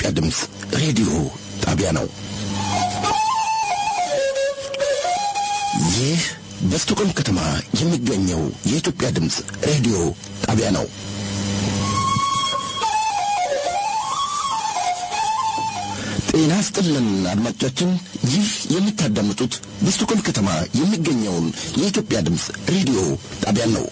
የኢትዮጵያ ድምፅ ሬዲዮ ጣቢያ ነው። ይህ በስቶኮልም ከተማ የሚገኘው የኢትዮጵያ ድምፅ ሬዲዮ ጣቢያ ነው። ጤና ስጥልን አድማጮቻችን፣ ይህ የምታዳምጡት በስቶኮልም ከተማ የሚገኘውን የኢትዮጵያ ድምፅ ሬዲዮ ጣቢያን ነው።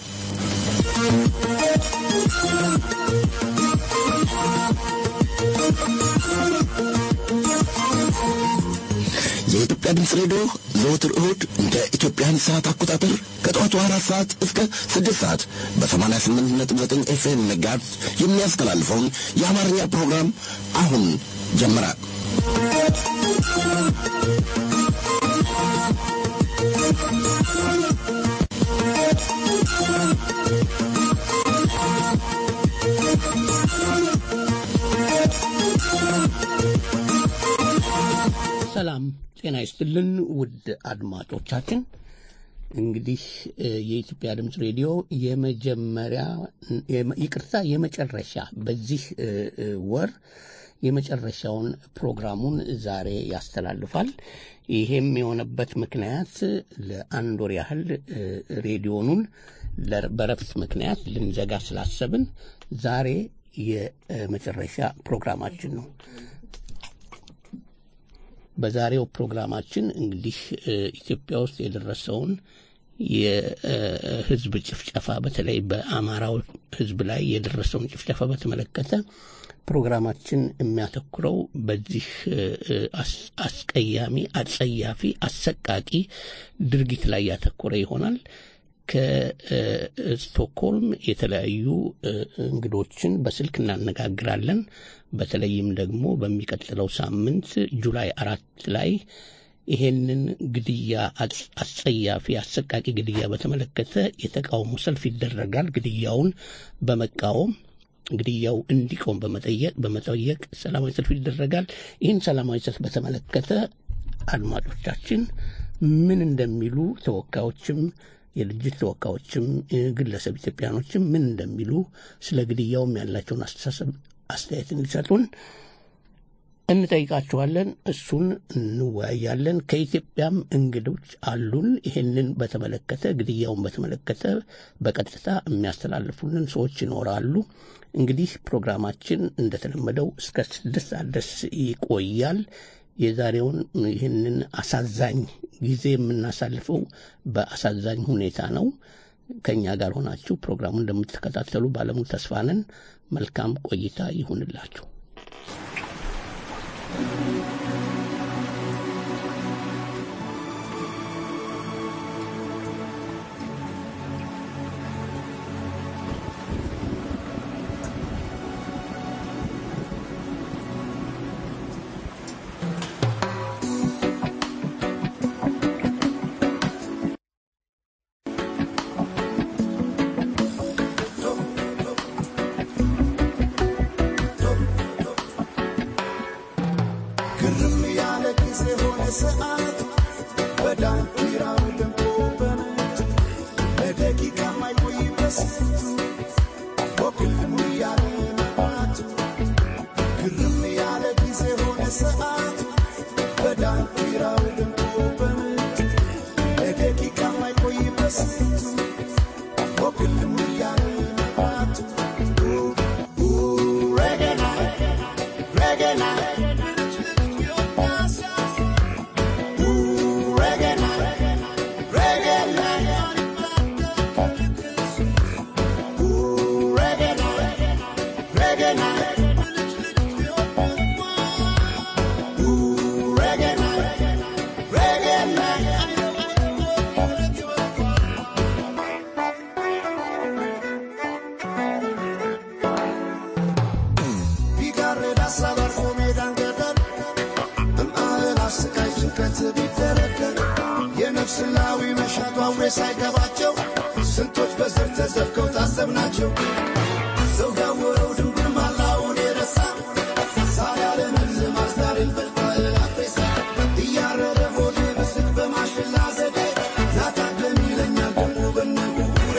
የኢትዮጵያ ድምፅ ሬዲዮ ዘወትር እሁድ እንደ ኢትዮጵያን ሰዓት አቆጣጠር ከጠዋቱ አራት ሰዓት እስከ ስድስት ሰዓት በሰማንያ ስምንት ነጥብ ዘጠኝ ኤፍኤም ሜጋሄርዝ የሚያስተላልፈውን የአማርኛ ፕሮግራም አሁን ጀመረ። ሰላም ጤና ይስጥልን ውድ አድማጮቻችን። እንግዲህ የኢትዮጵያ ድምፅ ሬዲዮ የመጀመሪያ ይቅርታ፣ የመጨረሻ በዚህ ወር የመጨረሻውን ፕሮግራሙን ዛሬ ያስተላልፋል። ይሄም የሆነበት ምክንያት ለአንድ ወር ያህል ሬዲዮኑን በረፍት ምክንያት ልንዘጋ ስላሰብን ዛሬ የመጨረሻ ፕሮግራማችን ነው። በዛሬው ፕሮግራማችን እንግዲህ ኢትዮጵያ ውስጥ የደረሰውን የሕዝብ ጭፍጨፋ በተለይ በአማራው ሕዝብ ላይ የደረሰውን ጭፍጨፋ በተመለከተ ፕሮግራማችን የሚያተኩረው በዚህ አስቀያሚ፣ አጸያፊ፣ አሰቃቂ ድርጊት ላይ ያተኮረ ይሆናል። ከስቶክሆልም የተለያዩ እንግዶችን በስልክ እናነጋግራለን። በተለይም ደግሞ በሚቀጥለው ሳምንት ጁላይ አራት ላይ ይሄንን ግድያ አስጸያፊ አሰቃቂ ግድያ በተመለከተ የተቃውሞ ሰልፍ ይደረጋል። ግድያውን በመቃወም ግድያው እንዲቆም በመጠየቅ በመጠየቅ ሰላማዊ ሰልፍ ይደረጋል። ይህን ሰላማዊ ሰልፍ በተመለከተ አድማጮቻችን ምን እንደሚሉ ተወካዮችም የድርጅት ተወካዮችም ግለሰብ ኢትዮጵያኖችም ምን እንደሚሉ ስለ ግድያውም ያላቸውን አስተሳሰብ አስተያየት እንዲሰጡን እንጠይቃቸዋለን። እሱን እንወያያለን። ከኢትዮጵያም እንግዶች አሉን። ይሄንን በተመለከተ ግድያውን በተመለከተ በቀጥታ የሚያስተላልፉልን ሰዎች ይኖራሉ። እንግዲህ ፕሮግራማችን እንደተለመደው እስከ ስድስት ሰዓት ድረስ ይቆያል። የዛሬውን ይህንን አሳዛኝ ጊዜ የምናሳልፈው በአሳዛኝ ሁኔታ ነው። ከእኛ ጋር ሆናችሁ ፕሮግራሙን እንደምትከታተሉ ባለሙሉ ተስፋ ነን። መልካም ቆይታ ይሁንላችሁ። የነፍስላዊ መሻቷ አውሬ ሳይገባቸው ስንቶች በዘር ተዘፍከው ታሰብናቸው። ሰው ያወረው ድንጉር ማላውን የረሳ ዛሬ ዓለምን ማስዳርን በልፋል አትሬሳ እያረረ ሆዴ ብስት በማሽላ ዘዴ ናታደም ይለኛል ደሞ በነጉጉሬ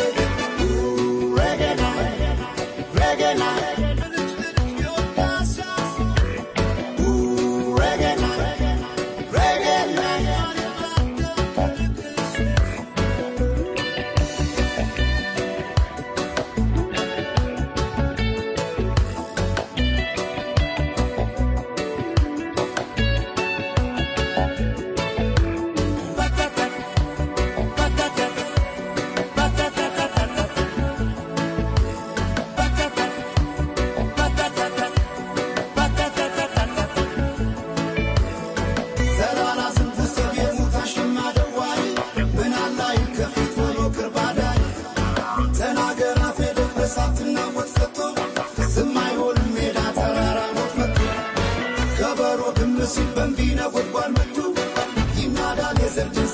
ረገና ረገና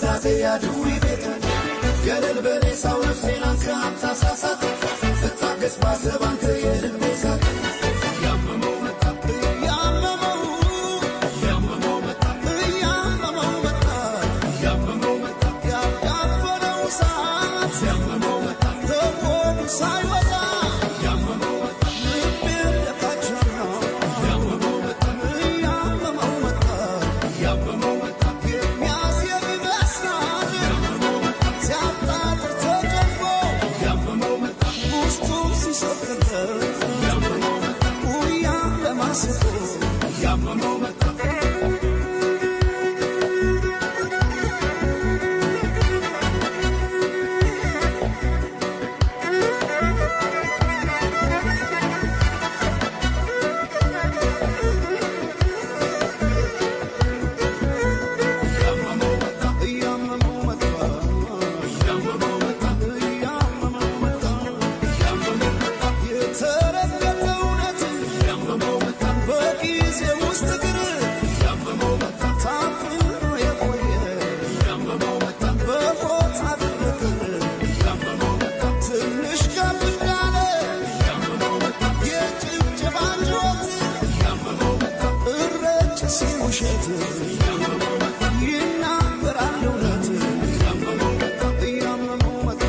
መዛዜ ያድዊ ቤት ገለል በሬሳው ነፍሴን አንተ አታሳሳት እታገስ ባሰብ አንተ የልቤ ሳት ያመመው መጣ ያመመው ያመመው መጣ ያመመው መጣ ያመመው መጣ ያያበለው ሰዓት ያመመው መጣ ከሆዱ ሳይወጣ ያመመው መጣ ልቤ ለካቸና ያመመው መጣ ያመመው መጣ ያመመው መጣ የሚያስየም ይመስላል ያመመው መጣ ሲያጣጥር ተጨንቆ ያመመው መጣ ውስጡ ሲሰቅለት ያመመው መጣ ውያ ለማስቆ ያመመው መጣ ያመመው መጣ ያመመው መጣ ያመመው መጣ ያመመው መጣ ያመመው መጣ የተረገጠ እውነት ያመመው መጣ በጊዜ ውስጥ ግን ያመመው መጣ ታፍኖ የቆየ ያመመው መጣ በቦታ ድርቅር ያመመው መጣ ትንሽ ከፍ እንዳለ ያመመው መጣ የጭብጨባ ጩኸት ያመመው መጣ እረጭ ሲል ውሸት ያመመው መጣ ይናገራል እውነት ያመመው መጣ ያመመው መጣ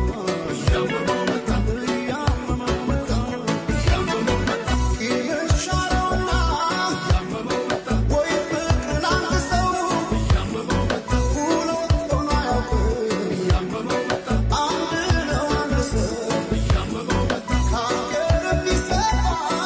ያመመው መጣ ያመመው መጣ ያመመው መጣ ይሻለውና ያመመው መጣ ወይ ፍቅርን አንግሰው ያመመው መጣ ሁለት ሆኖ አያውቅም ያመመው መጣ አንድ ነው አንድ ሰው ያመመው መጣ ከአገር ቢሰማ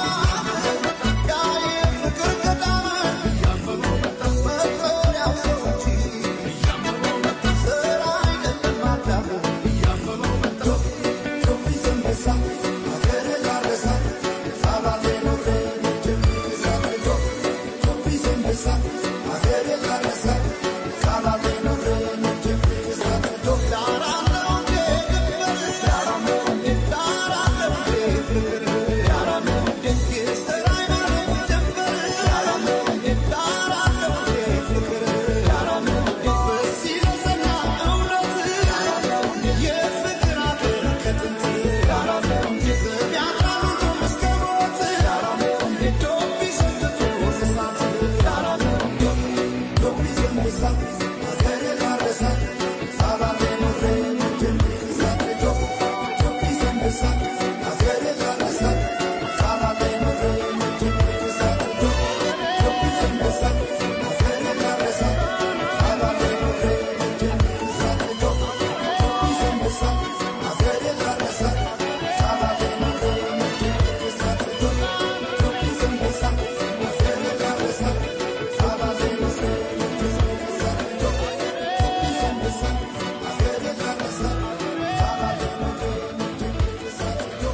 ያ የፍቅር ገዳም ያመመው መጣ መጠሪያው ሰው እንጂ ያመመው መጣ ዘር አይደለም አዳም ያመመው መጣ ቶፊ ዘንበሳ አገር ላረሳ ሳላሌ ኖሬ ልጅም ሳትዶ ቶፊ ዘንበሳ አገር ላረሳ ሳላሌ ኖሬ ልጅም ሳትዶ ዳራለው እንዴ ድንበር ዳራለው እንዴ ዳራለው እንዴ ፍቅር ዳራለው እንዴ የስራ አይኖርም ድንበር ዳራለው እንዴ ዳራለው እንዴ ፍቅር ዳራለው እንዴ በዚህ ለጸና እውነት ዳራለው እንዴ የፍቅር አገር ከጥንት ዳራለው እንዴ ስም ያጥራል ሁሉም እስከ ሞት ዳራለው እንዴ ዶቢ ሰንጥቶ እሳት ዳራለው እንዴ ዶቢ ዘንበሳ አገር ላረሳ ሳላሌ ኖሬ ልጅም ሳትዶ ዶቢ ዘንበሳ አገር ላረሳ ሳላሌ ኖሬ ልጅም ሳትዶ ዶቢ ዘንበሳ አገር ላረሳ ሳላሌ ኖሬ ልጅም ሳትዶ ዶቢ ዘንበሳ አገር ላረሳ ሳላሌ ኖሬ ልጅም ሳትዶ ዶቢ ዘንበሳ አገር ላረሳ ሳላሌ ኖሬ ልጅም ሳትዶ ዶቢ ዘንበሳ አገር ላረሳ ሳላሌ ኖሬ ልጅም ሳትዶ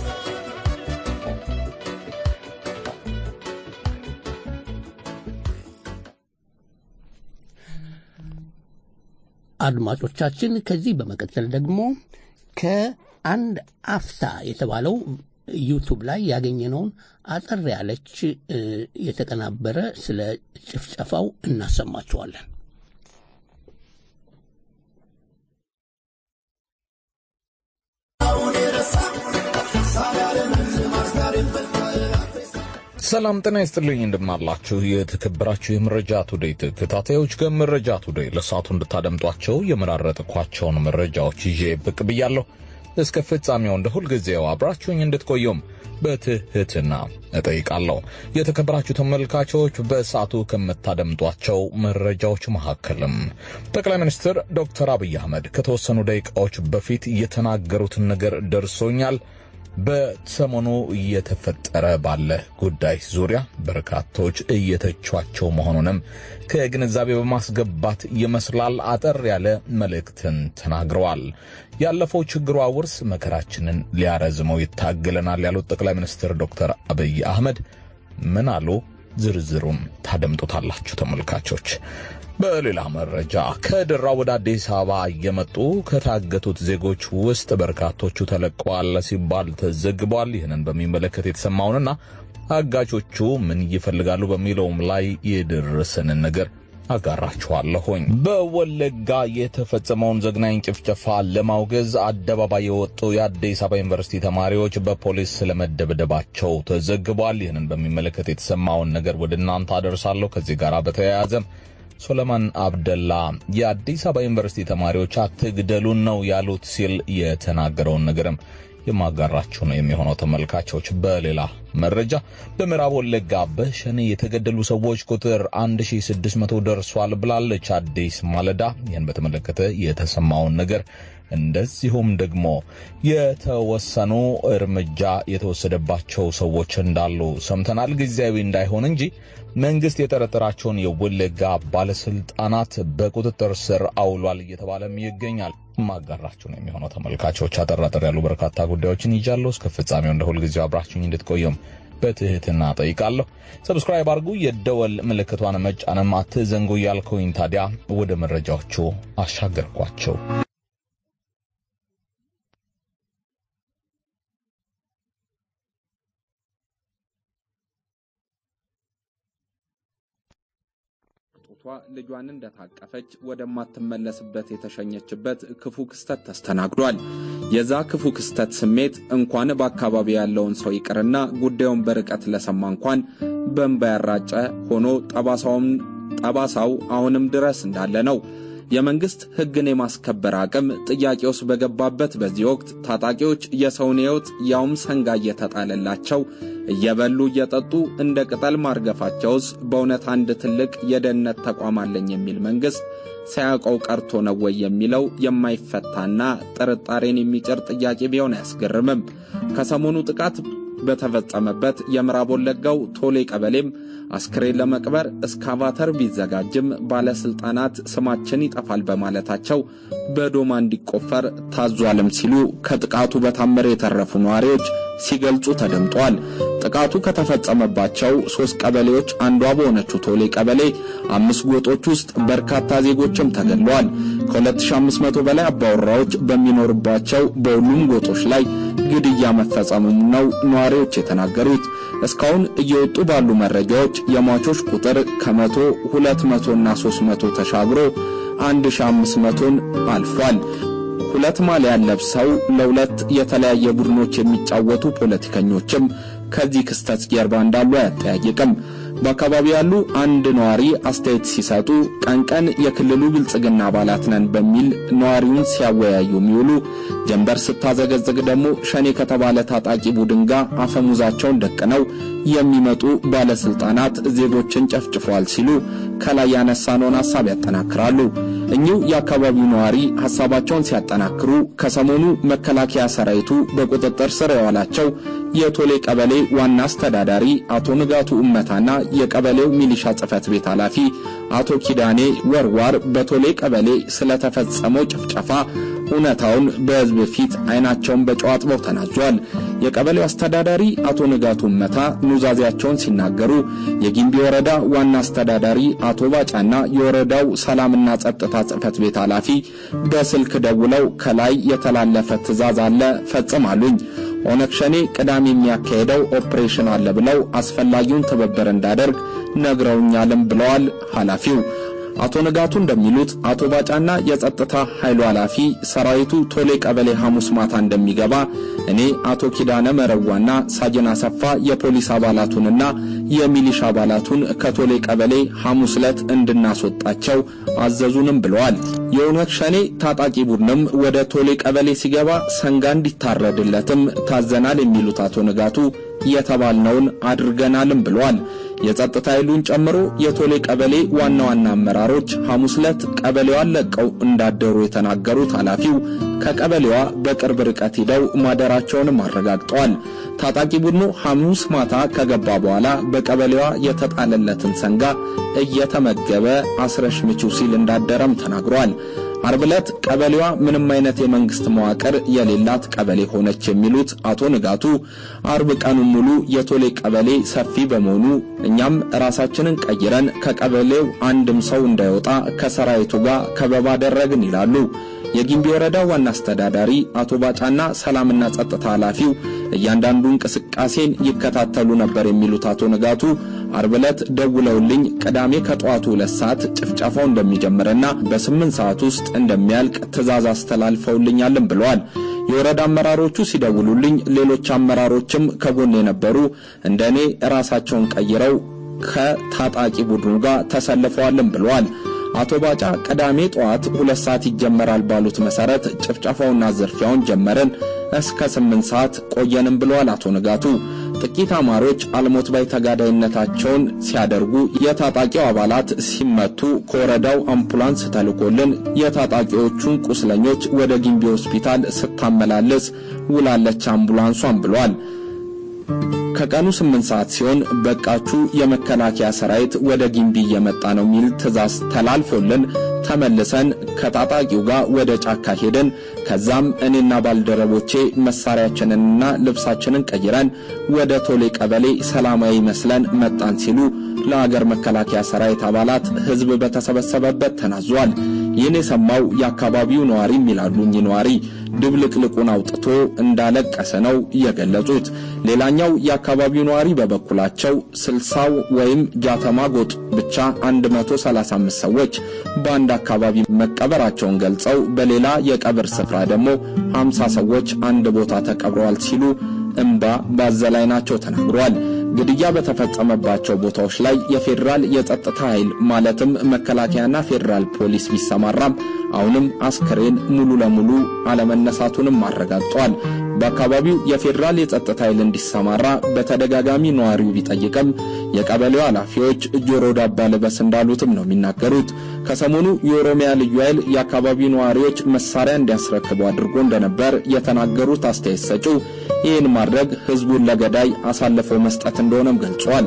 አድማጮቻችን ከዚህ በመቀጠል ደግሞ ከአንድ አፍታ የተባለው ዩቱብ ላይ ያገኘነውን አጠር ያለች እ፣ የተቀናበረ ስለ ጭፍጨፋው እናሰማችኋለን። አሁን የረሳ ሳላለምን ማስጋር ሰላም ጤና ይስጥልኝ እንደምናላችሁ የተከበራችሁ የመረጃ ቱዴይ ተከታታዮች ከመረጃ ቱዴይ ለሰዓቱ እንድታደምጧቸው የመራረጥኳቸውን መረጃዎች ይዤ ብቅ ብያለሁ። እስከ ፍጻሜው እንደ ሁልጊዜው አብራችሁኝ እንድትቆዩም በትህትና እጠይቃለሁ። የተከበራችሁ ተመልካቾች በሰዓቱ ከምታደምጧቸው መረጃዎች መካከልም ጠቅላይ ሚኒስትር ዶክተር አብይ አህመድ ከተወሰኑ ደቂቃዎች በፊት የተናገሩትን ነገር ደርሶኛል። በሰሞኑ እየተፈጠረ ባለ ጉዳይ ዙሪያ በርካቶች እየተቿቸው መሆኑንም ከግንዛቤ በማስገባት ይመስላል አጠር ያለ መልእክትን ተናግረዋል። ያለፈው ችግሯ ውርስ መከራችንን ሊያረዝመው ይታገለናል ያሉት ጠቅላይ ሚኒስትር ዶክተር አብይ አህመድ ምን አሉ? ዝርዝሩን ታደምጡታላችሁ ተመልካቾች። በሌላ መረጃ ከደራ ወደ አዲስ አበባ እየመጡ ከታገቱት ዜጎች ውስጥ በርካቶቹ ተለቀዋል ሲባል ተዘግቧል። ይህንን በሚመለከት የተሰማውንና አጋቾቹ ምን ይፈልጋሉ በሚለውም ላይ የደረሰንን ነገር አጋራችኋለሁኝ። በወለጋ የተፈጸመውን ዘግናኝ ጭፍጨፋ ለማውገዝ አደባባይ የወጡ የአዲስ አበባ ዩኒቨርሲቲ ተማሪዎች በፖሊስ ስለመደብደባቸው ተዘግቧል። ይህንን በሚመለከት የተሰማውን ነገር ወደ እናንተ አደርሳለሁ። ከዚህ ጋር በተያያዘም ሶለማን አብደላ የአዲስ አበባ ዩኒቨርሲቲ ተማሪዎች አትግደሉን ነው ያሉት ሲል የተናገረውን ነገርም የማጋራችሁ ነው የሚሆነው። ተመልካቾች፣ በሌላ መረጃ በምዕራብ ወለጋ በሸኔ የተገደሉ ሰዎች ቁጥር 1600 ደርሷል ብላለች አዲስ ማለዳ። ይህን በተመለከተ የተሰማውን ነገር እንደዚሁም ደግሞ የተወሰኑ እርምጃ የተወሰደባቸው ሰዎች እንዳሉ ሰምተናል። ጊዜያዊ እንዳይሆን እንጂ መንግስት የጠረጠራቸውን የወለጋ ባለስልጣናት በቁጥጥር ስር አውሏል እየተባለም ይገኛል። ማጋራችሁ ነው የሚሆነው። ተመልካቾች አጠራጠር ያሉ በርካታ ጉዳዮችን ይዣለሁ። እስከ ፍጻሜው እንደ ሁልጊዜው አብራችሁኝ እንድትቆየም በትህትና ጠይቃለሁ። ሰብስክራይብ አድርጉ፣ የደወል ምልክቷን መጫንም አትዘንጉ እያልኩኝ ታዲያ ወደ መረጃዎቹ አሻገርኳቸው። ጧ ልጇን እንደታቀፈች ወደማትመለስበት የተሸኘችበት ክፉ ክስተት ተስተናግዷል። የዛ ክፉ ክስተት ስሜት እንኳን በአካባቢ ያለውን ሰው ይቅርና ጉዳዩን በርቀት ለሰማ እንኳን በእንባ ያራጨ ሆኖ ጠባሳው አሁንም ድረስ እንዳለ ነው። የመንግሥት ሕግን የማስከበር አቅም ጥያቄ ውስጥ በገባበት በዚህ ወቅት ታጣቂዎች የሰውን ሕይወት ያውም ሰንጋ እየተጣለላቸው እየበሉ እየጠጡ እንደ ቅጠል ማርገፋቸውስ በእውነት አንድ ትልቅ የደህንነት ተቋም አለኝ የሚል መንግሥት ሳያውቀው ቀርቶ ነው ወይ የሚለው የማይፈታና ጥርጣሬን የሚጭር ጥያቄ ቢሆን አያስገርምም። ከሰሞኑ ጥቃት በተፈጸመበት የምዕራብ ወለጋው ቶሌ ቀበሌም አስክሬን ለመቅበር እስካቫተር ቢዘጋጅም ባለስልጣናት ስማችን ይጠፋል በማለታቸው በዶማ እንዲቆፈር ታዟልም ሲሉ ከጥቃቱ በታምር የተረፉ ነዋሪዎች ሲገልጹ ተደምጧል። ጥቃቱ ከተፈጸመባቸው ሦስት ቀበሌዎች አንዷ በሆነችው ቶሌ ቀበሌ አምስት ጎጦች ውስጥ በርካታ ዜጎችም ተገድለዋል። ከ2500 በላይ አባወራዎች በሚኖርባቸው በሁሉም ጎጦች ላይ ግድያ መፈጸሙም ነው ነዋሪዎች የተናገሩት። እስካሁን እየወጡ ባሉ መረጃዎች የሟቾች ቁጥር ከመቶ ሁለት መቶና ሦስት መቶ ተሻግሮ አንድ ሺ አምስት መቶን አልፏል። ሁለት ማሊያን ለብሰው ለሁለት የተለያየ ቡድኖች የሚጫወቱ ፖለቲከኞችም ከዚህ ክስተት ጀርባ እንዳሉ አያጠያይቅም። በአካባቢው ያሉ አንድ ነዋሪ አስተያየት ሲሰጡ ቀን ቀን የክልሉ ብልጽግና አባላት ነን በሚል ነዋሪውን ሲያወያዩ የሚውሉ ጀንበር ስታዘገዝግ ደግሞ ሸኔ ከተባለ ታጣቂ ቡድን ጋር አፈሙዛቸውን ደቅነው የሚመጡ ባለስልጣናት ዜጎችን ጨፍጭፈዋል ሲሉ ከላይ ያነሳነውን ሐሳብ ያጠናክራሉ። እኚሁ የአካባቢው ነዋሪ ሐሳባቸውን ሲያጠናክሩ ከሰሞኑ መከላከያ ሰራዊቱ በቁጥጥር ስር የዋላቸው የቶሌ ቀበሌ ዋና አስተዳዳሪ አቶ ንጋቱ ኡመታና የቀበሌው ሚሊሻ ጽሕፈት ቤት ኃላፊ አቶ ኪዳኔ ወርዋር በቶሌ ቀበሌ ስለተፈጸመው ጭፍጨፋ እውነታውን በሕዝብ ፊት ዓይናቸውን በጨው አጥበው ተናዟል። የቀበሌው አስተዳዳሪ አቶ ንጋቱ ኡመታ ኑዛዜያቸውን ሲናገሩ የጊምቢ ወረዳ ዋና አስተዳዳሪ አቶ ባጫና የወረዳው ሰላምና ጸጥታ ጽሕፈት ቤት ኃላፊ በስልክ ደውለው ከላይ የተላለፈ ትዕዛዝ አለ ፈጽም አሉኝ። ኦነግ ሸኔ ቅዳሜ የሚያካሄደው ኦፕሬሽን አለ ብለው አስፈላጊውን ትብብር እንዳደርግ ነግረውኛልም ብለዋል ኃላፊው። አቶ ንጋቱ እንደሚሉት አቶ ባጫና የጸጥታ ኃይሉ ኃላፊ ሰራዊቱ ቶሌ ቀበሌ ሐሙስ ማታ እንደሚገባ እኔ አቶ ኪዳነ መረዋና ሳጅን አሰፋ የፖሊስ አባላቱንና የሚሊሻ አባላቱን ከቶሌ ቀበሌ ሐሙስ ዕለት እንድናስወጣቸው አዘዙንም ብለዋል። የኦነግ ሸኔ ታጣቂ ቡድንም ወደ ቶሌ ቀበሌ ሲገባ ሰንጋ እንዲታረድለትም ታዘናል የሚሉት አቶ ንጋቱ የተባልነውን አድርገናልም ብለዋል። የጸጥታ ኃይሉን ጨምሮ የቶሌ ቀበሌ ዋና ዋና አመራሮች ሐሙስ ዕለት ቀበሌዋን ለቀው እንዳደሩ የተናገሩት ኃላፊው ከቀበሌዋ በቅርብ ርቀት ሂደው ማደራቸውንም አረጋግጠዋል። ታጣቂ ቡድኑ ሐሙስ ማታ ከገባ በኋላ በቀበሌዋ የተጣለለትን ሰንጋ እየተመገበ አስረሽ ምቺው ሲል እንዳደረም ተናግሯል። አርብ ዕለት ቀበሌዋ ምንም አይነት የመንግስት መዋቅር የሌላት ቀበሌ ሆነች የሚሉት አቶ ንጋቱ አርብ ቀኑን ሙሉ የቶሌ ቀበሌ ሰፊ በመሆኑ እኛም ራሳችንን ቀይረን ከቀበሌው አንድም ሰው እንዳይወጣ ከሰራዊቱ ጋር ከበባ አደረግን ይላሉ። የጊምቢ ወረዳ ዋና አስተዳዳሪ አቶ ባጫና ሰላምና ጸጥታ ኃላፊው እያንዳንዱ እንቅስቃሴን ይከታተሉ ነበር የሚሉት አቶ ንጋቱ አርብ ዕለት ደውለውልኝ ቅዳሜ ከጠዋቱ ሁለት ሰዓት ጭፍጨፋው እንደሚጀምርና በስምንት ሰዓት ውስጥ እንደሚያልቅ ትዕዛዝ አስተላልፈውልኛልን ብለዋል። የወረዳ አመራሮቹ ሲደውሉልኝ ሌሎች አመራሮችም ከጎን የነበሩ እንደ እኔ ራሳቸውን ቀይረው ከታጣቂ ቡድኑ ጋር ተሰልፈዋልን ብለዋል። አቶ ባጫ ቅዳሜ ጠዋት ሁለት ሰዓት ይጀመራል ባሉት መሰረት ጭፍጨፋውና ዝርፊያውን ጀመርን እስከ ስምንት ሰዓት ቆየንም ብለዋል አቶ ንጋቱ። ጥቂት አማሮች አልሞት ባይ ተጋዳይነታቸውን ሲያደርጉ የታጣቂው አባላት ሲመቱ ከወረዳው አምቡላንስ ተልኮልን የታጣቂዎቹን ቁስለኞች ወደ ጊምቢ ሆስፒታል ስታመላልስ ውላለች አምቡላንሷን ብሏል። ከቀኑ ስምንት ሰዓት ሲሆን በቃችሁ የመከላከያ ሰራዊት ወደ ጊምቢ እየመጣ ነው የሚል ትዕዛዝ ተላልፎልን ተመልሰን ከታጣቂው ጋር ወደ ጫካ ሄደን ከዛም እኔና ባልደረቦቼ መሳሪያችንንና ልብሳችንን ቀይረን ወደ ቶሌ ቀበሌ ሰላማዊ መስለን መጣን ሲሉ ለአገር መከላከያ ሰራዊት አባላት ሕዝብ በተሰበሰበበት ተናዟል። ይህን የሰማው የአካባቢው ነዋሪም ይላሉ እኚህ ነዋሪ ድብልቅልቁን አውጥቶ እንዳለቀሰ ነው የገለጹት። ሌላኛው የአካባቢው ነዋሪ በበኩላቸው ስልሳው ወይም ጃተማ ጎጥ ብቻ 135 ሰዎች በአንድ አካባቢ መቀበራቸውን ገልጸው በሌላ የቀብር ስፍራ ደግሞ 50 ሰዎች አንድ ቦታ ተቀብረዋል ሲሉ እምባ ባዘለ ዓይናቸው ተናግረዋል። ግድያ በተፈጸመባቸው ቦታዎች ላይ የፌዴራል የጸጥታ ኃይል ማለትም መከላከያና ፌዴራል ፖሊስ ቢሰማራም አሁንም አስክሬን ሙሉ ለሙሉ አለመነሳቱንም አረጋግጧል። በአካባቢው የፌዴራል የጸጥታ ኃይል እንዲሰማራ በተደጋጋሚ ነዋሪው ቢጠይቅም የቀበሌው ኃላፊዎች ጆሮ ዳባ ልበስ እንዳሉትም ነው የሚናገሩት። ከሰሞኑ የኦሮሚያ ልዩ ኃይል የአካባቢው ነዋሪዎች መሳሪያ እንዲያስረክቡ አድርጎ እንደነበር የተናገሩት አስተያየት ሰጪው ይህን ማድረግ ህዝቡን ለገዳይ አሳልፈው መስጠት እንደሆነም ገልጿል።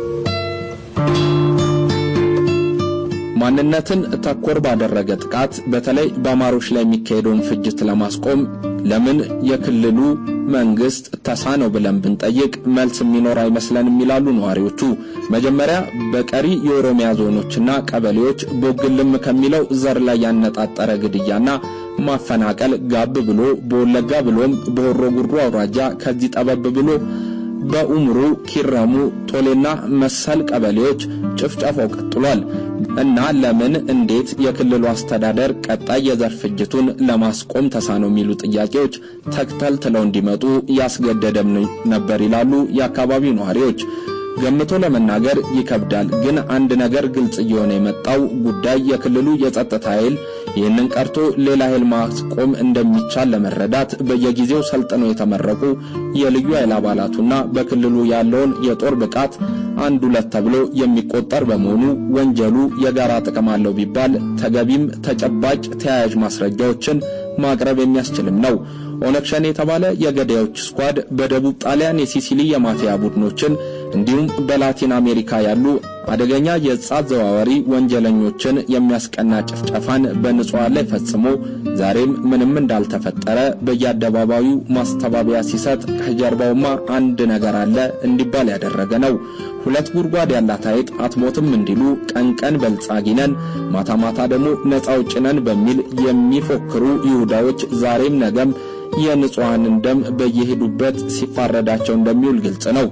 ማንነትን ተኮር ባደረገ ጥቃት በተለይ በአማሮች ላይ የሚካሄደውን ፍጅት ለማስቆም ለምን የክልሉ መንግስት ተሳነው ብለን ብንጠይቅ መልስ የሚኖር አይመስለንም ይላሉ ነዋሪዎቹ። መጀመሪያ በቀሪ የኦሮሚያ ዞኖችና ቀበሌዎች ቦግልም ከሚለው ዘር ላይ ያነጣጠረ ግድያና ማፈናቀል ጋብ ብሎ በወለጋ ብሎም በሆሮ ጉድሩ አውራጃ ከዚህ ጠበብ ብሎ በኡምሩ፣ ኪረሙ፣ ቶሌና መሰል ቀበሌዎች ጭፍጨፋው ቀጥሏል እና ለምን እንዴት የክልሉ አስተዳደር ቀጣይ የዘር ፍጅቱን ለማስቆም ተሳነው የሚሉ ጥያቄዎች ተክተልትለው እንዲመጡ ያስገደደም ነበር ይላሉ የአካባቢው ነዋሪዎች። ገምቶ ለመናገር ይከብዳል። ግን አንድ ነገር ግልጽ እየሆነ የመጣው ጉዳይ የክልሉ የጸጥታ ኃይል ይህንን ቀርቶ ሌላ ኃይል ማስቆም እንደሚቻል ለመረዳት በየጊዜው ሰልጥነው የተመረቁ የልዩ ኃይል አባላቱና በክልሉ ያለውን የጦር ብቃት አንድ ሁለት ተብሎ የሚቆጠር በመሆኑ ወንጀሉ የጋራ ጥቅም አለው ቢባል ተገቢም ተጨባጭ ተያያዥ ማስረጃዎችን ማቅረብ የሚያስችልም ነው። ኦነግ ሸኔ የተባለ የገዳዮች ስኳድ በደቡብ ጣሊያን የሲሲሊ የማፊያ ቡድኖችን እንዲሁም በላቲን አሜሪካ ያሉ አደገኛ የዕፅ አዘዋዋሪ ወንጀለኞችን የሚያስቀና ጭፍጨፋን በንጹሐን ላይ ፈጽሞ ዛሬም ምንም እንዳልተፈጠረ በየአደባባዩ ማስተባበያ ሲሰጥ ከጀርባውማ አንድ ነገር አለ እንዲባል ያደረገ ነው። ሁለት ጉድጓድ ያላት አይጥ አትሞትም እንዲሉ ቀን ቀን በልጻጊ ነን፣ ማታ ማታ ደግሞ ነፃ አውጪ ነን በሚል የሚፎክሩ ይሁዳዎች ዛሬም ነገም የንጹሐንን ደም በየሄዱበት ሲፋረዳቸው እንደሚውል ግልጽ ነው።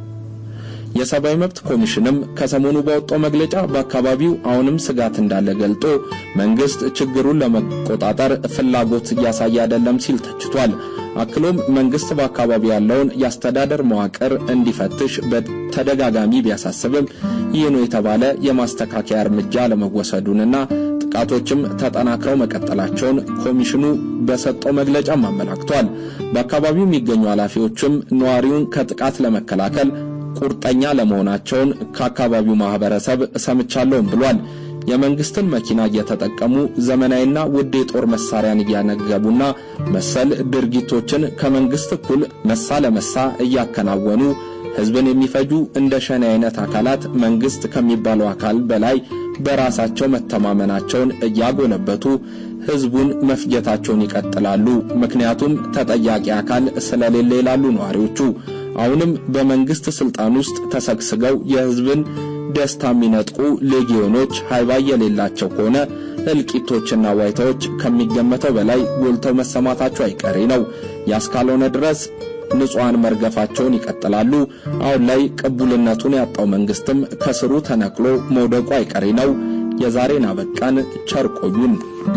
የሰብአዊ መብት ኮሚሽንም ከሰሞኑ ባወጣው መግለጫ በአካባቢው አሁንም ስጋት እንዳለ ገልጦ መንግስት ችግሩን ለመቆጣጠር ፍላጎት እያሳየ አይደለም ሲል ተችቷል። አክሎም መንግስት በአካባቢው ያለውን የአስተዳደር መዋቅር እንዲፈትሽ በተደጋጋሚ ቢያሳስብም ይህ ነው የተባለ የማስተካከያ እርምጃ ለመወሰዱንና ጥቃቶችም ተጠናክረው መቀጠላቸውን ኮሚሽኑ በሰጠው መግለጫም አመላክቷል። በአካባቢው የሚገኙ ኃላፊዎችም ነዋሪውን ከጥቃት ለመከላከል ቁርጠኛ ለመሆናቸውን ከአካባቢው ማህበረሰብ ሰምቻለሁም ብሏል። የመንግስትን መኪና እየተጠቀሙ ዘመናዊና ውድ የጦር መሳሪያን እያነገቡና መሰል ድርጊቶችን ከመንግስት እኩል መሳ ለመሳ እያከናወኑ ህዝብን የሚፈጁ እንደ ሸኔ አይነት አካላት መንግስት ከሚባለው አካል በላይ በራሳቸው መተማመናቸውን እያጎለበቱ ህዝቡን መፍጀታቸውን ይቀጥላሉ። ምክንያቱም ተጠያቂ አካል ስለሌለ ይላሉ ነዋሪዎቹ። አሁንም በመንግስት ስልጣን ውስጥ ተሰግስገው የህዝብን ደስታ የሚነጥቁ ሌጊዮኖች ሃይባይ የሌላቸው ከሆነ እልቂቶችና ዋይታዎች ከሚገመተው በላይ ጎልተው መሰማታቸው አይቀሬ ነው። ያስካልሆነ ድረስ ንጹሐን መርገፋቸውን ይቀጥላሉ። አሁን ላይ ቅቡልነቱን ያጣው መንግስትም ከስሩ ተነቅሎ መውደቁ አይቀሬ ነው። የዛሬን አበቃን። ቸር ቆዩን።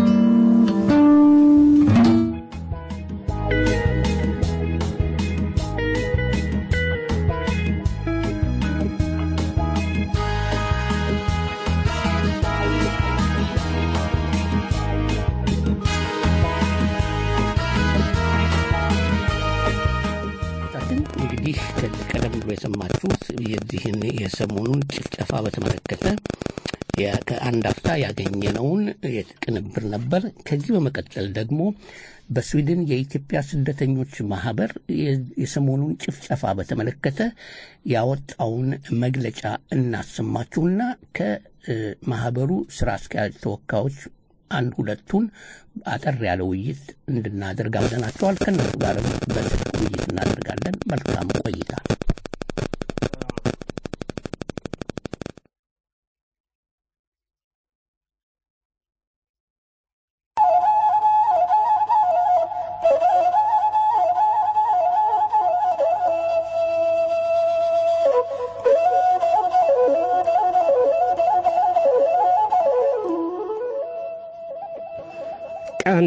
ግን እንግዲህ ቀደም ብሎ የሰማችሁት የዚህን የሰሞኑን ጭፍጨፋ በተመለከተ ያ- ከአንድ አፍታ ያገኘነውን ቅንብር ነበር። ከዚህ በመቀጠል ደግሞ በስዊድን የኢትዮጵያ ስደተኞች ማህበር የ- የሰሞኑን ጭፍጨፋ በተመለከተ ያወጣውን መግለጫ እናሰማችሁና ከማህበሩ ስራ አስኪያጅ ተወካዮች አንድ ሁለቱን አጠር ያለ ውይይት እንድናደርግ አብዘናቸዋል። ከእነሱ ጋር በስልክ ውይይት እናደርጋለን። መልካም ቆይታ። ቀን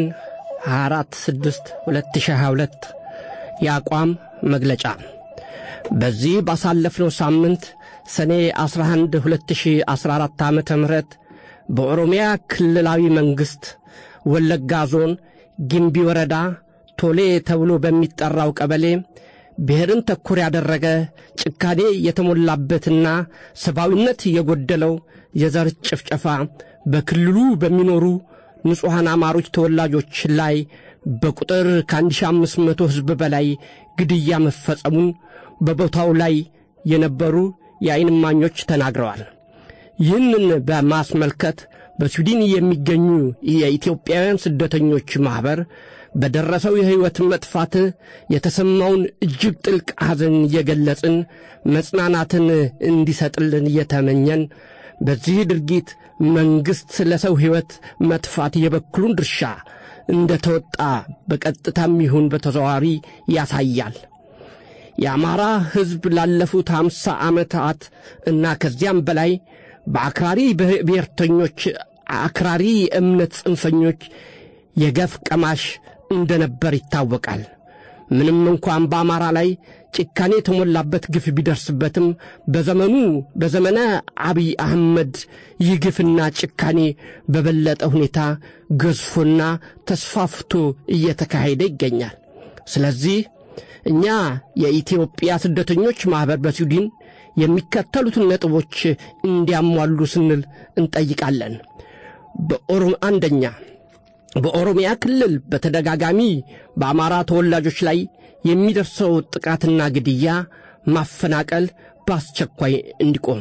24 6 2022 የአቋም መግለጫ በዚህ ባሳለፍነው ሳምንት ሰኔ 11 2014 ዓ ም በኦሮሚያ ክልላዊ መንግሥት ወለጋ ዞን ጊምቢ ወረዳ ቶሌ ተብሎ በሚጠራው ቀበሌ ብሔርን ተኮር ያደረገ ጭካኔ የተሞላበትና ሰብአዊነት የጎደለው የዘር ጭፍጨፋ በክልሉ በሚኖሩ ንጹሐን አማሮች ተወላጆች ላይ በቁጥር ከ1500 ሕዝብ በላይ ግድያ መፈጸሙን በቦታው ላይ የነበሩ የዓይን እማኞች ተናግረዋል። ይህንን በማስመልከት በስዊድን የሚገኙ የኢትዮጵያውያን ስደተኞች ማኅበር በደረሰው የሕይወት መጥፋት የተሰማውን እጅግ ጥልቅ ሐዘን እየገለጽን መጽናናትን እንዲሰጥልን እየተመኘን በዚህ ድርጊት መንግሥት ለሰው ሕይወት መጥፋት የበኩሉን ድርሻ እንደ ተወጣ በቀጥታም ይሁን በተዘዋዋሪ ያሳያል። የአማራ ሕዝብ ላለፉት አምሳ ዓመታት እና ከዚያም በላይ በአክራሪ ብሔርተኞች፣ አክራሪ እምነት ጽንፈኞች የገፍ ቀማሽ እንደነበር ይታወቃል። ምንም እንኳን በአማራ ላይ ጭካኔ የተሞላበት ግፍ ቢደርስበትም በዘመኑ በዘመነ አብይ አህመድ ይህ ግፍና ጭካኔ በበለጠ ሁኔታ ገዝፎና ተስፋፍቶ እየተካሄደ ይገኛል። ስለዚህ እኛ የኢትዮጵያ ስደተኞች ማኅበር በስዊድን የሚከተሉትን ነጥቦች እንዲያሟሉ ስንል እንጠይቃለን። በኦሮም አንደኛ በኦሮሚያ ክልል በተደጋጋሚ በአማራ ተወላጆች ላይ የሚደርሰው ጥቃትና ግድያ፣ ማፈናቀል በአስቸኳይ እንዲቆም።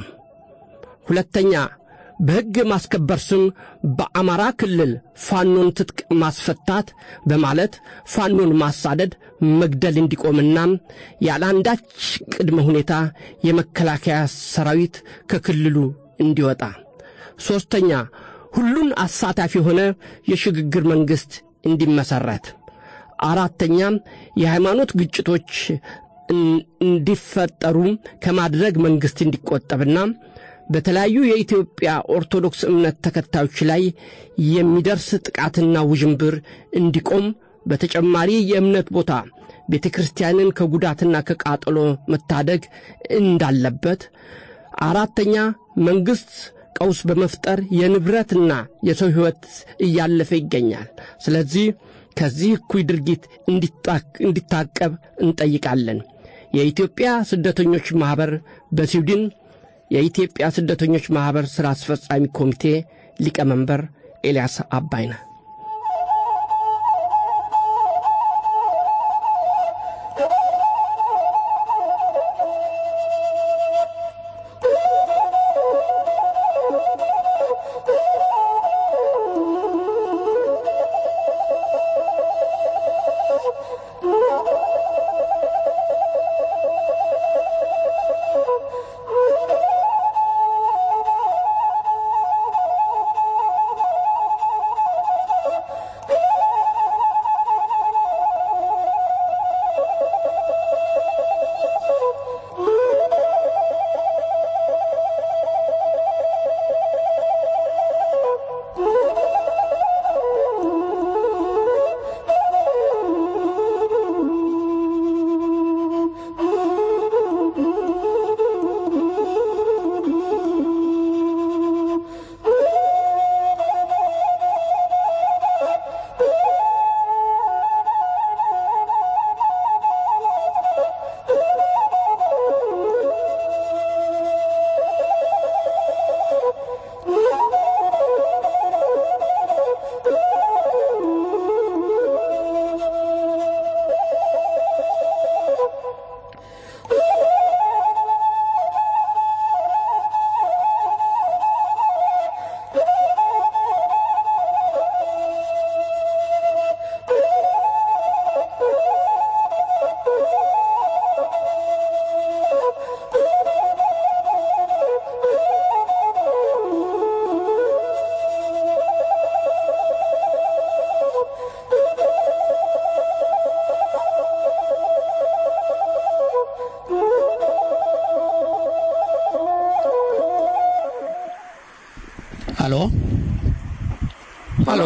ሁለተኛ በሕግ ማስከበር ስም በአማራ ክልል ፋኖን ትጥቅ ማስፈታት በማለት ፋኖን ማሳደድ፣ መግደል እንዲቆምና ያለ አንዳች ቅድመ ሁኔታ የመከላከያ ሰራዊት ከክልሉ እንዲወጣ። ሦስተኛ ሁሉን አሳታፊ የሆነ የሽግግር መንግሥት እንዲመሠረት። አራተኛም የሃይማኖት ግጭቶች እንዲፈጠሩ ከማድረግ መንግሥት እንዲቆጠብና በተለያዩ የኢትዮጵያ ኦርቶዶክስ እምነት ተከታዮች ላይ የሚደርስ ጥቃትና ውዥንብር እንዲቆም በተጨማሪ የእምነት ቦታ ቤተ ክርስቲያንን ከጉዳትና ከቃጠሎ መታደግ እንዳለበት። አራተኛ መንግሥት ቀውስ በመፍጠር የንብረትና የሰው ሕይወት እያለፈ ይገኛል። ስለዚህ ከዚህ እኩይ ድርጊት እንዲታቀብ እንጠይቃለን። የኢትዮጵያ ስደተኞች ማኅበር በስዊድን የኢትዮጵያ ስደተኞች ማኅበር ሥራ አስፈጻሚ ኮሚቴ ሊቀመንበር ኤልያስ አባይነህ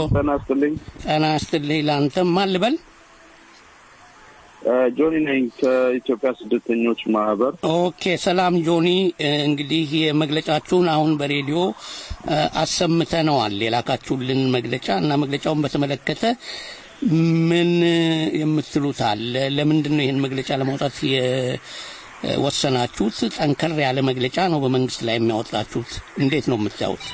ጤና ይስጥልኝ። ጤና ይስጥልኝ። ለአንተም ማን ልበል? ጆኒ ነኝ ከኢትዮጵያ ስደተኞች ማህበር። ኦኬ፣ ሰላም ጆኒ። እንግዲህ የመግለጫችሁን አሁን በሬዲዮ አሰምተነዋል፣ የላካችሁልን መግለጫ እና መግለጫውን በተመለከተ ምን የምትሉት አለ? ለምንድን ነው ይህን መግለጫ ለማውጣት የወሰናችሁት? ጠንከር ያለ መግለጫ ነው በመንግስት ላይ የሚያወጣችሁት። እንዴት ነው የምታዩት?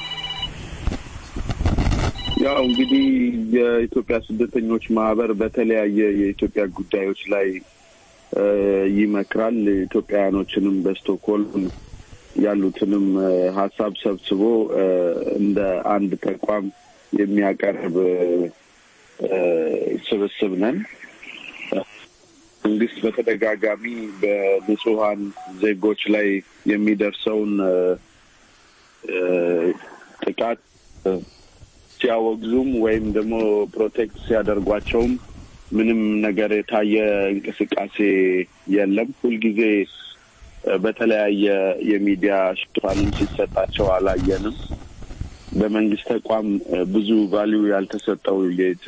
ያው እንግዲህ የኢትዮጵያ ስደተኞች ማህበር በተለያየ የኢትዮጵያ ጉዳዮች ላይ ይመክራል። ኢትዮጵያውያኖችንም በስቶክሆልም ያሉትንም ሀሳብ ሰብስቦ እንደ አንድ ተቋም የሚያቀርብ ስብስብ ነን። መንግስት በተደጋጋሚ በንጹሀን ዜጎች ላይ የሚደርሰውን ጥቃት ሲያወግዙም ወይም ደግሞ ፕሮቴክት ሲያደርጓቸውም ምንም ነገር የታየ እንቅስቃሴ የለም። ሁልጊዜ በተለያየ የሚዲያ ሽፋንም ሲሰጣቸው አላየንም። በመንግስት ተቋም ብዙ ቫሊዩ ያልተሰጠው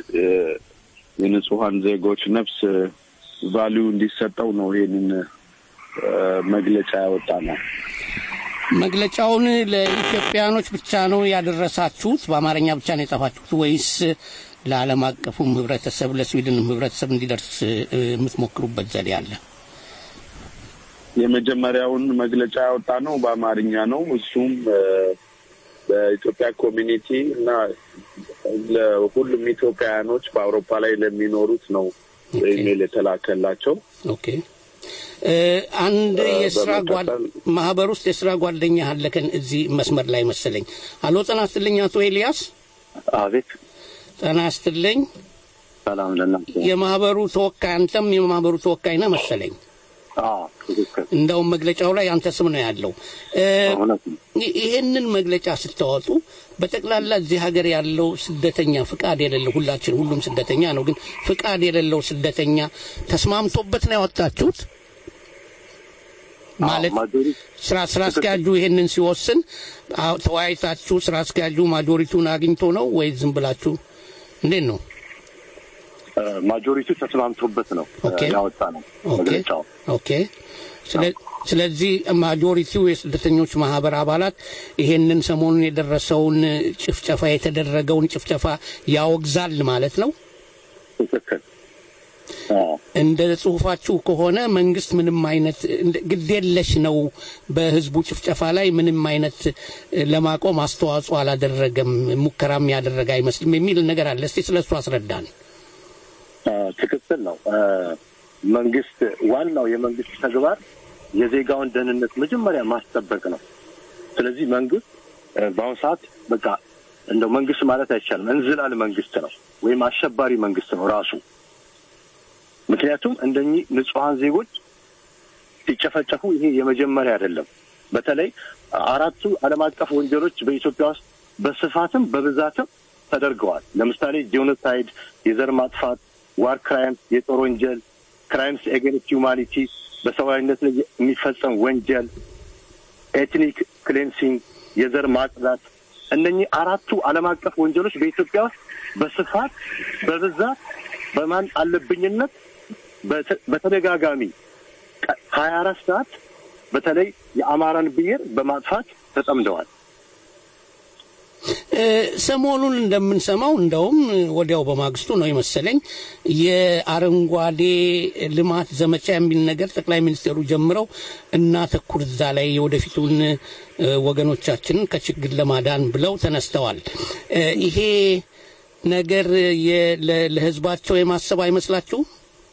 የንጹሀን ዜጎች ነፍስ ቫሊዩ እንዲሰጠው ነው ይሄንን መግለጫ ያወጣ ነው። መግለጫውን ለኢትዮጵያኖች ብቻ ነው ያደረሳችሁት? በአማርኛ ብቻ ነው የጻፋችሁት ወይስ ለዓለም አቀፉም ህብረተሰብ ለስዊድንም ህብረተሰብ እንዲደርስ የምትሞክሩበት ዘዴ አለ? የመጀመሪያውን መግለጫ ያወጣ ነው በአማርኛ ነው። እሱም በኢትዮጵያ ኮሚኒቲ እና ለሁሉም ኢትዮጵያውያኖች በአውሮፓ ላይ ለሚኖሩት ነው ኢሜይል የተላከላቸው። ኦኬ አንድ የስራ ጓድ ማህበር ውስጥ የስራ ጓደኛ አለከን እዚህ መስመር ላይ መሰለኝ። አሎ ጤና ይስጥልኝ አቶ ኤልያስ። አቤት። ጤና ይስጥልኝ። ሰላም ለእናንተ። የማህበሩ ተወካይ አንተም የማህበሩ ተወካይ ነህ መሰለኝ። እንደውም መግለጫው ላይ አንተ ስም ነው ያለው። ይሄንን መግለጫ ስታወጡ በጠቅላላ እዚህ ሀገር ያለው ስደተኛ ፍቃድ የሌለው ሁላችን ሁሉም ስደተኛ ነው፣ ግን ፍቃድ የሌለው ስደተኛ ተስማምቶበት ነው ያወጣችሁት? ማለት ስራ ስራ አስኪያጁ ይሄንን ሲወስን ተወያይታችሁ ስራ አስኪያጁ ማጆሪቲውን አግኝቶ ነው ወይ ዝም ብላችሁ እንዴት ነው? ማጆሪቲው ተስማምቶበት ነው ያወጣ ነው መግለጫው። ኦኬ። ስለዚህ ማጆሪቲው የስደተኞች ማህበር አባላት ይሄንን ሰሞኑን የደረሰውን ጭፍጨፋ የተደረገውን ጭፍጨፋ ያወግዛል ማለት ነው። ትክክል። እንደ ጽሁፋችሁ ከሆነ መንግስት ምንም አይነት ግዴለሽ ነው፣ በህዝቡ ጭፍጨፋ ላይ ምንም አይነት ለማቆም አስተዋጽኦ አላደረገም፣ ሙከራም ያደረገ አይመስልም የሚል ነገር አለ። እስቲ ስለ እሱ አስረዳን። ትክክል ነው። መንግስት ዋናው የመንግስት ተግባር የዜጋውን ደህንነት መጀመሪያ ማስጠበቅ ነው። ስለዚህ መንግስት በአሁኑ ሰዓት በቃ እንደው መንግስት ማለት አይቻልም እንዝላል መንግስት ነው ወይም አሸባሪ መንግስት ነው ራሱ። ምክንያቱም እንደኚህ ንጹሐን ዜጎች ሲጨፈጨፉ ይሄ የመጀመሪያ አይደለም። በተለይ አራቱ ዓለም አቀፍ ወንጀሎች በኢትዮጵያ ውስጥ በስፋትም በብዛትም ተደርገዋል። ለምሳሌ ጄኖሳይድ፣ የዘር ማጥፋት፣ ዋር ክራይምስ፣ የጦር ወንጀል፣ ክራይምስ ኤጌንስት ሂውማኒቲ፣ በሰብአዊነት ላይ የሚፈጸም ወንጀል፣ ኤትኒክ ክሌንሲንግ፣ የዘር ማጽዳት እነኚህ አራቱ ዓለም አቀፍ ወንጀሎች በኢትዮጵያ ውስጥ በስፋት በብዛት በማን አለብኝነት በተደጋጋሚ ሀያ አራት ሰዓት በተለይ የአማራን ብሔር በማጥፋት ተጠምደዋል። ሰሞኑን እንደምንሰማው እንደውም ወዲያው በማግስቱ ነው የመሰለኝ የአረንጓዴ ልማት ዘመቻ የሚል ነገር ጠቅላይ ሚኒስትሩ ጀምረው እናተኩር እዛ ላይ የወደፊቱን ወገኖቻችንን ከችግር ለማዳን ብለው ተነስተዋል። ይሄ ነገር ለህዝባቸው የማሰብ አይመስላችሁም?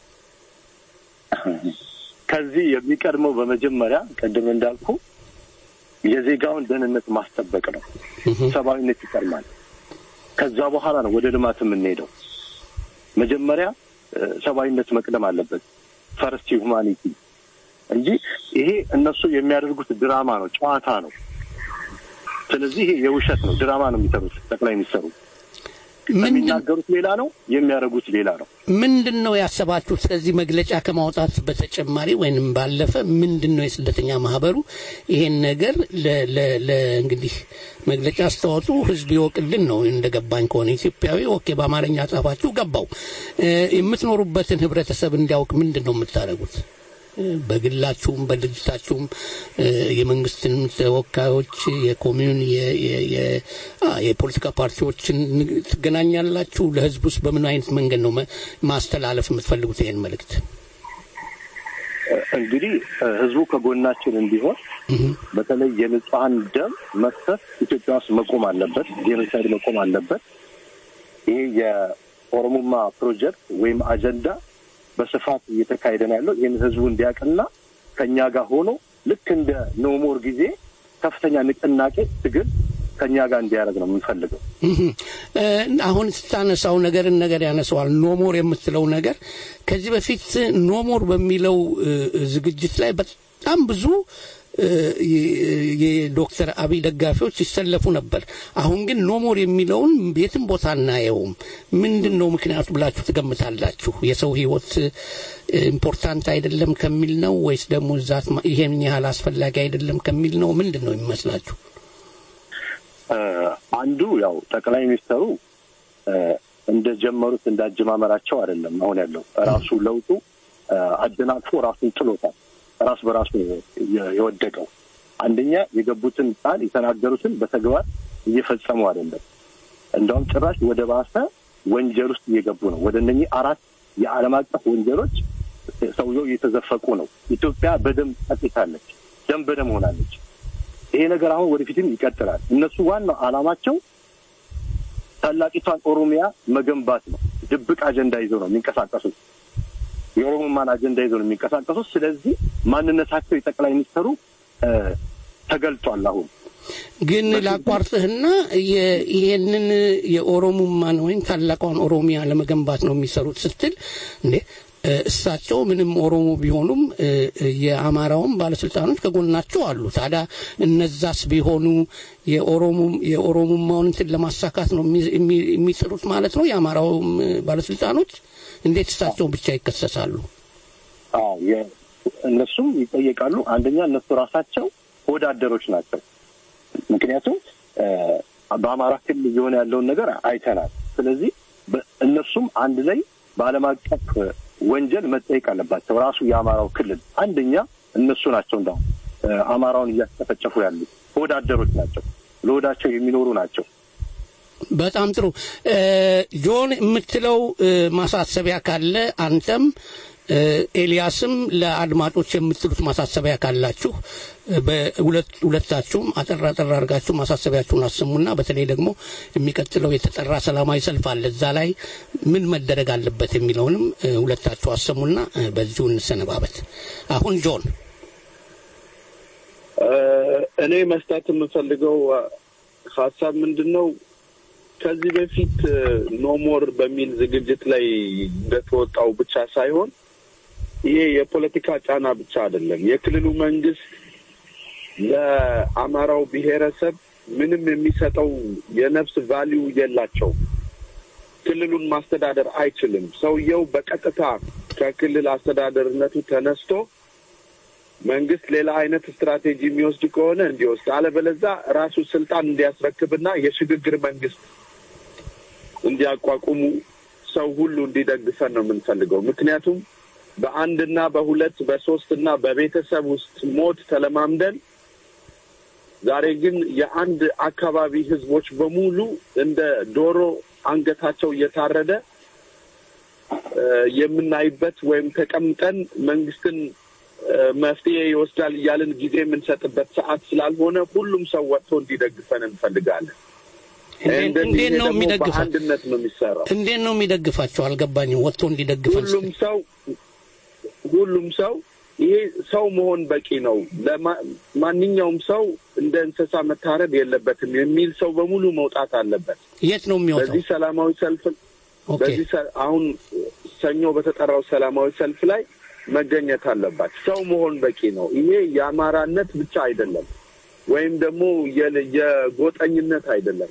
ከዚህ የሚቀድመው በመጀመሪያ ቅድም እንዳልኩ የዜጋውን ደህንነት ማስጠበቅ ነው። ሰብአዊነት ይቀድማል። ከዛ በኋላ ነው ወደ ልማት የምንሄደው። መጀመሪያ ሰብአዊነት መቅደም አለበት። ፈርስት ሁማኒቲ እንጂ ይሄ እነሱ የሚያደርጉት ድራማ ነው፣ ጨዋታ ነው። ስለዚህ ይሄ የውሸት ነው፣ ድራማ ነው የሚሰሩት ጠቅላይ ሚኒስትሩ። የሚናገሩት ሌላ ነው፣ የሚያደርጉት ሌላ ነው። ምንድን ነው ያሰባችሁት? ከዚህ መግለጫ ከማውጣት በተጨማሪ ወይንም ባለፈ ምንድን ነው የስደተኛ ማህበሩ ይሄን ነገር ለ- ለ- ለ- እንግዲህ መግለጫ አስተዋጡ ህዝብ ይወቅልን ነው እንደገባኝ ከሆነ ኢትዮጵያዊ ኦኬ፣ በአማርኛ ጻፋችሁ ገባው። እ፣ የምትኖሩበትን ህብረተሰብ እንዲያውቅ ምንድን ነው የምታደርጉት? እ፣ በግላችሁም በድርጅታችሁም እ፣ የመንግስትን ተወካዮች የኮሚዩን የ- የ- የ- አ፣ የፖለቲካ ፓርቲዎችን ንግ- ትገናኛላችሁ? ለህዝብ ውስጥ በምን አይነት መንገድ ነው መ- ማስተላለፍ የምትፈልጉት ይሄን መልእክት? እንግዲህ እ፣ ህዝቡ ከጎናችን እንዲሆን በተለይ የንጹሐን ደም መፍሰስ ኢትዮጵያ ውስጥ መቆም አለበት። ጄኖሳይድ መቆም አለበት። ይሄ የኦሮሞማ ፕሮጀክት ወይም አጀንዳ በስፋት እየተካሄደ ነው ያለው። ይህን ህዝቡ እንዲያውቅና ከእኛ ጋር ሆኖ ልክ እንደ ኖሞር ጊዜ ከፍተኛ ንቅናቄ ትግል ከእኛ ጋር እንዲያደርግ ነው የምንፈልገው። እህ፣ እ፣ አሁን ስታነሳው ነገርን ነገር ያነሰዋል። ኖሞር የምትለው ነገር ከዚህ በፊት ኖሞር በሚለው እ፣ ዝግጅት ላይ በጣም ብዙ እ፣ የ- የዶክተር አብይ ደጋፊዎች ይሰለፉ ነበር። አሁን ግን ኖሞር የሚለውን የትም ቦታ አናየውም። ምንድን ነው ምክንያቱ ብላችሁ ትገምታላችሁ? የሰው ህይወት እ፣ ኢምፖርታንት አይደለም ከሚል ነው ወይስ ደግሞ ዛት ማ- ይሄን ያህል አስፈላጊ አይደለም ከሚል ነው? ምንድን ነው የሚመስላችሁ? እ፣ አንዱ ያው ጠቅላይ ሚኒስትሩ እ፣ እንደጀመሩት እንዳጀማመራቸው አይደለም አሁን ያለው ራሱ ለውጡ እ፣ አደናቅፎ ራሱን ጥሎታል። ራስ በራሱ ነው የ- የወደቀው። አንደኛ የገቡትን ቃል የተናገሩትን በተግባር እየፈጸሙ አይደለም። እንደውም ጭራሽ ወደ ባሰ ወንጀል ውስጥ እየገቡ ነው። ወደ እነኚህ አራት የዓለም አቀፍ ወንጀሎች ሰውየው እየተዘፈቁ ነው። ኢትዮጵያ በደም ጠጥታለች፣ ደም በደም ሆናለች። ይሄ ነገር አሁን ወደፊትም ይቀጥላል። እነሱ ዋናው ዓላማቸው ታላቂቷን ኦሮሚያ መገንባት ነው። ድብቅ አጀንዳ ይዘው ነው የሚንቀሳቀሱት። የኦሮሞማን አጀንዳ ይዘው ነው የሚንቀሳቀሱት። ስለዚህ ማንነታቸው የጠቅላይ ሚኒስትሩ እ፣ ተገልጧል። አሁን ግን ላቋርጥህና የ- ይሄንን የኦሮሞማን ወይም ታላቋን ኦሮሚያ ለመገንባት ነው የሚሰሩት ስትል እንዴ እ፣ እሳቸው ምንም ኦሮሞ ቢሆኑም እ፣ እ፣ የአማራውም ባለስልጣኖች ከጎናቸው አሉ። ታዲያ እነዛስ ቢሆኑ የኦሮሞ የኦሮሞማውን እንትን ለማሳካት ነው የሚ- የሚ- የሚጥሩት ማለት ነው። የአማራውም እ፣ ባለስልጣኖች እንዴት እሳቸው ብቻ ይከሰሳሉ? አዎ የ- እነሱም ይጠየቃሉ። አንደኛ እነሱ ራሳቸው ወዳደሮች ናቸው። ምክንያቱም እ፣ በአማራ ክልል እየሆነ ያለውን ነገር አይተናል። ስለዚህ በ- እነሱም አንድ ላይ በዓለም አቀፍ ወንጀል መጠየቅ አለባቸው። ራሱ የአማራው ክልል አንደኛ እነሱ ናቸው። እንዳሁም እ፣ አማራውን እያስጨፈጨፉ ያሉ ወዳደሮች ናቸው። ለወዳቸው የሚኖሩ ናቸው። በጣም ጥሩ እ፣ ጆን የምትለው እ፣ ማሳሰቢያ ካለ አንተም እ፣ ኤልያስም ለአድማጮች የምትሉት ማሳሰቢያ ካላችሁ እ፣ በሁለት ሁለታችሁም አጠር አጠር አድርጋችሁ ማሳሰቢያችሁን አሰሙና በተለይ ደግሞ የሚቀጥለው የተጠራ ሰላማዊ ሰልፍ አለ እዛ ላይ ምን መደረግ አለበት የሚለውንም እ፣ ሁለታችሁ አሰሙና እ፣ በዚሁ እንሰነባበት አሁን ጆን እኔ መስጠት የምፈልገው አ፣ ሀሳብ ምንድን ነው? ከዚህ በፊት ኖሞር በሚል ዝግጅት ላይ እንደተወጣው ብቻ ሳይሆን ይሄ የፖለቲካ ጫና ብቻ አይደለም። የክልሉ መንግስት ለአማራው ብሔረሰብ ምንም የሚሰጠው የነፍስ ቫሊዩ የላቸውም። ክልሉን ማስተዳደር አይችልም። ሰውየው በቀጥታ ከክልል አስተዳደርነቱ ተነስቶ መንግስት ሌላ አይነት ስትራቴጂ የሚወስድ ከሆነ እንዲወስድ፣ አለበለዛ ራሱ ስልጣን እንዲያስረክብና የሽግግር መንግስት እንዲያቋቁሙ ሰው ሁሉ እንዲደግፈን ነው የምንፈልገው። ምክንያቱም በአንድና በሁለት በሶስትና በቤተሰብ ውስጥ ሞት ተለማምደን ዛሬ ግን የአንድ አካባቢ ህዝቦች በሙሉ እንደ ዶሮ አንገታቸው እየታረደ እ፣ የምናይበት ወይም ተቀምጠን መንግስትን እ፣ መፍትሄ ይወስዳል እያልን ጊዜ የምንሰጥበት ሰዓት ስላልሆነ ሁሉም ሰው ወጥቶ እንዲደግፈን እንፈልጋለን። እንዴት- እንዴት ነው የሚደግፈው? በአንድነት ነው የሚሰራው። እንዴት ነው የሚደግፋቸው? አልገባኝም። ወጥቶ እንዲደግፈን ሁሉም ሰው ሁሉም ሰው ይሄ ሰው መሆን በቂ ነው፣ ለማ- ማንኛውም ሰው እንደ እንስሳ መታረድ የለበትም የሚል ሰው በሙሉ መውጣት አለበት። የት ነው የሚወጣው? በዚህ ሰላማዊ ሰልፍ ኦኬ በዚህ ሰ- አሁን ሰኞ በተጠራው ሰላማዊ ሰልፍ ላይ መገኘት አለባት። ሰው መሆን በቂ ነው። ይሄ የአማራነት ብቻ አይደለም፣ ወይም ደግሞ የ- የጎጠኝነት አይደለም።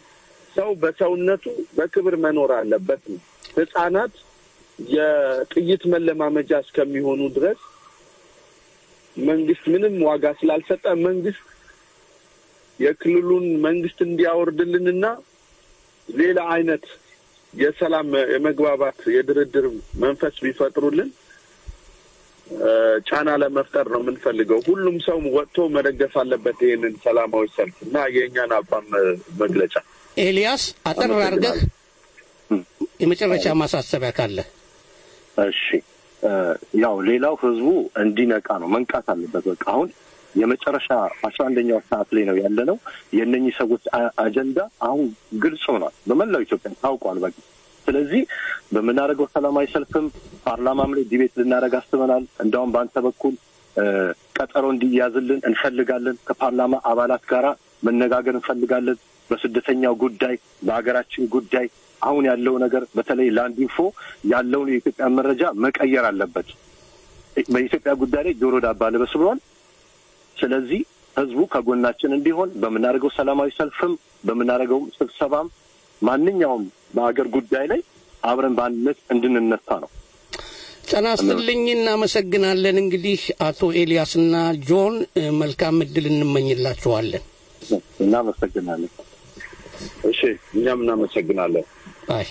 ሰው በሰውነቱ በክብር መኖር አለበት ነው። ህጻናት የጥይት መለማመጃ እስከሚሆኑ ድረስ መንግስት ምንም ዋጋ ስላልሰጠ መንግስት የክልሉን መንግስት እንዲያወርድልንና ሌላ አይነት የሰላም የመግባባት የድርድር መንፈስ ቢፈጥሩልን እ፣ ጫና ለመፍጠር ነው የምንፈልገው። ሁሉም ሰው ወጥቶ መደገፍ አለበት ይህንን ሰላማዊ ሰልፍ እና የእኛን አቋም እ፣ መግለጫ። ኤልያስ አጠር አድርገህ የመጨረሻ ማሳሰቢያ ካለ እሺ እ፣ ያው ሌላው ህዝቡ እንዲነቃ ነው መንቃት አለበት። በቃ አሁን የመጨረሻ አስራ አንደኛው ሰዓት ላይ ነው ያለ ነው። የእነኚህ ሰዎች አ- አጀንዳ አሁን ግልጽ ሆኗል፣ በመላው ኢትዮጵያ ታውቋል። በቃ ስለዚህ በምናደርገው ሰላማዊ ሰልፍም ፓርላማም ላይ ዲቤት ልናደርግ አስበናል። እንደውም በአንተ በኩል እ፣ ቀጠሮ እንዲያዝልን እንፈልጋለን። ከፓርላማ አባላት ጋራ መነጋገር እንፈልጋለን። በስደተኛው ጉዳይ፣ በሀገራችን ጉዳይ አሁን ያለው ነገር በተለይ ላንድ ኢንፎ ያለውን የኢትዮጵያ መረጃ መቀየር አለበት። በኢትዮጵያ ጉዳይ ላይ ጆሮ ዳባ ልበስ ብሏል። ስለዚህ ህዝቡ ከጎናችን እንዲሆን በምናደርገው ሰላማዊ ሰልፍም በምናደርገው ስብሰባም ማንኛውም በሀገር ጉዳይ ላይ አብረን በአንድነት እንድንነሳ ነው። ጤና ይስጥልኝ እናመሰግናለን እንግዲህ አቶ ኤልያስና ጆን እ፣ መልካም እድል እንመኝላችኋለን እናመሰግናለን እሺ እኛም እናመሰግናለን አይ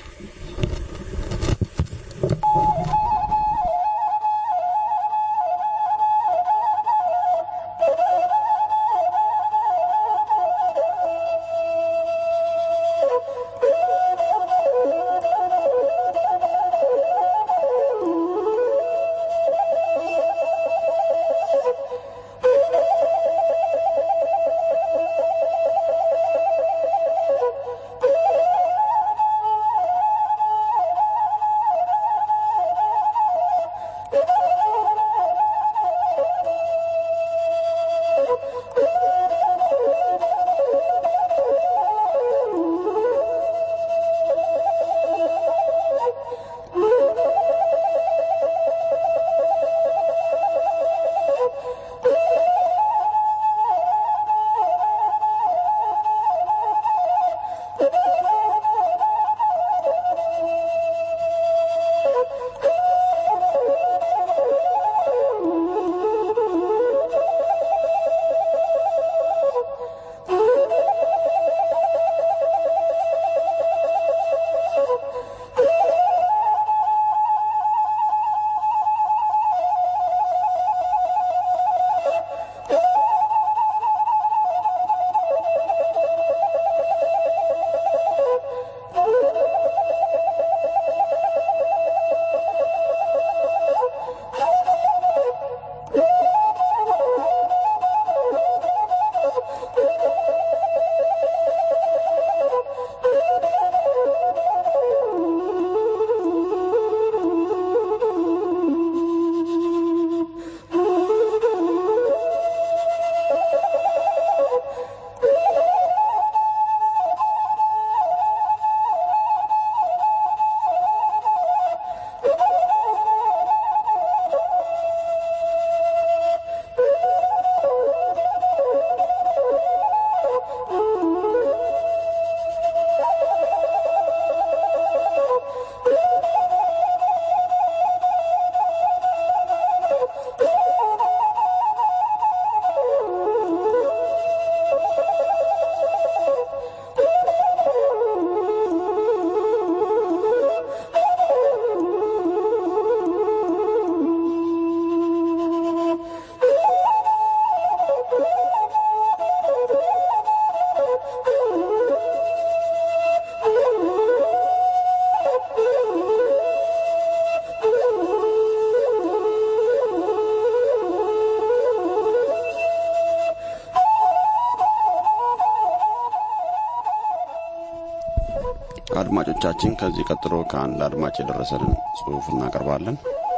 አድማጮቻችን ከዚህ ቀጥሎ ከአንድ አድማጭ የደረሰንን ጽሑፍ እናቀርባለን።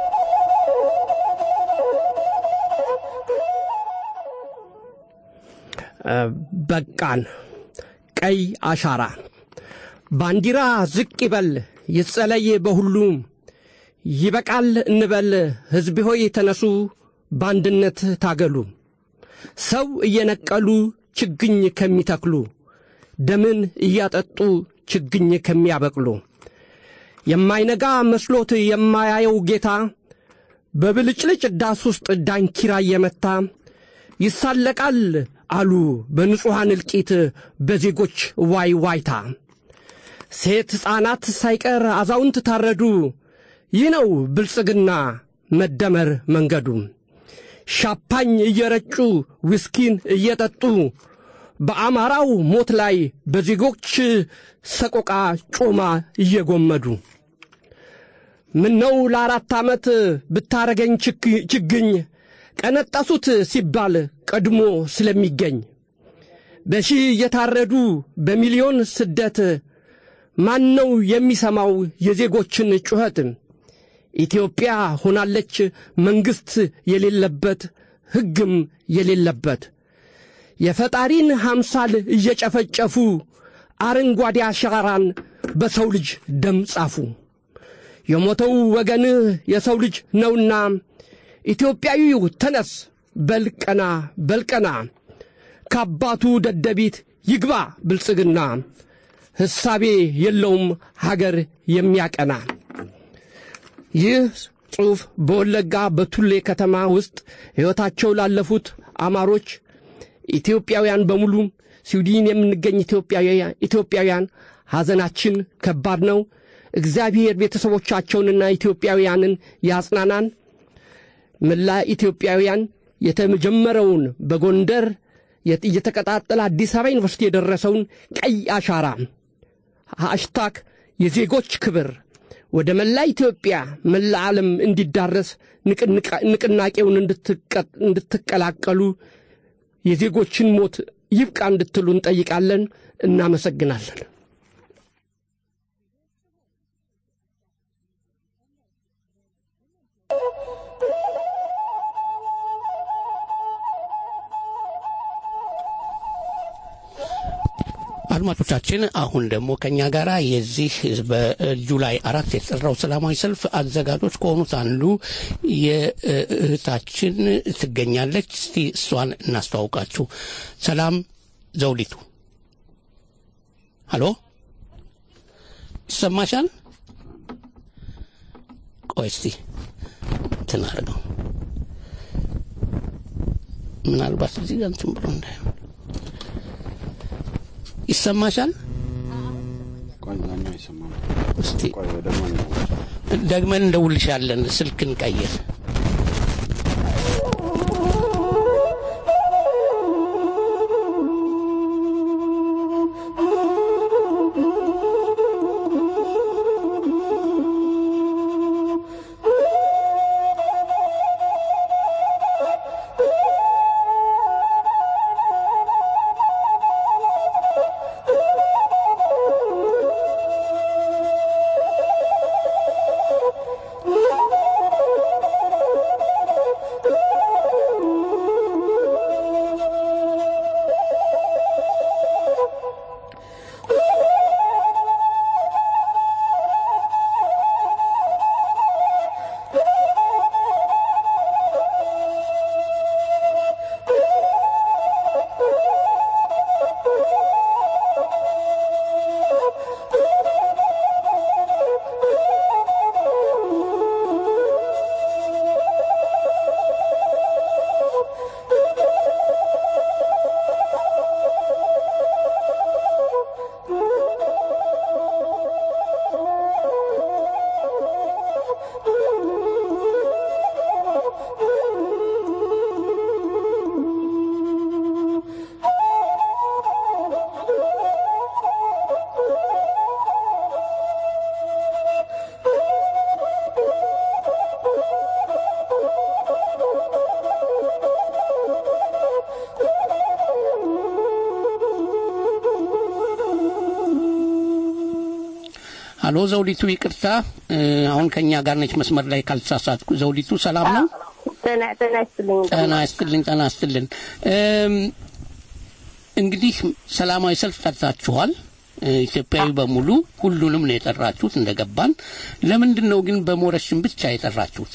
በቃን። ቀይ አሻራ ባንዲራ ዝቅ ይበል ይጸለይ በሁሉም ይበቃል እንበል ሕዝብ ሆይ ተነሱ በአንድነት ታገሉ ሰው እየነቀሉ ችግኝ ከሚተክሉ ደምን እያጠጡ ችግኝ ከሚያበቅሉ የማይነጋ መስሎት የማያየው ጌታ በብልጭልጭ ዳስ ውስጥ ዳንኪራ እየመታ ይሳለቃል አሉ በንጹሐን እልቂት በዜጎች ዋይ ዋይታ። ሴት ሕፃናት ሳይቀር አዛውንት ታረዱ። ይህ ነው ብልጽግና መደመር መንገዱ። ሻፓኝ እየረጩ ዊስኪን እየጠጡ በአማራው ሞት ላይ በዜጎች ሰቆቃ ጮማ እየጎመዱ ምነው ለአራት ዓመት ብታረገኝ ችግኝ ቀነጠሱት ሲባል ቀድሞ ስለሚገኝ በሺህ እየታረዱ በሚሊዮን ስደት ማን ነው የሚሰማው የዜጎችን ጩኸት? ኢትዮጵያ ሆናለች መንግሥት የሌለበት ሕግም የሌለበት የፈጣሪን ሐምሳል እየጨፈጨፉ አረንጓዴ አሻራን በሰው ልጅ ደም ጻፉ። የሞተው ወገንህ የሰው ልጅ ነውና ኢትዮጵያዊው ተነስ በልቀና በልቀና ከአባቱ ደደቢት ይግባ ብልጽግና ሕሳቤ የለውም ሀገር የሚያቀና። ይህ ጽሑፍ በወለጋ በቱሌ ከተማ ውስጥ ሕይወታቸው ላለፉት አማሮች ኢትዮጵያውያን በሙሉ ስዊድን የምንገኝ ኢትዮጵያውያን ሐዘናችን ከባድ ነው። እግዚአብሔር ቤተሰቦቻቸውንና ኢትዮጵያውያንን ያጽናናን። መላ ኢትዮጵያውያን የተጀመረውን በጎንደር እየተቀጣጠለ አዲስ አበባ ዩኒቨርሲቲ የደረሰውን ቀይ አሻራ ሃሽታግ የዜጎች ክብር ወደ መላ ኢትዮጵያ መላ ዓለም እንዲዳረስ ንቅናቄውን እንድትቀላቀሉ የዜጎችን ሞት ይብቃ እንድትሉ እንጠይቃለን። እናመሰግናለን። አድማጮቻችን አሁን ደግሞ ከኛ ጋር የዚህ በጁላይ አራት የተጠራው ሰላማዊ ሰልፍ አዘጋጆች ከሆኑት አንዱ የእህታችን ትገኛለች። እስቲ እሷን እናስተዋውቃችሁ። ሰላም ዘውዲቱ፣ ሀሎ፣ ይሰማሻል? ቆይ እስቲ እንትን አድርገው ምናልባት እዚህ ጋር እንትን ብሎ እንዳይሆን ይሰማሻል? እስቲ ደግመን እንደውልሻለን። ስልክን ቀይር። አሎ ዘውዲቱ፣ ይቅርታ አሁን ከኛ ጋር ነች መስመር ላይ ካልተሳሳትኩ። ዘውዲቱ ሰላም ነው? ጤና ይስጥልኝ። ጤና ይስጥልኝ። ጤና ይስጥልን። እንግዲህ ሰላማዊ ሰልፍ ጠርታችኋል። ኢትዮጵያዊ በሙሉ ሁሉንም ነው የጠራችሁት እንደገባን። ለምንድን ነው ግን በሞረሽን ብቻ የጠራችሁት?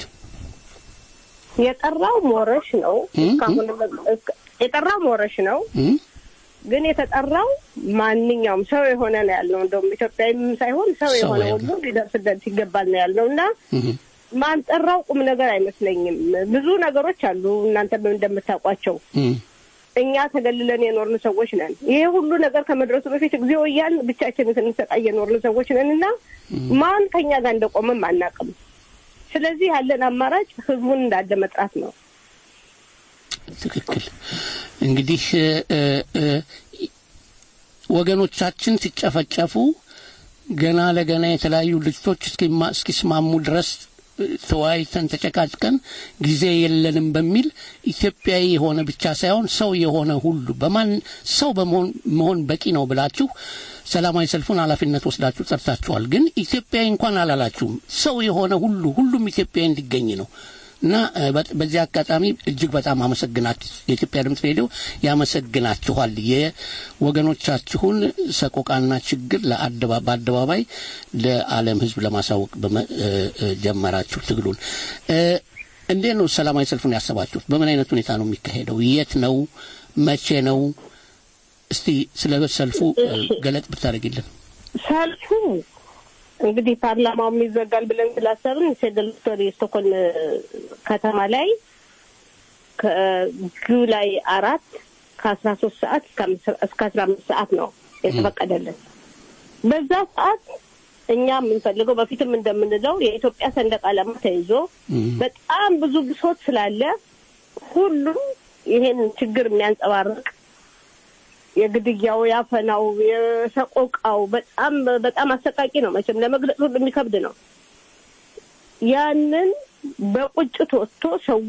የጠራው ሞረሽ ነው። እስካሁን የጠራው ሞረሽ ነው። ግን የተጠራው ማንኛውም ሰው የሆነ ነው ያልነው። እንደውም ኢትዮጵያዊም ሳይሆን ሰው ሰው የሆነ ያልነው። ሁሉ ሊደርስለት ይገባል ነው ያልነው እና ማንጠራው ቁም ነገር አይመስለኝም። ብዙ ነገሮች አሉ እናንተ እንደምታውቋቸው እኛ ተገልለን የኖርን ሰዎች ነን። ይሄ ሁሉ ነገር ከመድረሱ በፊት እግዚኦ እያልን ብቻችንን ስንሰቃይ የኖርን ሰዎች ነን እና ማን ከኛ ጋር እንደቆመም አናውቅም። ስለዚህ ያለን አማራጭ ህዝቡን እንዳለ መጥራት ነው። ትክክል። እንግዲህ እ፣ እ፣ ወገኖቻችን ሲጨፈጨፉ ገና ለገና የተለያዩ ልጅቶች እስኪማ- እስኪስማሙ ድረስ እ፣ ተወያይተን ተጨቃጭቀን ጊዜ የለንም በሚል ኢትዮጵያዊ የሆነ ብቻ ሳይሆን ሰው የሆነ ሁሉ በማን ሰው በመሆን መሆን በቂ ነው ብላችሁ ሰላማዊ ሰልፉን ኃላፊነት ወስዳችሁ ጠርታችኋል። ግን ኢትዮጵያዊ እንኳን አላላችሁም። ሰው የሆነ ሁሉ ሁሉም ኢትዮጵያዊ እንዲገኝ ነው እና እ፣ በ- በዚህ አጋጣሚ እጅግ በጣም አመሰግናችሁ የኢትዮጵያ ድምፅ ሬዲዮ ያመሰግናችኋል። የወገኖቻችሁን ሰቆቃና ችግር ለአደባ- በአደባባይ ለዓለም ሕዝብ ለማሳወቅ በመ- እ፣ እ፣ ጀመራችሁ ትግሉን። እ፣ እንዴት ነው ሰላማዊ ሰልፉን ያሰባችሁት? በምን አይነት ሁኔታ ነው የሚካሄደው? የት ነው? መቼ ነው? እስቲ ስለ ሰልፉ እ፣ ገለጥ ብታደርጊልን። ሰልፉ እንግዲህ ፓርላማው ይዘጋል ብለን ስላሰብን ሴደልቶሪ ስቶኮልም ከተማ ላይ ከጁላይ አራት ከአስራ ሶስት ሰዓት እስከ አምስት- እስከ አስራ አምስት ሰዓት ነው የተፈቀደልን። በዛ ሰዓት እኛ የምንፈልገው በፊትም እንደምንለው የኢትዮጵያ ሰንደቅ ዓላማ ተይዞ በጣም ብዙ ብሶት ስላለ ሁሉም ይሄን ችግር የሚያንጸባርቅ የግድያው፣ ያፈናው፣ የሰቆቃው በጣም በጣም አሰቃቂ ነው። መቼም ለመግለጽ ሁሉ የሚከብድ ነው። ያንን በቁጭት ወጥቶ ሰው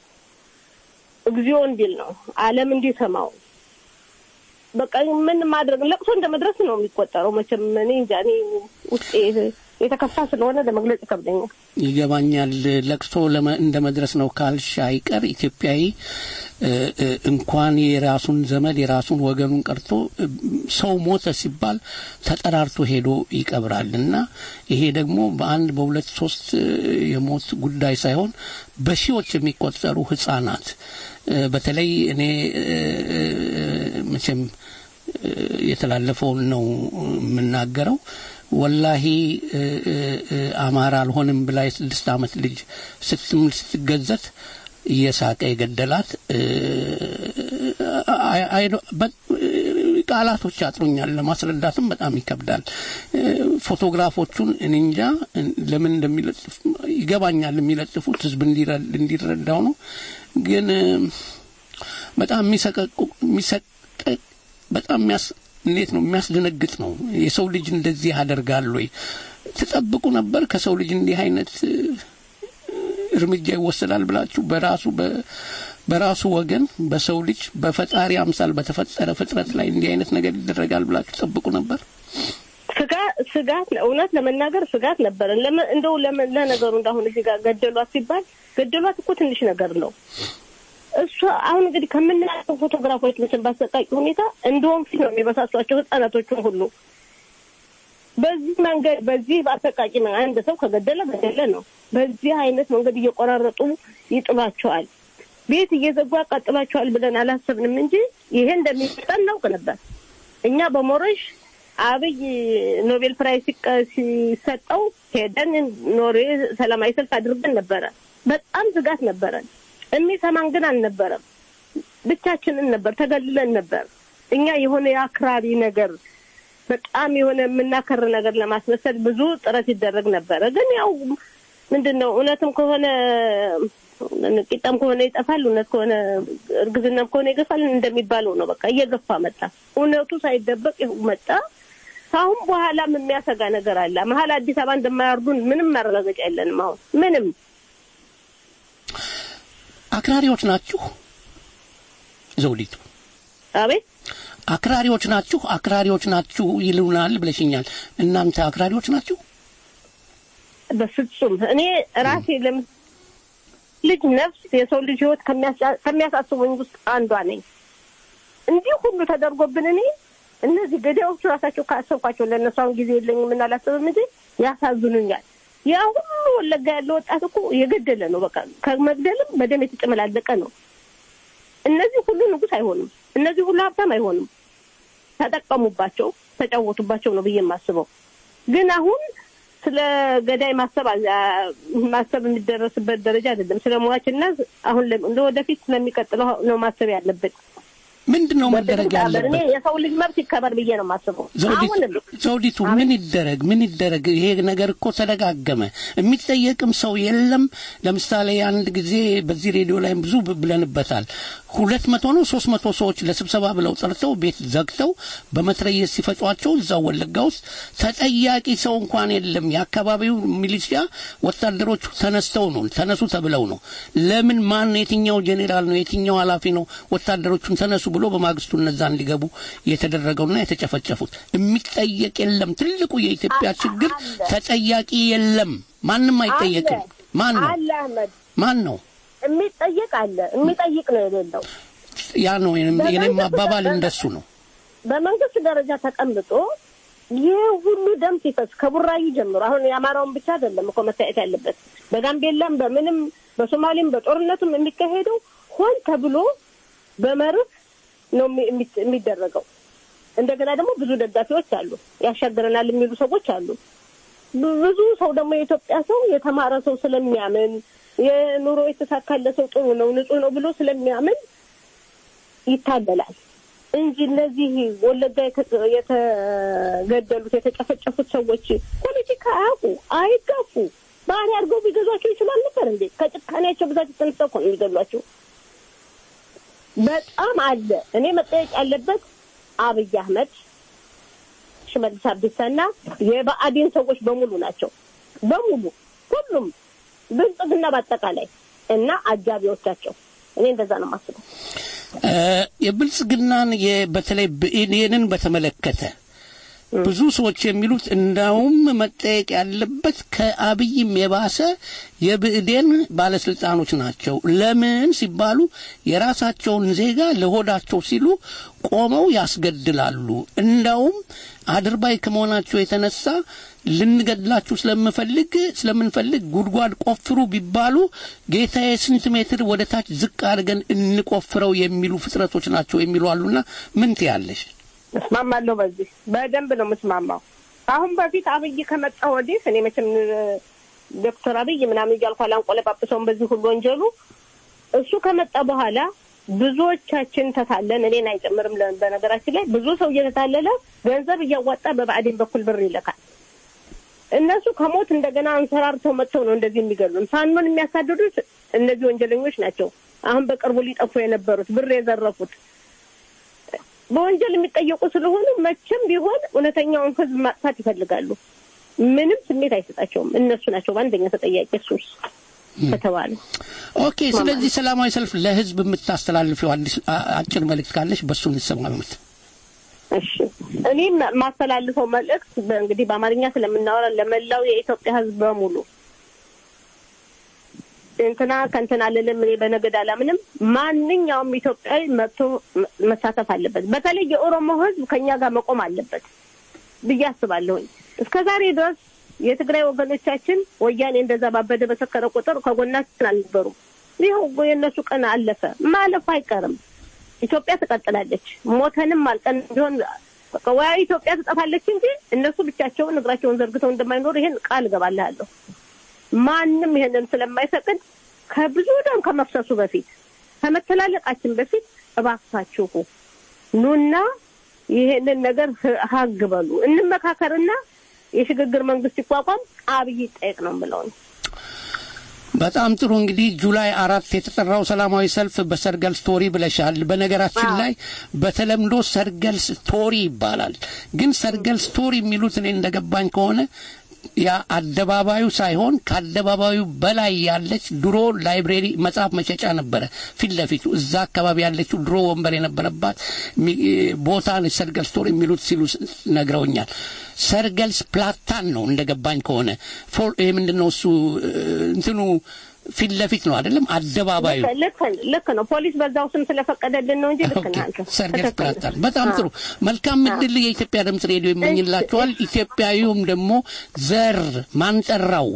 እግዚኦ እንዲል ነው ዓለም እንዲሰማው በቃ ምን ማድረግ ለቅሶ እንደ መድረስ ነው የሚቆጠረው። መቼም እኔ እንጃ እኔ ውስጤ የተከፋ ስለሆነ ለመግለጽ ይከብደኛል። ይገባኛል። ለቅሶ ለመ- እንደ መድረስ ነው ካልሽ አይቀር ኢትዮጵያዊ እ፣ እ፣ እንኳን የራሱን ዘመድ የራሱን ወገኑን ቀርቶ እ፣ ሰው ሞተ ሲባል ተጠራርቶ ሄዶ ይቀብራል እና ይሄ ደግሞ በአንድ በሁለት ሶስት እ፣ የሞት ጉዳይ ሳይሆን በሺዎች የሚቆጠሩ ህጻናት እ፣ በተለይ እኔ እ፣ እ፣ መቼም እ፣ የተላለፈውን ነው የምናገረው ወላሂ እ፣ እ፣ እ፣ አማራ አልሆንም ብላ የስድስት ዓመት ልጅ ስትምል ስትገዘት እየሳቀ የገደላት እ፣ አይ- አይ- በ- ቃላቶች ያጥሩኛል፣ ለማስረዳትም በጣም ይከብዳል። እ፣ ፎቶግራፎቹን እኔ እንጃ እ፣ ለምን እንደሚለጥፍ ይገባኛል። የሚለጥፉት ህዝብ እንዲረ- እንዲረዳው ነው። ግን እ፣ በጣም የሚሰቀቁ የሚሰቀቅ በጣም የሚያስ እንዴት ነው የሚያስደነግጥ ነው። የሰው ልጅ እንደዚህ ያደርጋል ወይ? ትጠብቁ ነበር ከሰው ልጅ እንዲህ አይነት እ፣ እርምጃ ይወሰዳል ብላችሁ በራሱ በ- በራሱ ወገን በሰው ልጅ በፈጣሪ አምሳል በተፈጠረ ፍጥረት ላይ እንዲህ አይነት ነገር ይደረጋል ብላችሁ ትጠብቁ ነበር? ስጋ ስጋት እውነት ለመናገር ስጋት ነበረን። ለምን እንደው ለምን ለነገሩ እንዳሁን እዚህ ጋር ገደሏት ሲባል ገደሏት እኮ ትንሽ ነገር ነው። እሷ አሁን እንግዲህ ከምናያቸው ፎቶግራፎች መቼም ባሰቃቂ ሁኔታ እንደ ወንፊት ነው የሚበሳሷቸው ህጻናቶቹን ሁሉ በዚህ መንገድ በዚህ በአሰቃቂ መንገድ አንድ ሰው ከገደለ ገደለ ነው። በዚህ አይነት መንገድ እየቆራረጡ ይጥሏቸዋል። ቤት እየዘጉ ያቃጥሏቸዋል ብለን አላሰብንም እንጂ ይሄ እንደሚመጣ እናውቅ ነበር። እኛ በሞረሽ አብይ ኖቤል ፕራይዝ ሲቀ- ሲሰጠው ሄደን ኖርዌይ ሰላማዊ ሰልፍ አድርገን ነበረ። በጣም ስጋት ነበረን። የሚሰማን ግን አልነበረም። ብቻችንን ነበር፣ ተገልለን ነበር። እኛ የሆነ የአክራሪ ነገር በጣም የሆነ የምናከር ነገር ለማስመሰል ብዙ ጥረት ይደረግ ነበረ። ግን ያው ምንድን ነው እውነትም ከሆነ ቂጣም ከሆነ ይጠፋል፣ እውነት ከሆነ እርግዝናም ከሆነ ይገፋል እንደሚባለው ነው። በቃ እየገፋ መጣ። እውነቱ ሳይደበቅ ይኸው መጣ። ከአሁን በኋላም የሚያሰጋ ነገር አለ። መሀል አዲስ አበባ እንደማያርዱን ምንም ማረጋገጫ የለንም። አሁን ምንም አክራሪዎች ናችሁ ዘውዲቱ? አቤት አክራሪዎች ናችሁ፣ አክራሪዎች ናችሁ ይሉናል ብለሽኛል። እናንተ አክራሪዎች ናችሁ? በፍጹም እኔ ራሴ ለም ልጅ ነፍስ የሰው ልጅ ህይወት ከሚያሳ- ከሚያሳስቡኝ ውስጥ አንዷ ነኝ። እንዲህ ሁሉ ተደርጎብን እኔ እነዚህ ገዳዮቹ ራሳቸው ካሰብኳቸው ለእነሱ አሁን ጊዜ የለኝም እና አላስብም እንጂ ያሳዝኑኛል። ያ ሁሉ ወለጋ ያለ ወጣት እኮ የገደለ ነው። በቃ ከመግደልም በደም የተጨመላለቀ ነው። እነዚህ ሁሉ ንጉስ አይሆኑም። እነዚህ ሁሉ ሀብታም አይሆኑም። ተጠቀሙባቸው፣ ተጫወቱባቸው ነው ብዬ የማስበው። ግን አሁን ስለ ገዳይ ማሰብ አ- ማሰብ የሚደረስበት ደረጃ አይደለም። ስለ ሟችና አሁን ለ- ለወደፊት ስለሚቀጥለው ነው ማሰብ ያለብን። ምንድን ነው መደረግ እኔ ያለበት? የሰው ልጅ መብት ይከበር ብዬ ነው የማስበው። ዘውዲቱ አሁንም ዘውዲቱ ምን ይደረግ ምን ይደረግ? ይሄ ነገር እኮ ተደጋገመ፣ የሚጠየቅም ሰው የለም። ለምሳሌ አንድ ጊዜ በዚህ ሬዲዮ ላይ ብዙ ብ- ብለንበታል። ሁለት መቶ ነው ሶስት መቶ ሰዎች ለስብሰባ ብለው ጠርተው ቤት ዘግተው በመትረየስ ሲፈጯቸው እዛው ወለጋ ውስጥ ተጠያቂ ሰው እንኳን የለም። የአካባቢው ሚሊሺያ ወታደሮቹ ተነስተው ነው ተነሱ ተብለው ነው። ለምን ማን የትኛው ጄኔራል ነው የትኛው ኃላፊ ነው ወታደሮቹን ተነሱ ብሎ በማግስቱ እነዛ እንዲገቡ የተደረገውና የተጨፈጨፉት? የሚጠየቅ የለም። ትልቁ የኢትዮጵያ ችግር ተጠያቂ የለም። ማንም አይጠየቅም። ማን ነው አለ አህመድ ማን ነው? የሚጠየቅ አለ፣ የሚጠይቅ ነው የሌለው። ያ ነው የኔም የኔም አባባል እንደሱ ነው። በመንግስት ደረጃ ተቀምጦ ይህ ሁሉ ደም ሲፈስ ከቡራዩ ጀምሮ አሁን የአማራውን ብቻ አይደለም እኮ መታየት ያለበት በጋምቤላም በምንም በሶማሌም በጦርነቱም የሚካሄደው ሆን ተብሎ በመርህ ነው የሚ- የሚ- የሚደረገው። እንደገና ደግሞ ብዙ ደጋፊዎች አሉ፣ ያሻግረናል የሚሉ ሰዎች አሉ። ብ- ብዙ ሰው ደግሞ የኢትዮጵያ ሰው የተማረ ሰው ስለሚያምን የኑሮ የተሳካለ ሰው ጥሩ ነው ንጹህ ነው ብሎ ስለሚያምን ይታገላል እንጂ እነዚህ ወለጋ የተ- የተገደሉት የተጨፈጨፉት ሰዎች ፖለቲካ አያውቁ አይጋፉ ባህሪ አድርገው ቢገዟቸው ይችላል ነበር እንዴ? ከጭካኔያቸው ብዛት የተነሳ እኮ ነው የሚገሏቸው። በጣም አለ። እኔ መጠየቅ ያለበት አብይ አህመድ፣ ሽመልስ አብዲሳና የብአዴን ሰዎች በሙሉ ናቸው። በሙሉ ሁሉም ብልጽግና በአጠቃላይ እና አጃቢዎቻቸው። እኔ እንደዛ ነው የማስበው። እ፣ የብልጽግናን የ- በተለይ ብአዴንን በተመለከተ ብዙ ሰዎች የሚሉት እንዳውም መጠየቅ ያለበት ከአብይም የባሰ የብእዴን ባለስልጣኖች ናቸው። ለምን ሲባሉ የራሳቸውን ዜጋ ለሆዳቸው ሲሉ ቆመው ያስገድላሉ። እንዳውም አድርባይ ከመሆናቸው የተነሳ ልንገድላችሁ ስለምፈልግ ስለምንፈልግ ጉድጓድ ቆፍሩ ቢባሉ ጌታዬ ስንት ሜትር ወደ ታች ዝቅ አድርገን እንቆፍረው የሚሉ ፍጥረቶች ናቸው የሚሉ አሉና ምን ትያለሽ? እስማማለሁ። በዚህ በደንብ ነው የምስማማው። አሁን በፊት አብይ ከመጣ ወዲህ እኔ መቼም እ፣ ዶክተር አብይ ምናምን እያልኩ አላንቆለጳጵሰውም በዚህ ሁሉ ወንጀሉ። እሱ ከመጣ በኋላ ብዙዎቻችን ተታለን፣ እኔን አይጨምርም። ለ- በነገራችን ላይ ብዙ ሰው እየተታለለ ገንዘብ እያዋጣ በብአዴን በኩል ብር ይልካል። እነሱ ከሞት እንደገና አንሰራርተው መጥተው ነው እንደዚህ የሚገሉን። ፋኖን የሚያሳድዱት እነዚህ ወንጀለኞች ናቸው። አሁን በቅርቡ ሊጠፉ የነበሩት ብር የዘረፉት በወንጀል የሚጠየቁ ስለሆኑ መቼም ቢሆን እውነተኛውን ሕዝብ ማጥፋት ይፈልጋሉ። ምንም ስሜት አይሰጣቸውም። እነሱ ናቸው በአንደኛ ተጠያቂ እሱስ ከተባለ ኦኬ። ስለዚህ ሰላማዊ ሰልፍ ለህዝብ የምታስተላልፊው አዲስ አ- አጭር መልእክት ካለሽ በእሱ እንሰማመት። እሺ እኔ የማስተላልፈው መልእክት እንግዲህ በአማርኛ ስለምናወራ ለመላው የኢትዮጵያ ሕዝብ በሙሉ እንትና ከእንትና አልልም። እኔ በነገድ አላምንም። ማንኛውም ኢትዮጵያዊ መጥቶ መ- መሳተፍ አለበት። በተለይ የኦሮሞ ሕዝብ ከኛ ጋር መቆም አለበት ብዬ አስባለሁኝ። እስከ ዛሬ ድረስ የትግራይ ወገኖቻችን ወያኔ እንደዛ ባበደ በሰከረ ቁጥር ከጎናችን አልነበሩም። ይኸው የእነሱ ቀን አለፈ፣ ማለፉ አይቀርም። ኢትዮጵያ ትቀጥላለች። ሞተንም አልቀን ቢሆን በቃ ወይ ኢትዮጵያ ትጠፋለች እንጂ እነሱ ብቻቸውን እግራቸውን ዘርግተው እንደማይኖሩ ይሄን ቃል እገባልሃለሁ። ማንም ይሄንን ስለማይፈቅድ ከብዙ ደም ከመፍሰሱ በፊት ከመተላለቃችን በፊት እባካችሁ ኑና ይሄንን ነገር ህ- ሀግ በሉ፣ እንመካከርና የሽግግር መንግስት ይቋቋም፣ አብይ ይጠየቅ ነው የምለው እኔ። በጣም ጥሩ እንግዲህ ጁላይ አራት የተጠራው ሰላማዊ ሰልፍ በሰርገል ስቶሪ ብለሻል። በነገራችን ላይ በተለምዶ ሰርገል ስቶሪ ይባላል። ግን ሰርገል ስቶሪ የሚሉት እኔ እንደገባኝ ከሆነ ያ አደባባዩ ሳይሆን ከአደባባዩ በላይ ያለች ድሮ ላይብሬሪ መጽሐፍ መሸጫ ነበረ ፊት ለፊቱ እዛ አካባቢ ያለችው ድሮ ወንበር የነበረባት ሚ- ቦታ ነች ሰርገል ስቶሪ የሚሉት ሲሉ ስ- ነግረውኛል። ሰርገልስ ፕላታን ነው እንደገባኝ ከሆነ ፎር ይሄ ምንድን ነው እሱ እ፣ እንትኑ ፊት ለፊት ነው አይደለም አደባባዩ ልክ ልክ- ልክ ነው። ፖሊስ በዛው ስም ስለፈቀደልን ነው እንጂ ልክ ነህ አንተ። ሰርገስ ትክክል ነህ። ፕላታን በጣም ጥሩ መልካም እድል የኢትዮጵያ ድምጽ ሬዲዮ ይመኝላችኋል ኢትዮጵያዊውም ደግሞ ዘር ማንጠራው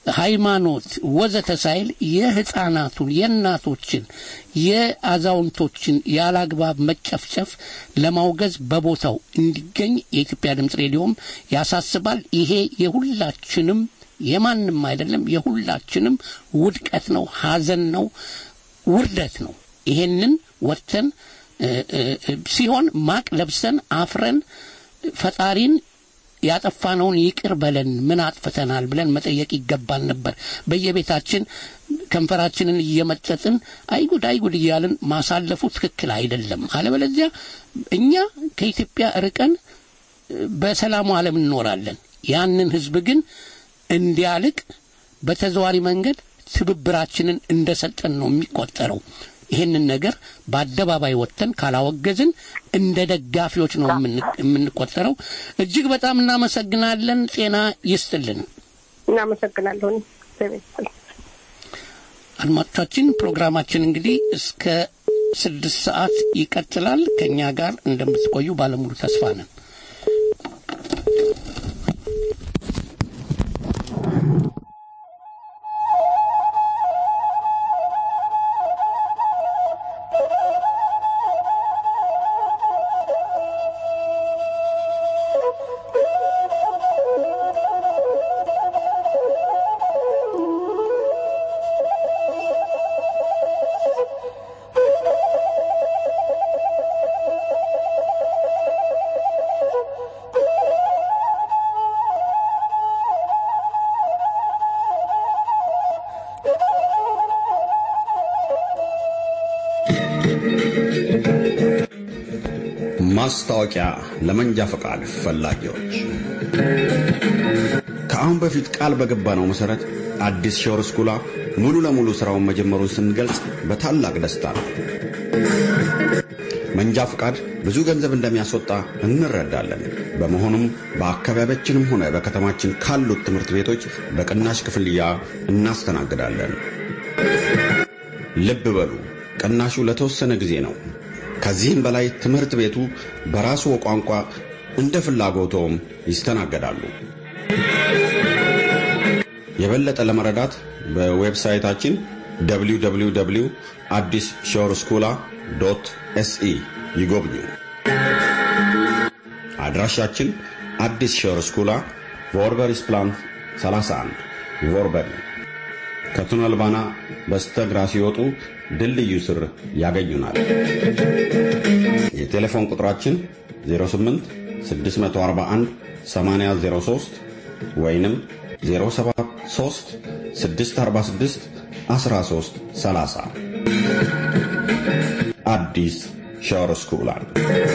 ሃይማኖት ወዘተ ሳይል የህፃናቱን የእናቶችን የአዛውንቶችን ያላግባብ መጨፍጨፍ ለማውገዝ በቦታው እንዲገኝ የኢትዮጵያ ድምፅ ሬዲዮም ያሳስባል። ይሄ የሁላችንም የማንም አይደለም፣ የሁላችንም ውድቀት ነው፣ ሀዘን ነው፣ ውርደት ነው። ይሄንን ወጥተን ሲሆን ማቅ ለብሰን አፍረን ፈጣሪን ያጠፋነውን ይቅር በለን ምን አጥፍተናል ብለን መጠየቅ ይገባል ነበር። በየቤታችን ከንፈራችንን እየመጠጥን አይጉድ አይጉድ እያልን ማሳለፉ ትክክል አይደለም። አለበለዚያ እኛ ከኢትዮጵያ ርቀን በሰላሙ ዓለም እንኖራለን። ያንን ህዝብ ግን እንዲያልቅ በተዘዋሪ መንገድ ትብብራችንን እንደሰጠን ነው የሚቆጠረው። ይህንን ነገር በአደባባይ ወጥተን ካላወገዝን እንደ ደጋፊዎች ነው የምንቆጠረው። እጅግ በጣም እናመሰግናለን። ጤና ይስጥልን። እናመሰግናለሁ። አድማጮቻችን፣ ፕሮግራማችን እንግዲህ እስከ ስድስት ሰዓት ይቀጥላል። ከእኛ ጋር እንደምትቆዩ ባለሙሉ ተስፋ ነን። ማስታወቂያ ለመንጃ ፈቃድ ፈላጊዎች ከአሁን በፊት ቃል በገባነው መሠረት አዲስ ሾር ስኩላ ሙሉ ለሙሉ ሥራውን መጀመሩን ስንገልጽ በታላቅ ደስታ ነው። መንጃ ፈቃድ ብዙ ገንዘብ እንደሚያስወጣ እንረዳለን። በመሆኑም በአካባቢያችንም ሆነ በከተማችን ካሉት ትምህርት ቤቶች በቅናሽ ክፍያ እናስተናግዳለን። ልብ በሉ፣ ቅናሹ ለተወሰነ ጊዜ ነው። ከዚህም በላይ ትምህርት ቤቱ በራሱ ቋንቋ እንደ ፍላጎቶም ይስተናገዳሉ። የበለጠ ለመረዳት በዌብሳይታችን www አዲስ ሾር ስኩላ ዶት ኤስኢ ይጎብኙ። አድራሻችን አዲስ ሾር ስኩላ ቮርበሪስ ፕላን 31 ቮርበሪ ከቱነል ባና በስተግራ ሲወጡ ድልድዩ ስር ያገኙናል። የቴሌፎን ቁጥራችን 08 641 8003 ወይንም 073 646 13 30 አዲስ ሻወር ስኩላል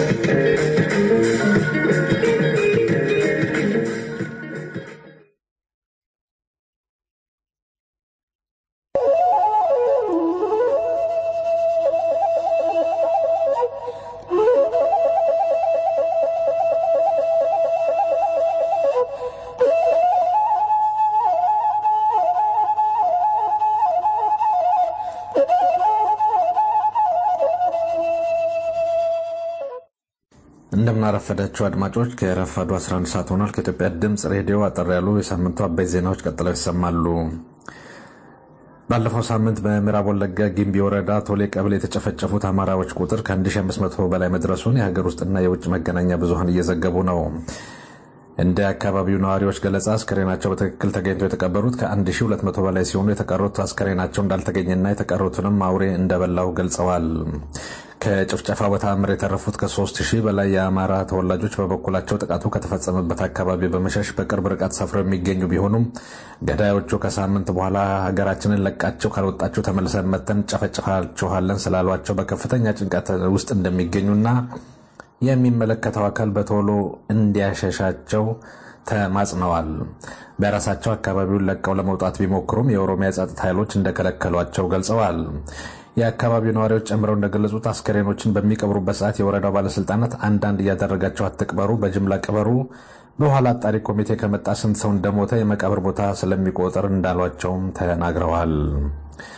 እንደምናረፈዳችሁ አድማጮች ከረፋዱ 11 ሰዓት ሆኗል። ከኢትዮጵያ ድምፅ ሬዲዮ አጠር ያሉ የሳምንቱ አበይት ዜናዎች ቀጥለው ይሰማሉ። ባለፈው ሳምንት በምዕራብ ወለጋ ጊምቢ ወረዳ ቶሌ ቀበሌ የተጨፈጨፉት አማራዎች ቁጥር ከ1500 በላይ መድረሱን የሀገር ውስጥና የውጭ መገናኛ ብዙኃን እየዘገቡ ነው። እንደ አካባቢው ነዋሪዎች ገለጻ አስከሬናቸው በትክክል ተገኝተው የተቀበሩት ከ1200 በላይ ሲሆኑ የተቀሩት አስከሬናቸው እንዳልተገኘና የተቀሩትንም አውሬ እንደበላው ገልጸዋል። ከጭፍጨፋ በተአምር የተረፉት ከ3000 በላይ የአማራ ተወላጆች በበኩላቸው ጥቃቱ ከተፈጸመበት አካባቢ በመሸሽ በቅርብ ርቀት ሰፍረው የሚገኙ ቢሆኑም ገዳዮቹ ከሳምንት በኋላ ሀገራችንን ለቃቸው ካልወጣችሁ ተመልሰን መተን ጨፈጭፋችኋለን ስላሏቸው በከፍተኛ ጭንቀት ውስጥ እንደሚገኙና የሚመለከተው አካል በቶሎ እንዲያሸሻቸው ተማጽነዋል። በራሳቸው አካባቢውን ለቀው ለመውጣት ቢሞክሩም የኦሮሚያ ጸጥታ ኃይሎች እንደከለከሏቸው ገልጸዋል። የአካባቢው ነዋሪዎች ጨምረው እንደገለጹት አስከሬኖችን በሚቀብሩበት ሰዓት የወረዳው ባለስልጣናት አንዳንድ እያደረጋቸው አትቅበሩ፣ በጅምላ ቅበሩ፣ በኋላ አጣሪ ኮሚቴ ከመጣ ስንት ሰው እንደሞተ የመቃብር ቦታ ስለሚቆጥር እንዳሏቸውም ተናግረዋል።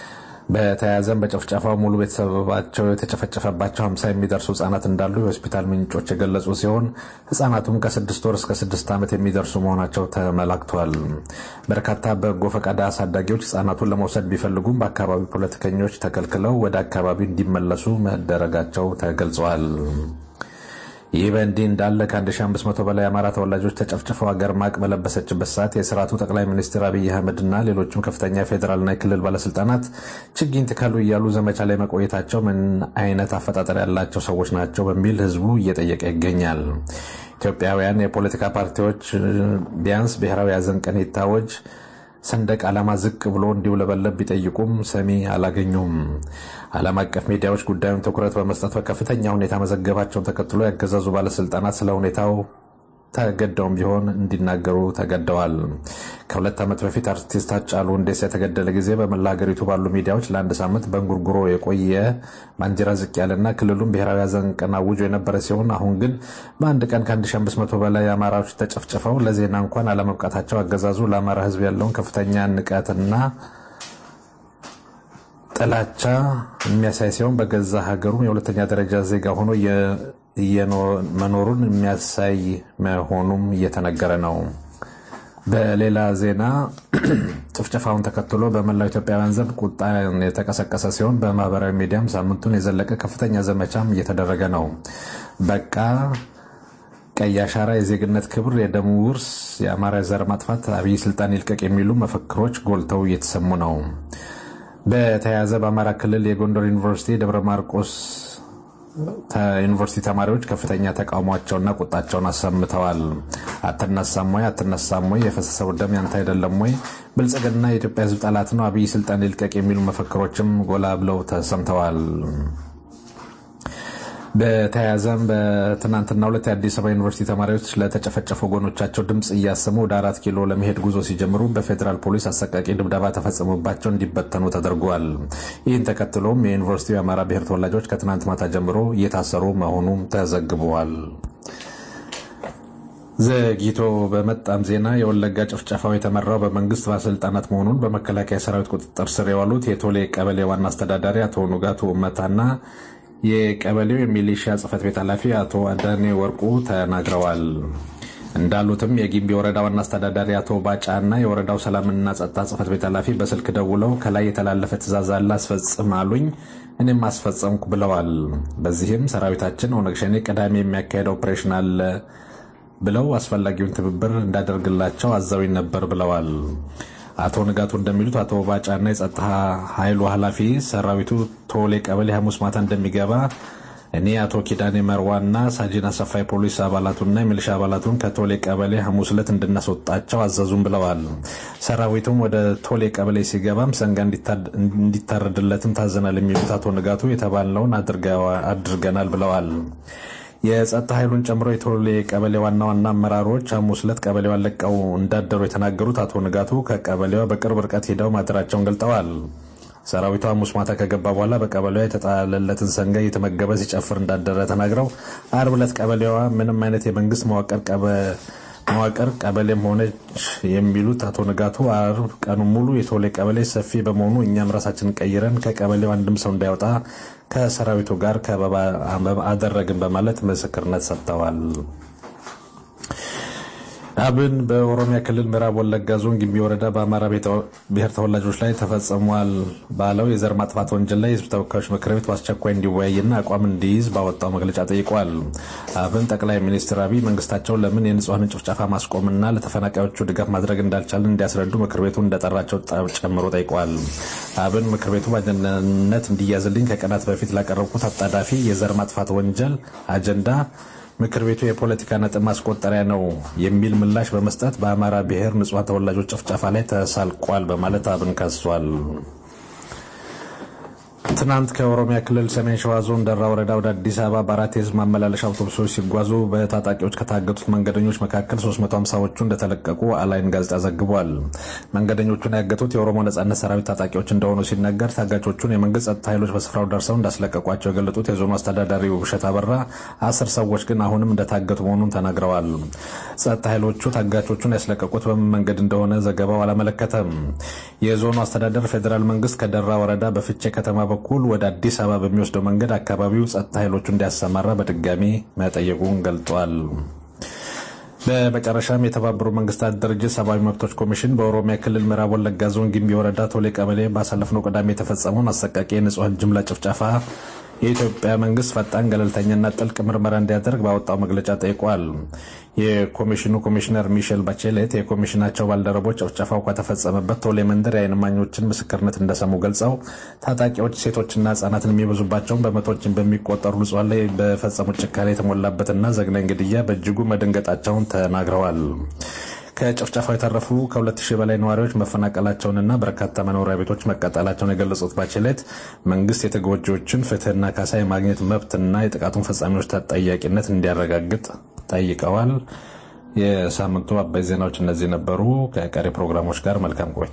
በተያያዘም በጭፍጨፋው ሙሉ ቤተሰባቸው የተጨፈጨፈባቸው ሀምሳ የሚደርሱ ህጻናት እንዳሉ የሆስፒታል ምንጮች የገለጹ ሲሆን ህጻናቱም ከስድስት ወር እስከ ስድስት ዓመት የሚደርሱ መሆናቸው ተመላክቷል። በርካታ በጎ ፈቃድ አሳዳጊዎች ህጻናቱን ለመውሰድ ቢፈልጉም በአካባቢው ፖለቲከኞች ተከልክለው ወደ አካባቢው እንዲመለሱ መደረጋቸው ተገልጸዋል። ይህ በእንዲህ እንዳለ ከ1500 በላይ የአማራ ተወላጆች ተጨፍጭፈው ሀገር ማቅ በለበሰችበት ሰዓት የስርዓቱ ጠቅላይ ሚኒስትር አብይ አህመድና ሌሎችም ከፍተኛ የፌዴራልና የክልል ባለስልጣናት ችግኝ ትከሉ እያሉ ዘመቻ ላይ መቆየታቸው ምን አይነት አፈጣጠር ያላቸው ሰዎች ናቸው በሚል ህዝቡ እየጠየቀ ይገኛል። ኢትዮጵያውያን የፖለቲካ ፓርቲዎች ቢያንስ ብሔራዊ ሐዘን ቀን ይታወጅ ሰንደቅ ዓላማ ዝቅ ብሎ እንዲውለበለብ ቢጠይቁም ሰሚ አላገኙም። ዓለም አቀፍ ሚዲያዎች ጉዳዩን ትኩረት በመስጠት በከፍተኛ ሁኔታ መዘገባቸውን ተከትሎ ያገዛዙ ባለስልጣናት ስለ ሁኔታው ተገደውም ቢሆን እንዲናገሩ ተገደዋል። ከሁለት ዓመት በፊት አርቲስት ሃጫሉ ሁንዴሳ የተገደለ ጊዜ በመላ ሀገሪቱ ባሉ ሚዲያዎች ለአንድ ሳምንት በእንጉርጉሮ የቆየ ባንዲራ ዝቅ ያለና ክልሉም ብሔራዊ ሐዘን ቀን አውጆ የነበረ ሲሆን አሁን ግን በአንድ ቀን ከ1500 በላይ አማራዎች ተጨፍጭፈው ለዜና እንኳን አለመብቃታቸው አገዛዙ ለአማራ ሕዝብ ያለውን ከፍተኛ ንቀትና ጥላቻ የሚያሳይ ሲሆን በገዛ ሀገሩም የሁለተኛ ደረጃ ዜጋ ሆኖ መኖሩን የሚያሳይ መሆኑም እየተነገረ ነው። በሌላ ዜና ጭፍጨፋውን ተከትሎ በመላው ኢትዮጵያውያን ዘንድ ቁጣ የተቀሰቀሰ ሲሆን በማህበራዊ ሚዲያም ሳምንቱን የዘለቀ ከፍተኛ ዘመቻም እየተደረገ ነው። በቃ ቀይ አሻራ፣ የዜግነት ክብር፣ የደም ውርስ፣ የአማራ ዘር ማጥፋት፣ አብይ ስልጣን ይልቀቅ የሚሉ መፈክሮች ጎልተው እየተሰሙ ነው። በተያያዘ በአማራ ክልል የጎንደር ዩኒቨርሲቲ ደብረ ማርቆስ ዩኒቨርሲቲ ተማሪዎች ከፍተኛ ተቃውሟቸውና ቁጣቸውን አሰምተዋል። አትነሳም ወይ አትነሳም ወይ የፈሰሰው ደም ያንተ አይደለም ወይ ብልጽግና የኢትዮጵያ ሕዝብ ጠላት ነው አብይ ስልጣን ይልቀቅ የሚሉ መፈክሮችም ጎላ ብለው ተሰምተዋል። በተያያዘም በትናንትና ሁለት የአዲስ አበባ ዩኒቨርሲቲ ተማሪዎች ለተጨፈጨፉ ወገኖቻቸው ድምፅ እያሰሙ ወደ አራት ኪሎ ለመሄድ ጉዞ ሲጀምሩ በፌዴራል ፖሊስ አሰቃቂ ድብደባ ተፈጽሞባቸው እንዲበተኑ ተደርጓል። ይህን ተከትሎም የዩኒቨርሲቲው የአማራ ብሔር ተወላጆች ከትናንት ማታ ጀምሮ እየታሰሩ መሆኑም ተዘግበዋል። ዘግይቶ በመጣም ዜና የወለጋ ጭፍጨፋው የተመራው በመንግስት ባለስልጣናት መሆኑን በመከላከያ ሰራዊት ቁጥጥር ስር የዋሉት የቶሌ ቀበሌ ዋና አስተዳዳሪ አቶ ንጋቱ ኡመታና የቀበሌው የሚሊሻ ጽህፈት ቤት ኃላፊ አቶ አዳኔ ወርቁ ተናግረዋል። እንዳሉትም የጊምቢ ወረዳ ዋና አስተዳዳሪ አቶ ባጫ እና የወረዳው ሰላምና ጸጥታ ጽህፈት ቤት ኃላፊ በስልክ ደውለው ከላይ የተላለፈ ትእዛዝ አለ አስፈጽም አሉኝ፣ እኔም አስፈጸምኩ ብለዋል። በዚህም ሰራዊታችን ኦነግ ሸኔ ቅዳሜ የሚያካሄደው ኦፕሬሽን አለ ብለው አስፈላጊውን ትብብር እንዳደርግላቸው አዘውኝ ነበር ብለዋል። አቶ ንጋቱ እንደሚሉት አቶ ባጫና የጸጥታ ኃይሉ ኃላፊ ሰራዊቱ ቶሌ ቀበሌ ሐሙስ ማታ እንደሚገባ እኔ አቶ ኪዳኔ መርዋና ሳጂን አሰፋ የፖሊስ አባላቱና የሚሊሻ አባላቱን ከቶሌ ቀበሌ ሐሙስ ዕለት እንድናስወጣቸው አዘዙም ብለዋል። ሰራዊቱም ወደ ቶሌ ቀበሌ ሲገባም ሰንጋ እንዲታረድለትም ታዘናል የሚሉት አቶ ንጋቱ የተባልነውን አድርገናል ብለዋል። የጸጥታ ኃይሉን ጨምሮ የቶሌ ቀበሌ ዋና ዋና አመራሮች ሐሙስ ዕለት ቀበሌዋን ለቀው እንዳደሩ የተናገሩት አቶ ንጋቱ ከቀበሌዋ በቅርብ ርቀት ሄደው ማደራቸውን ገልጠዋል። ሰራዊቱ ሐሙስ ማታ ከገባ በኋላ በቀበሌዋ የተጣለለትን ሰንጋ እየተመገበ ሲጨፍር እንዳደረ ተናግረው አርብ ዕለት ቀበሌዋ ምንም አይነት የመንግስት መዋቅር መዋቅር ቀበሌም ሆነች የሚሉት አቶ ንጋቱ አርብ ቀኑ ሙሉ የቶሌ ቀበሌ ሰፊ በመሆኑ እኛም ራሳችንን ቀይረን ከቀበሌው አንድም ሰው እንዳይወጣ ከሰራዊቱ ጋር ከበባ አደረግን በማለት ምስክርነት ሰጥተዋል። አብን በኦሮሚያ ክልል ምዕራብ ወለጋ ዞን ግንቢ ወረዳ በአማራ ብሔር ተወላጆች ላይ ተፈጽሟል ባለው የዘር ማጥፋት ወንጀል ላይ የህዝብ ተወካዮች ምክር ቤት በአስቸኳይ እንዲወያይና አቋም እንዲይዝ ባወጣው መግለጫ ጠይቋል። አብን ጠቅላይ ሚኒስትር አብይ መንግስታቸው ለምን የንጹሐንን ጭፍጨፋ ማስቆምና ለተፈናቃዮቹ ድጋፍ ማድረግ እንዳልቻለን እንዲያስረዱ ምክር ቤቱ እንደጠራቸው ጨምሮ ጠይቋል። አብን ምክር ቤቱ በአጀንዳነት እንዲያዝልኝ ከቀናት በፊት ላቀረብኩት አጣዳፊ የዘር ማጥፋት ወንጀል አጀንዳ ምክር ቤቱ የፖለቲካ ነጥብ ማስቆጠሪያ ነው የሚል ምላሽ በመስጠት በአማራ ብሔር ንጹሐን ተወላጆች ጭፍጨፋ ላይ ተሳልቋል በማለት አብን ከሷል። ትናንት ከኦሮሚያ ክልል ሰሜን ሸዋ ዞን ደራ ወረዳ ወደ አዲስ አበባ በአራት የህዝብ ማመላለሻ አውቶቡሶች ሲጓዙ በታጣቂዎች ከታገቱት መንገደኞች መካከል 350ዎቹ እንደተለቀቁ አላይን ጋዜጣ ዘግቧል። መንገደኞቹን ያገቱት የኦሮሞ ነጻነት ሰራዊት ታጣቂዎች እንደሆኑ ሲነገር ታጋቾቹን የመንግስት ጸጥታ ኃይሎች በስፍራው ደርሰው እንዳስለቀቋቸው የገለጡት የዞኑ አስተዳዳሪ ውብሸት አበራ አስር ሰዎች ግን አሁንም እንደታገቱ መሆኑን ተናግረዋል። ጸጥታ ኃይሎቹ ታጋቾቹን ያስለቀቁት በምን መንገድ እንደሆነ ዘገባው አላመለከተም። የዞኑ አስተዳደር ፌዴራል መንግስት ከደራ ወረዳ በፍቼ ከተማ በኩል ወደ አዲስ አበባ በሚወስደው መንገድ አካባቢው ጸጥታ ኃይሎቹ እንዲያሰማራ በድጋሚ መጠየቁን ገልጧል። በመጨረሻም የተባበሩት መንግስታት ድርጅት ሰብአዊ መብቶች ኮሚሽን በኦሮሚያ ክልል ምዕራብ ወለጋ ዞን ጊምቢ ወረዳ ቶሌ ቀበሌ ባሳለፍነው ቅዳሜ የተፈጸመውን አሰቃቂ የንጹሐን ጅምላ ጭፍጨፋ የኢትዮጵያ መንግስት ፈጣን ገለልተኛና ጥልቅ ምርመራ እንዲያደርግ ባወጣው መግለጫ ጠይቋል። የኮሚሽኑ ኮሚሽነር ሚሼል ባቼሌት የኮሚሽናቸው ባልደረቦች ጭፍጨፋው ከተፈጸመበት ቶሌ መንደር የዓይን እማኞችን ምስክርነት እንደሰሙ ገልጸው ታጣቂዎች ሴቶችና ህጻናትን የሚበዙባቸውን በመቶዎችን በሚቆጠሩ ንጹሐን ላይ በፈጸሙት ጭካኔ የተሞላበትና ዘግናኝ ግድያ በእጅጉ መደንገጣቸውን ተናግረዋል። ከጭፍጨፋው የተረፉ ከ2000 በላይ ነዋሪዎች መፈናቀላቸውንና በርካታ መኖሪያ ቤቶች መቃጠላቸውን የገለጹት ባችሌት መንግስት የተጎጂዎችን ፍትህና ካሳ የማግኘት መብትና የጥቃቱን ፈጻሚዎች ተጠያቂነት እንዲያረጋግጥ ጠይቀዋል። የሳምንቱ አበይ ዜናዎች እነዚህ ነበሩ። ከቀሪ ፕሮግራሞች ጋር መልካም ቆይታ።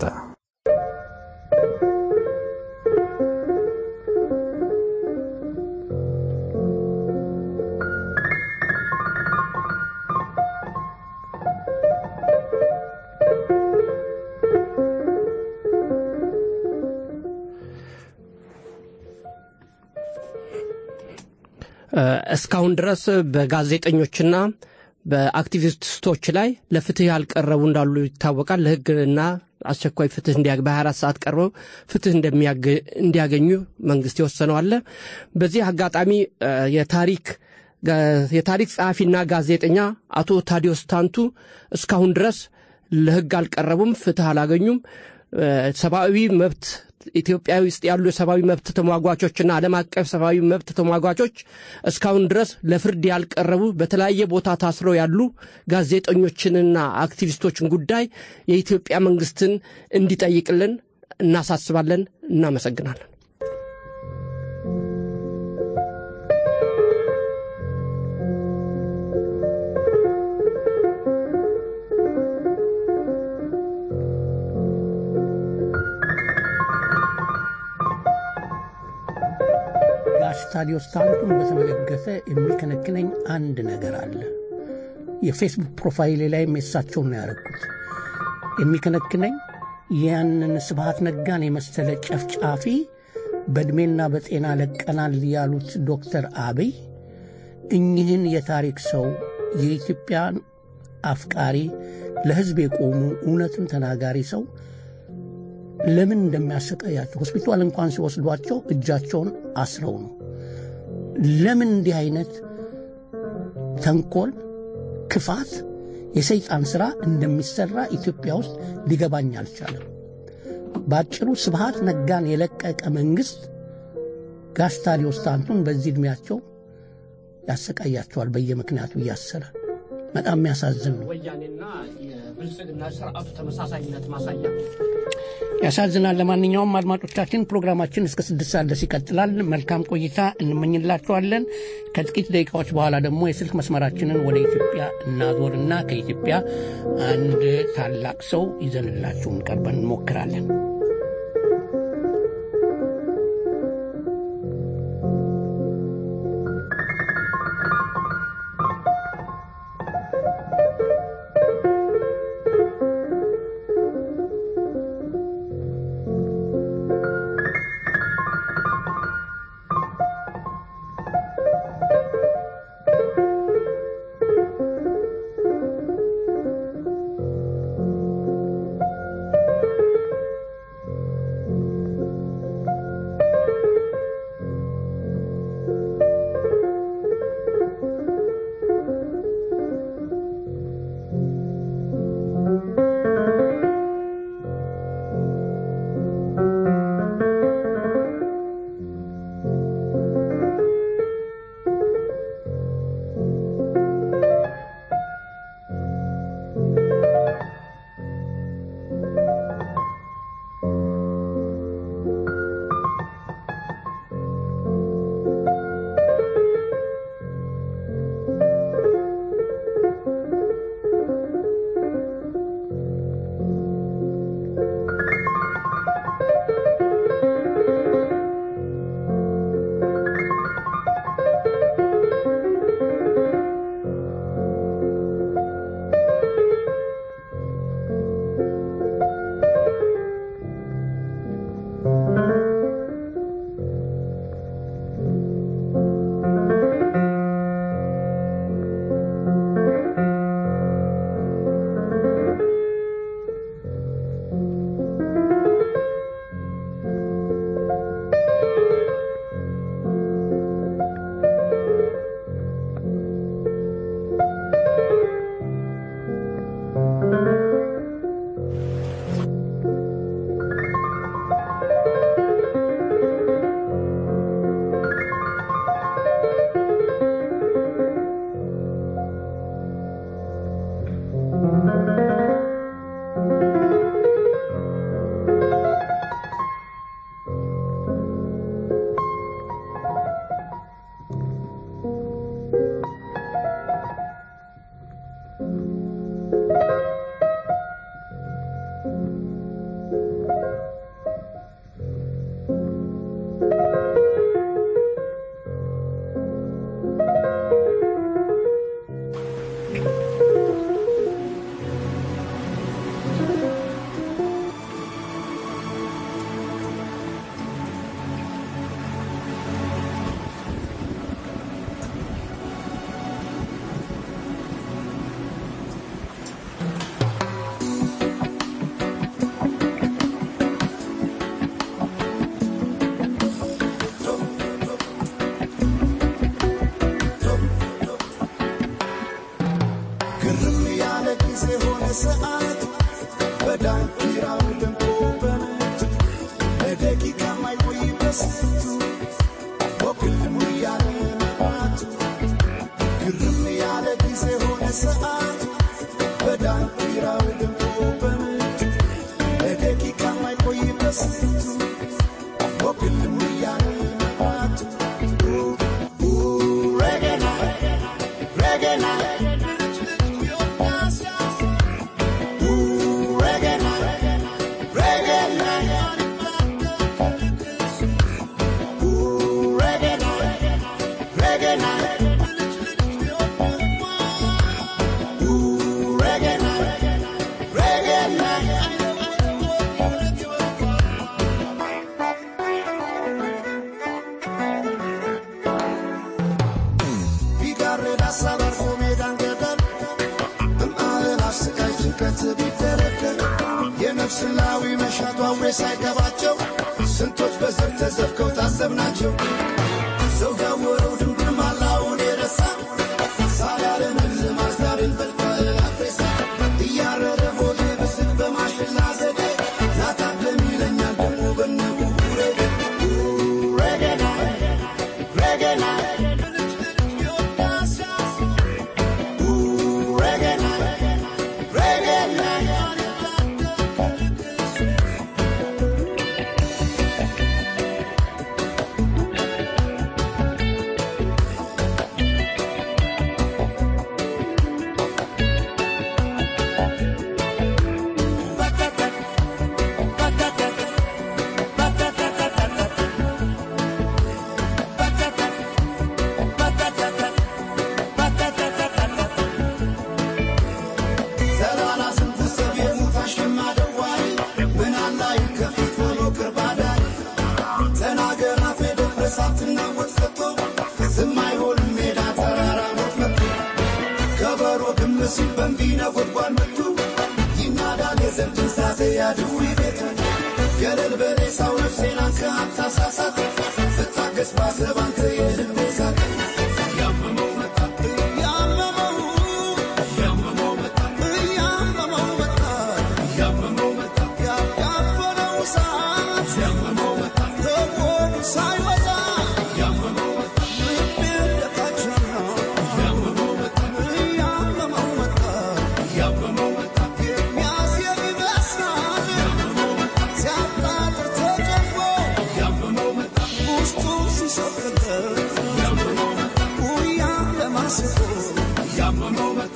እስካሁን ድረስ በጋዜጠኞችና በአክቲቪስቶች ላይ ለፍትህ ያልቀረቡ እንዳሉ ይታወቃል። ለህግና አስቸኳይ ፍትህ በ24 ሰዓት ቀርበው ፍትህ እንዲያገኙ መንግስት የወሰነው አለ። በዚህ አጋጣሚ የታሪክ የታሪክ ጸሐፊና ጋዜጠኛ አቶ ታዲዮስ ታንቱ እስካሁን ድረስ ለህግ አልቀረቡም፣ ፍትህ አላገኙም። ሰብአዊ መብት ኢትዮጵያ ውስጥ ያሉ የሰብአዊ መብት ተሟጓቾችና ዓለም አቀፍ ሰብአዊ መብት ተሟጓቾች እስካሁን ድረስ ለፍርድ ያልቀረቡ በተለያየ ቦታ ታስረው ያሉ ጋዜጠኞችንና አክቲቪስቶችን ጉዳይ የኢትዮጵያ መንግስትን እንዲጠይቅልን እናሳስባለን። እናመሰግናለን። ጋሽ ታዲዮስ ታንቱን በተመለከተ የሚከነክነኝ አንድ ነገር አለ። የፌስቡክ ፕሮፋይሌ ላይም የሳቸውን ነው ያደረግኩት። የሚከነክነኝ ያንን ስብሃት ነጋን የመሰለ ጨፍጫፊ በዕድሜና በጤና ለቀናል ያሉት ዶክተር አብይ እኚህን የታሪክ ሰው የኢትዮጵያን አፍቃሪ ለሕዝብ የቆሙ እውነትን ተናጋሪ ሰው ለምን እንደሚያሰቃያቸው ሆስፒታል እንኳን ሲወስዷቸው እጃቸውን አስረው ነው። ለምን እንዲህ አይነት ተንኮል፣ ክፋት፣ የሰይጣን ሥራ እንደሚሠራ ኢትዮጵያ ውስጥ ሊገባኝ አልቻለም። በአጭሩ ስብሃት ነጋን የለቀቀ መንግሥት ጋሽ ታዲዮስ ታንቱን በዚህ ዕድሜያቸው ያሰቃያቸዋል፣ በየምክንያቱ እያሰረ በጣም የሚያሳዝን ነው። ወያኔና የብልጽግና ስርዓቱ ተመሳሳይነት ማሳያ ያሳዝናል። ለማንኛውም አድማጮቻችን ፕሮግራማችን እስከ ስድስት ሰዓት ድረስ ይቀጥላል። መልካም ቆይታ እንመኝላችኋለን። ከጥቂት ደቂቃዎች በኋላ ደግሞ የስልክ መስመራችንን ወደ ኢትዮጵያ እናዞርና ከኢትዮጵያ አንድ ታላቅ ሰው ይዘንላችሁ እንቀርበን እንሞክራለን። ሰዓት በዳንኪራው ደምቆ በምት ለደቂቃ ማይቆይበት ስንቱ ወግልም እያለ መግባቱ ረገና ረገና ረገና ረገና ቢጋርድ ሀሳብ አልፎ ሜዳን ገደል እማልን አስቃይ ጭንቀት ቢደረደር የነፍስ ላዊ መሻቷ አውሬ ሳይገባቸው ስንቶች በዘር ተዘፍከው ታዘብናቸው ሰው ያወረው ድንብር ማላውን የረሳ ሳላለን ማስዳርን በልፋ አትሬሳ እያረረ ሆዴ ብስቅ በማሽላ ዘዴ ናታደም ይለኛል ደግሞ በነቡ ረገና ረገና ዘላላ ስንት ሰብ የሙት አሸማ ደዋይ ምን አላይ ከፊት ሆኖ ቅርብ አዳሪ ተናገር አፌ ደፍረስ አትናወጥ ከቶ ዝም አይሆንም ሜዳ ተራራ ሞት መጥቶ ከበሮ ግም ሲል በንቢ ነጎድጓድ መቱ ይናዳል የዘር ትንሳኤ ያድዊ ቤቱ ገለል በሬሳው ነፍሴን አንከ አታሳሳት ብታገስ ባሰብ አንተ የልቤ ሳት ያመመው መጣ ያመመው ያመመው መጣ ያመመው መጣ ያመመው መጣ ያፈነው ሰዓት ያመመው መጣ ከጎኑ ሳይወጣ ያመመው መጣ ልቤ እንደታችና ያመመው መጣ ያመመው መጣ ያመመው መጣ የሚያስየም ይመስላል ያመመው መጣ ሲያጣጥር ተጨንቆ ያመመው መጣ ውስጡን ሲሰቅለት ያመመው መጣ ጉያ ለማስቆ ያመመው መጣ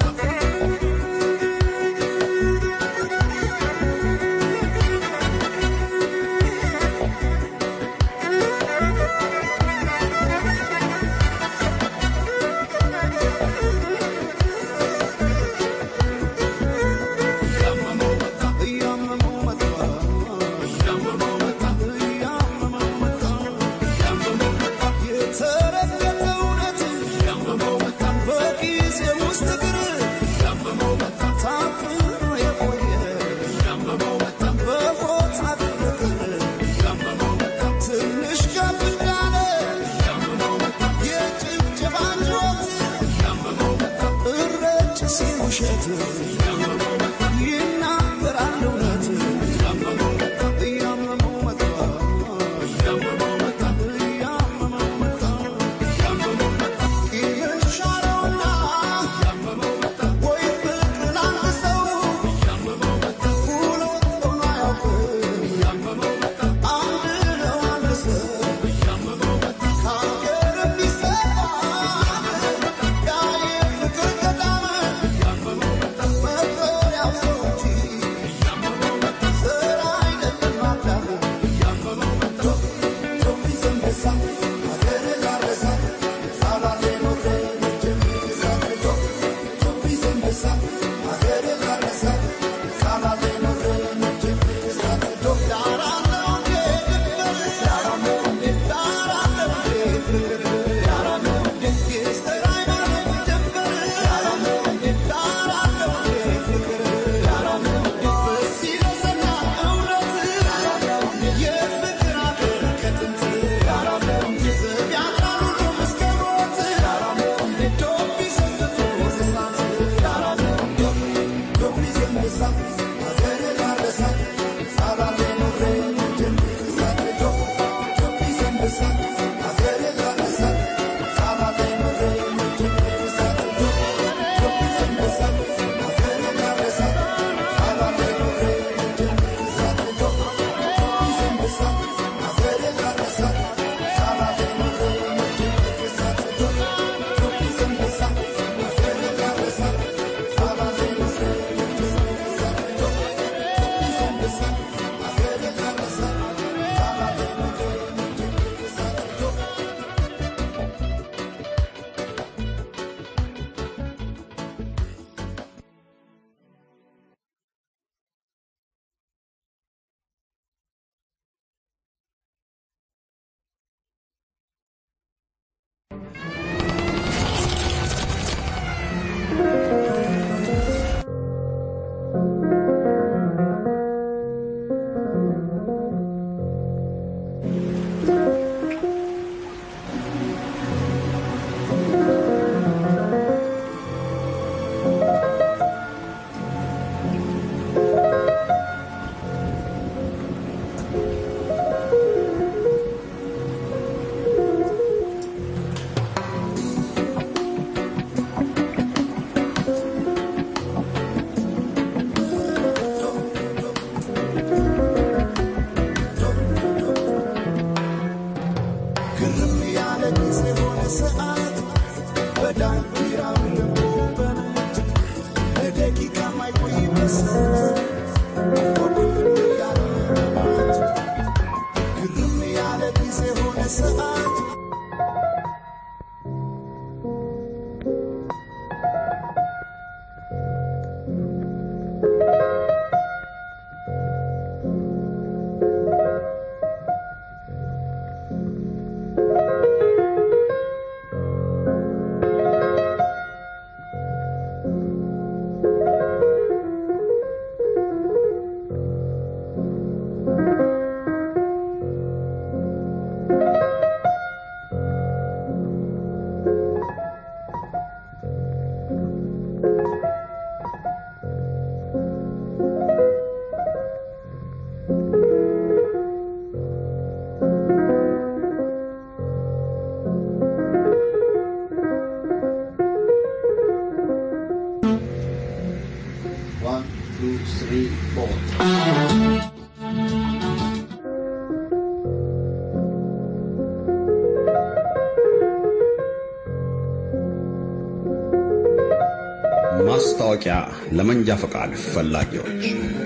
ማስታወቂያ ለመንጃ ፈቃድ ፈላጊዎች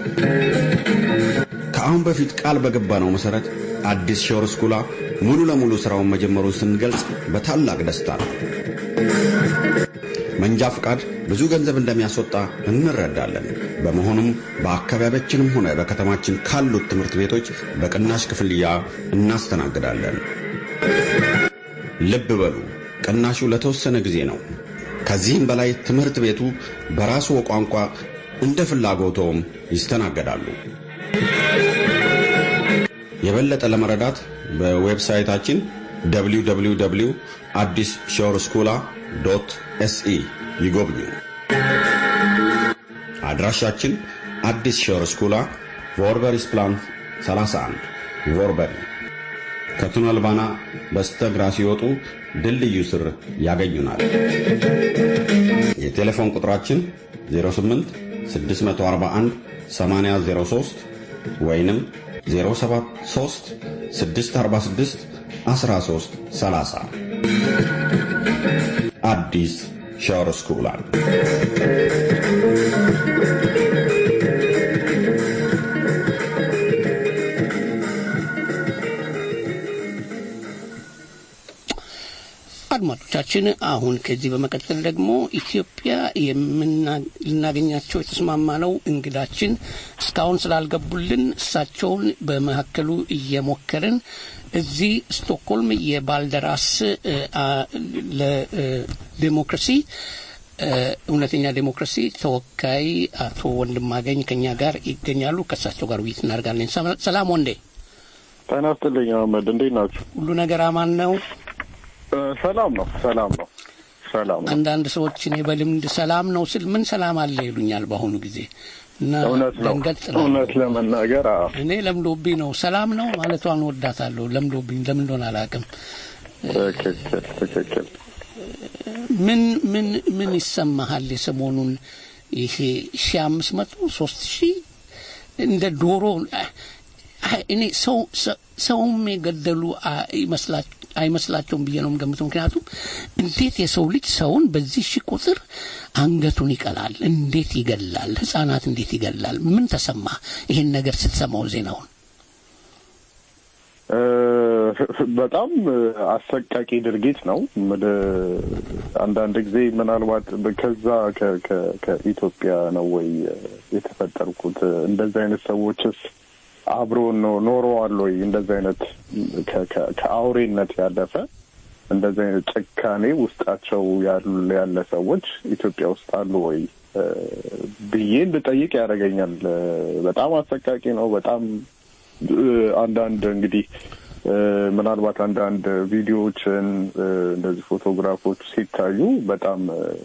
ከአሁን በፊት ቃል በገባነው መሠረት አዲስ ሾር ስኩላ ሙሉ ለሙሉ ሥራውን መጀመሩን ስንገልጽ በታላቅ ደስታ ነው። መንጃ ፈቃድ ብዙ ገንዘብ እንደሚያስወጣ እንረዳለን። በመሆኑም በአካባቢያችንም ሆነ በከተማችን ካሉት ትምህርት ቤቶች በቅናሽ ክፍያ እናስተናግዳለን። ልብ በሉ፣ ቅናሹ ለተወሰነ ጊዜ ነው። ከዚህም በላይ ትምህርት ቤቱ በራሱ ቋንቋ እንደ ፍላጎቶም ይስተናገዳሉ። የበለጠ ለመረዳት በዌብሳይታችን www አዲስ ሾር ስኩላ ዶት ኤስኢ ይጎብኙ። አድራሻችን አዲስ ሾር ስኩላ ቮርበሪስ ፕላን 31 ቮርበሪ ከቱነል ባና በስተግራ ሲወጡ ድልድዩ ስር ያገኙናል። የቴሌፎን ቁጥራችን 08 641 8003 ወይንም 073 646 13 30 አዲስ ሻወር ስኩላል አድማጮቻችን አሁን ከዚህ በመቀጠል ደግሞ ኢትዮጵያ ልናገኛቸው የተስማማነው እንግዳችን እስካሁን ስላልገቡልን እሳቸውን በመካከሉ እየሞከርን እዚህ ስቶክሆልም የባልደራስ ለዴሞክራሲ እውነተኛ ዴሞክራሲ ተወካይ አቶ ወንድማገኝ ከኛ ጋር ይገኛሉ። ከእሳቸው ጋር ውይይት እናደርጋለን። ሰላም ወንዴ። ጤና ይስጥልኝ አህመድ፣ እንዴት ናችሁ? ሁሉ ነገር አማን ነው? ሰላም ነው፣ ሰላም ነው፣ ሰላም ነው። አንዳንድ ሰዎች እኔ በልምድ ሰላም ነው ስል ምን ሰላም አለ ይሉኛል በአሁኑ ጊዜ እና እውነት ነው። ደንገጥ እውነት ለመናገር አዎ፣ እኔ ለምዶብኝ ነው ሰላም ነው ማለቷን ወዳታለሁ። ለምዶብኝ ለምን እንደሆነ አላውቅም። ትክክል ትክክል። ምን ምን ምን ይሰማሃል? የሰሞኑን ይሄ ሺ አምስት መቶ ሶስት ሺህ እንደ ዶሮ እኔ ሰው ሰውም የገደሉ አይመስላቸውም ብዬ ነው የምገምተው። ምክንያቱም እንዴት የሰው ልጅ ሰውን በዚህ ሺህ ቁጥር አንገቱን ይቀላል? እንዴት ይገላል? ህጻናት እንዴት ይገላል? ምን ተሰማ ይሄን ነገር ስትሰማው ዜናውን? በጣም አሰቃቂ ድርጊት ነው። አንዳንድ ጊዜ ምናልባት ከዛ ከኢትዮጵያ ነው ወይ የተፈጠርኩት? እንደዚህ አይነት ሰዎችስ አብሮን ነው ኖረዋል ወይ? እንደዚህ አይነት ከአውሬነት ያለፈ እንደዚህ አይነት ጭካኔ ውስጣቸው ያለ ሰዎች ኢትዮጵያ ውስጥ አሉ ወይ ብዬ እንድጠይቅ ያደርገኛል። በጣም አሰቃቂ ነው። በጣም አንዳንድ እንግዲህ ምናልባት አንዳንድ ቪዲዮዎችን እንደዚህ ፎቶግራፎች ሲታዩ በጣም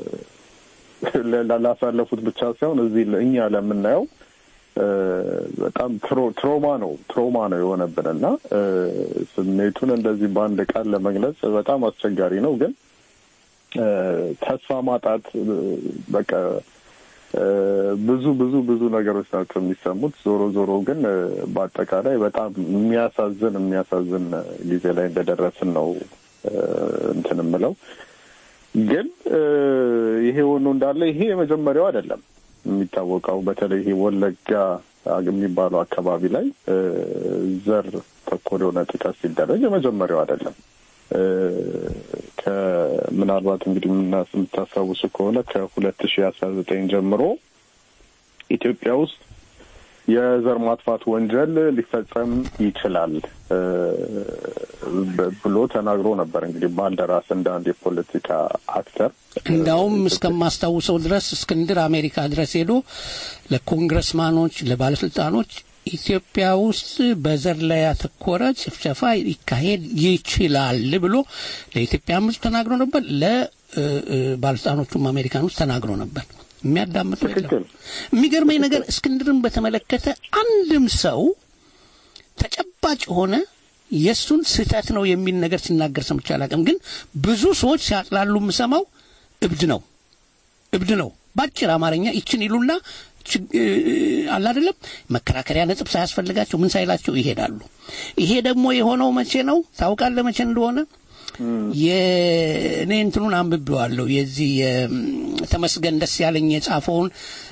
ላሳለፉት ብቻ ሳይሆን እዚህ እኛ ለምናየው በጣም ትሮማ ነው ትሮማ ነው የሆነብን እና ስሜቱን እንደዚህ በአንድ ቃል ለመግለጽ በጣም አስቸጋሪ ነው። ግን ተስፋ ማጣት በቃ ብዙ ብዙ ብዙ ነገሮች ናቸው የሚሰሙት። ዞሮ ዞሮ ግን በአጠቃላይ በጣም የሚያሳዝን የሚያሳዝን ጊዜ ላይ እንደደረስን ነው እንትን የምለው። ግን ይሄ ሆኖ እንዳለ ይሄ የመጀመሪያው አይደለም። የሚታወቀው በተለይ ይሄ ወለጋ የሚባለው አካባቢ ላይ ዘር ተኮር የሆነ ጥቃት ሲደረግ የመጀመሪያው አይደለም። ከምናልባት እንግዲህ የምታስታውሱ ከሆነ ከሁለት ሺህ አስራ ዘጠኝ ጀምሮ ኢትዮጵያ ውስጥ የዘር ማጥፋት ወንጀል ሊፈጸም ይችላል ብሎ ተናግሮ ነበር። እንግዲህ ባልደራስ እንደ አንድ የፖለቲካ አክተር እንዳውም እስከማስታውሰው ድረስ እስክንድር አሜሪካ ድረስ ሄዶ ለኮንግረስማኖች፣ ለባለስልጣኖች ኢትዮጵያ ውስጥ በዘር ላይ ያተኮረ ጭፍጨፋ ሊካሄድ ይችላል ብሎ ለኢትዮጵያ ሕዝብ ተናግሮ ነበር። ለባለስልጣኖቹም አሜሪካን ውስጥ ተናግሮ ነበር። የሚያዳምጠው የለም። የሚገርመኝ ነገር እስክንድርን በተመለከተ አንድም ሰው ተጨባጭ ሆነ የእሱን ስህተት ነው የሚል ነገር ሲናገር ሰምቼ አላውቅም። ግን ብዙ ሰዎች ሲያጥላሉ የምሰማው እብድ ነው እብድ ነው ባጭር አማርኛ ይችን ይሉና አለ አይደለም መከራከሪያ ነጥብ ሳያስፈልጋቸው ምን ሳይላቸው ይሄዳሉ። ይሄ ደግሞ የሆነው መቼ ነው ታውቃለህ? መቼ እንደሆነ የእኔ እንትኑን አንብቤዋለሁ የዚህ ተመስገን ደስ ያለኝ የጻፈውን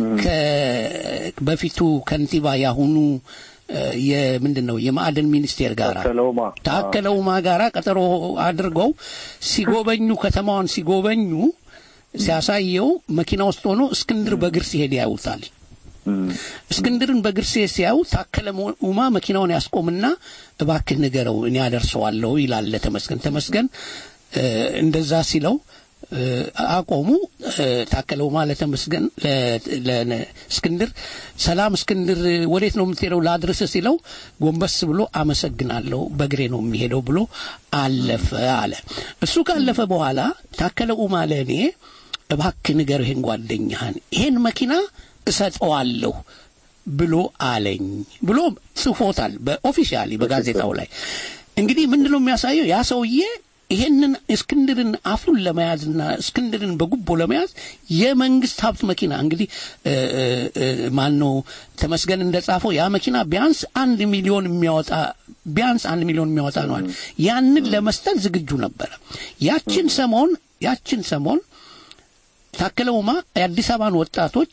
በፊቱ ከንቲባ ያሁኑ የምንድን ነው የማዕድን ሚኒስቴር ጋር ታከለ ኡማ ጋራ ቀጠሮ አድርገው ሲጎበኙ ከተማዋን ሲጎበኙ ሲያሳየው መኪና ውስጥ ሆኖ እስክንድር በእግር ሲሄድ ያዩታል። እስክንድርን በእግር ሲሄድ ሲያዩ ታከለ ኡማ መኪናውን ያስቆምና እባክህ ንገረው እኔ አደርሰዋለሁ ይላል ለተመስገን። ተመስገን እንደዛ ሲለው አቆሙ። ታከለ ኡማ ለተመስገን ለእስክንድር ሰላም እስክንድር ወዴት ነው የምትሄደው ላድርስ ሲለው ጎንበስ ብሎ አመሰግናለሁ በእግሬ ነው የሚሄደው ብሎ አለፈ አለ። እሱ ካለፈ በኋላ ታከለ ኡማ ለእኔ እባክህ ንገር ይሄን ጓደኛህን ይሄን መኪና እሰጠዋለሁ ብሎ አለኝ ብሎ ጽፎታል በኦፊሻሊ በጋዜጣው ላይ። እንግዲህ ምንድን ነው የሚያሳየው ያ ሰውዬ ይሄንን እስክንድርን አፉን ለመያዝና እስክንድርን በጉቦ ለመያዝ የመንግስት ሀብት መኪና እንግዲህ ማን ነው ተመስገን እንደጻፈው ያ መኪና ቢያንስ አንድ ሚሊዮን የሚያወጣ ቢያንስ አንድ ሚሊዮን የሚያወጣ ነዋል። ያንን ለመስጠት ዝግጁ ነበረ። ያችን ሰሞን ያችን ሰሞን ታከለ ኡማ የአዲስ አበባን ወጣቶች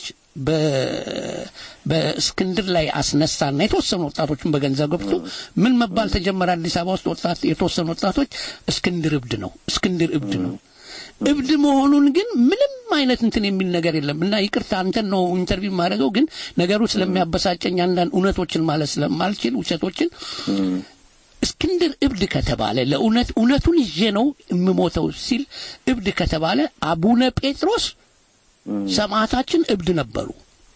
በእስክንድር ላይ አስነሳና የተወሰኑ ወጣቶችን በገንዘብ ገብቶ ምን መባል ተጀመረ? አዲስ አበባ ውስጥ ወጣት የተወሰኑ ወጣቶች እስክንድር እብድ ነው፣ እስክንድር እብድ ነው። እብድ መሆኑን ግን ምንም አይነት እንትን የሚል ነገር የለም እና ይቅርታ አንተን ነው ኢንተርቪው የማደርገው፣ ግን ነገሩ ስለሚያበሳጨኝ አንዳንድ እውነቶችን ማለት ስለማልችል ውሸቶችን እስክንድር እብድ ከተባለ ለእውነት እውነቱን ይዤ ነው የምሞተው ሲል እብድ ከተባለ አቡነ ጴጥሮስ ሰማዕታችን እብድ ነበሩ።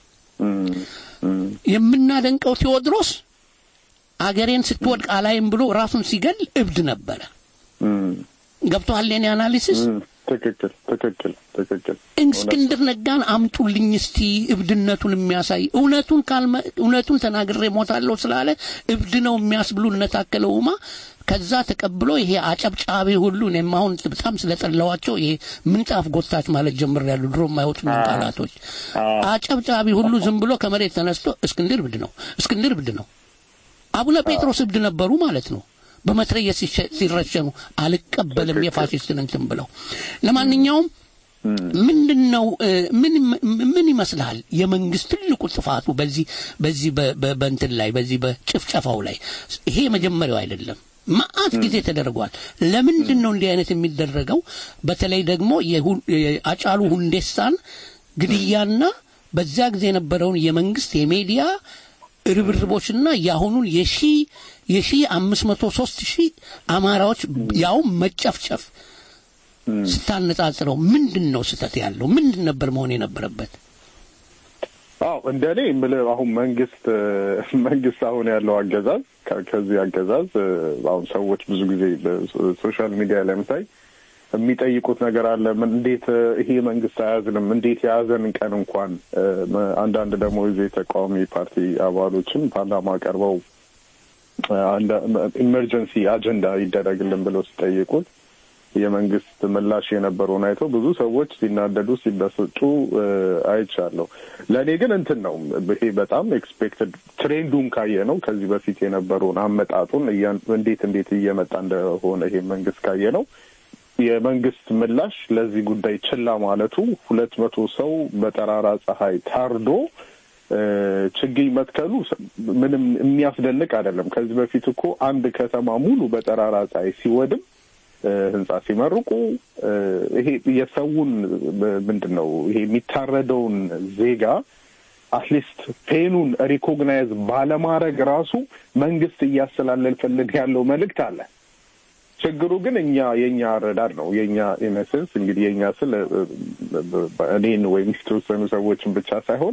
የምናደንቀው ቴዎድሮስ አገሬን ስትወድቅ አላይም ብሎ ራሱን ሲገል እብድ ነበረ። ገብቶሃል የኔ አናሊሲስ? ትክክል ትክክል ትክክል። እስክንድር ነጋን አምጡልኝ እስቲ እብድነቱን የሚያሳይ እውነቱን ካልመ እውነቱን ተናግሬ ሞታለሁ ስላለ እብድ ነው የሚያስብሉ እነታከለ ኡማ ከዛ ተቀብሎ ይሄ አጨብጫቢ ሁሉ እኔም አሁን በጣም ስለጠላዋቸው ይሄ ምንጣፍ ጎታች ማለት ጀምሬያለሁ። ድሮ የማይወጡ ቃላቶች አጨብጫቢ ሁሉ ዝም ብሎ ከመሬት ተነስቶ እስክንድር እብድ ነው፣ እስክንድር እብድ ነው። አቡነ ጴጥሮስ እብድ ነበሩ ማለት ነው። በመትረየስ ሲረሸኑ አልቀበልም የፋሽስትን እንትን ብለው ለማንኛውም ምንድን ነው ምን ምን ይመስልሃል የመንግስት ትልቁ ጥፋቱ በዚህ በዚህ በእንትን ላይ በዚህ በጭፍጨፋው ላይ ይሄ መጀመሪያው አይደለም መአት ጊዜ ተደርጓል ለምንድን ነው እንዲህ አይነት የሚደረገው በተለይ ደግሞ የአጫሉ ሁንዴሳን ግድያና በዚያ ጊዜ የነበረውን የመንግስት የሚዲያ ርብርቦችና የአሁኑን የሺ የሺ አምስት መቶ ሶስት ሺህ አማራዎች ያውም መጨፍጨፍ ስታነጻጽረው ምንድን ነው ስህተት ያለው? ምንድን ነበር መሆን የነበረበት? አዎ እንደ እኔ የምልህ አሁን መንግስት መንግስት አሁን ያለው አገዛዝ ከዚህ አገዛዝ አሁን ሰዎች ብዙ ጊዜ በሶሻል ሚዲያ ላይ ምታይ የሚጠይቁት ነገር አለ። እንዴት ይሄ መንግስት አያዝንም? እንዴት የያዘን ቀን እንኳን አንዳንድ ደግሞ የዚህ ተቃዋሚ ፓርቲ አባሎችን ፓርላማ ቀርበው ኢመርጀንሲ አጀንዳ ይደረግልን ብለው ሲጠይቁት የመንግስት ምላሽ የነበረውን አይተው ብዙ ሰዎች ሲናደዱ ሲበሰጩ አይቻለሁ። ለእኔ ግን እንትን ነው ይሄ በጣም ኤክስፔክትድ ትሬንዱን ካየ ነው ከዚህ በፊት የነበረውን አመጣጡን እንዴት እንዴት እየመጣ እንደሆነ ይሄ መንግስት ካየ ነው የመንግስት ምላሽ ለዚህ ጉዳይ ችላ ማለቱ ሁለት መቶ ሰው በጠራራ ፀሐይ ታርዶ ችግኝ መትከሉ ምንም የሚያስደንቅ አይደለም። ከዚህ በፊት እኮ አንድ ከተማ ሙሉ በጠራራ ፀሐይ ሲወድም ህንጻ ሲመርቁ ይሄ የሰውን ምንድን ነው ይሄ የሚታረደውን ዜጋ አትሊስት ፔኑን ሪኮግናይዝ ባለማድረግ ራሱ መንግስት እያስተላለፈልን ያለው መልእክት አለ። ችግሩ ግን እኛ የእኛ አረዳድ ነው። የእኛ ኢነሰንስ እንግዲህ የእኛ ስል እኔን ወይም የተወሰኑ ሰዎችን ብቻ ሳይሆን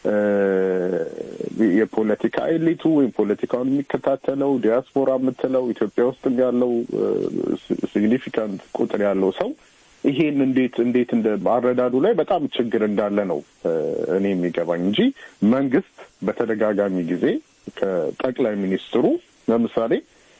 የፖለቲካ ኤሊቱ ወይም ፖለቲካውን የሚከታተለው ዲያስፖራ የምትለው ኢትዮጵያ ውስጥ ያለው ሲግኒፊካንት ቁጥር ያለው ሰው ይሄን እንዴት እንዴት እንደ አረዳዱ ላይ በጣም ችግር እንዳለ ነው እኔ የሚገባኝ እንጂ መንግስት በተደጋጋሚ ጊዜ ከጠቅላይ ሚኒስትሩ ለምሳሌ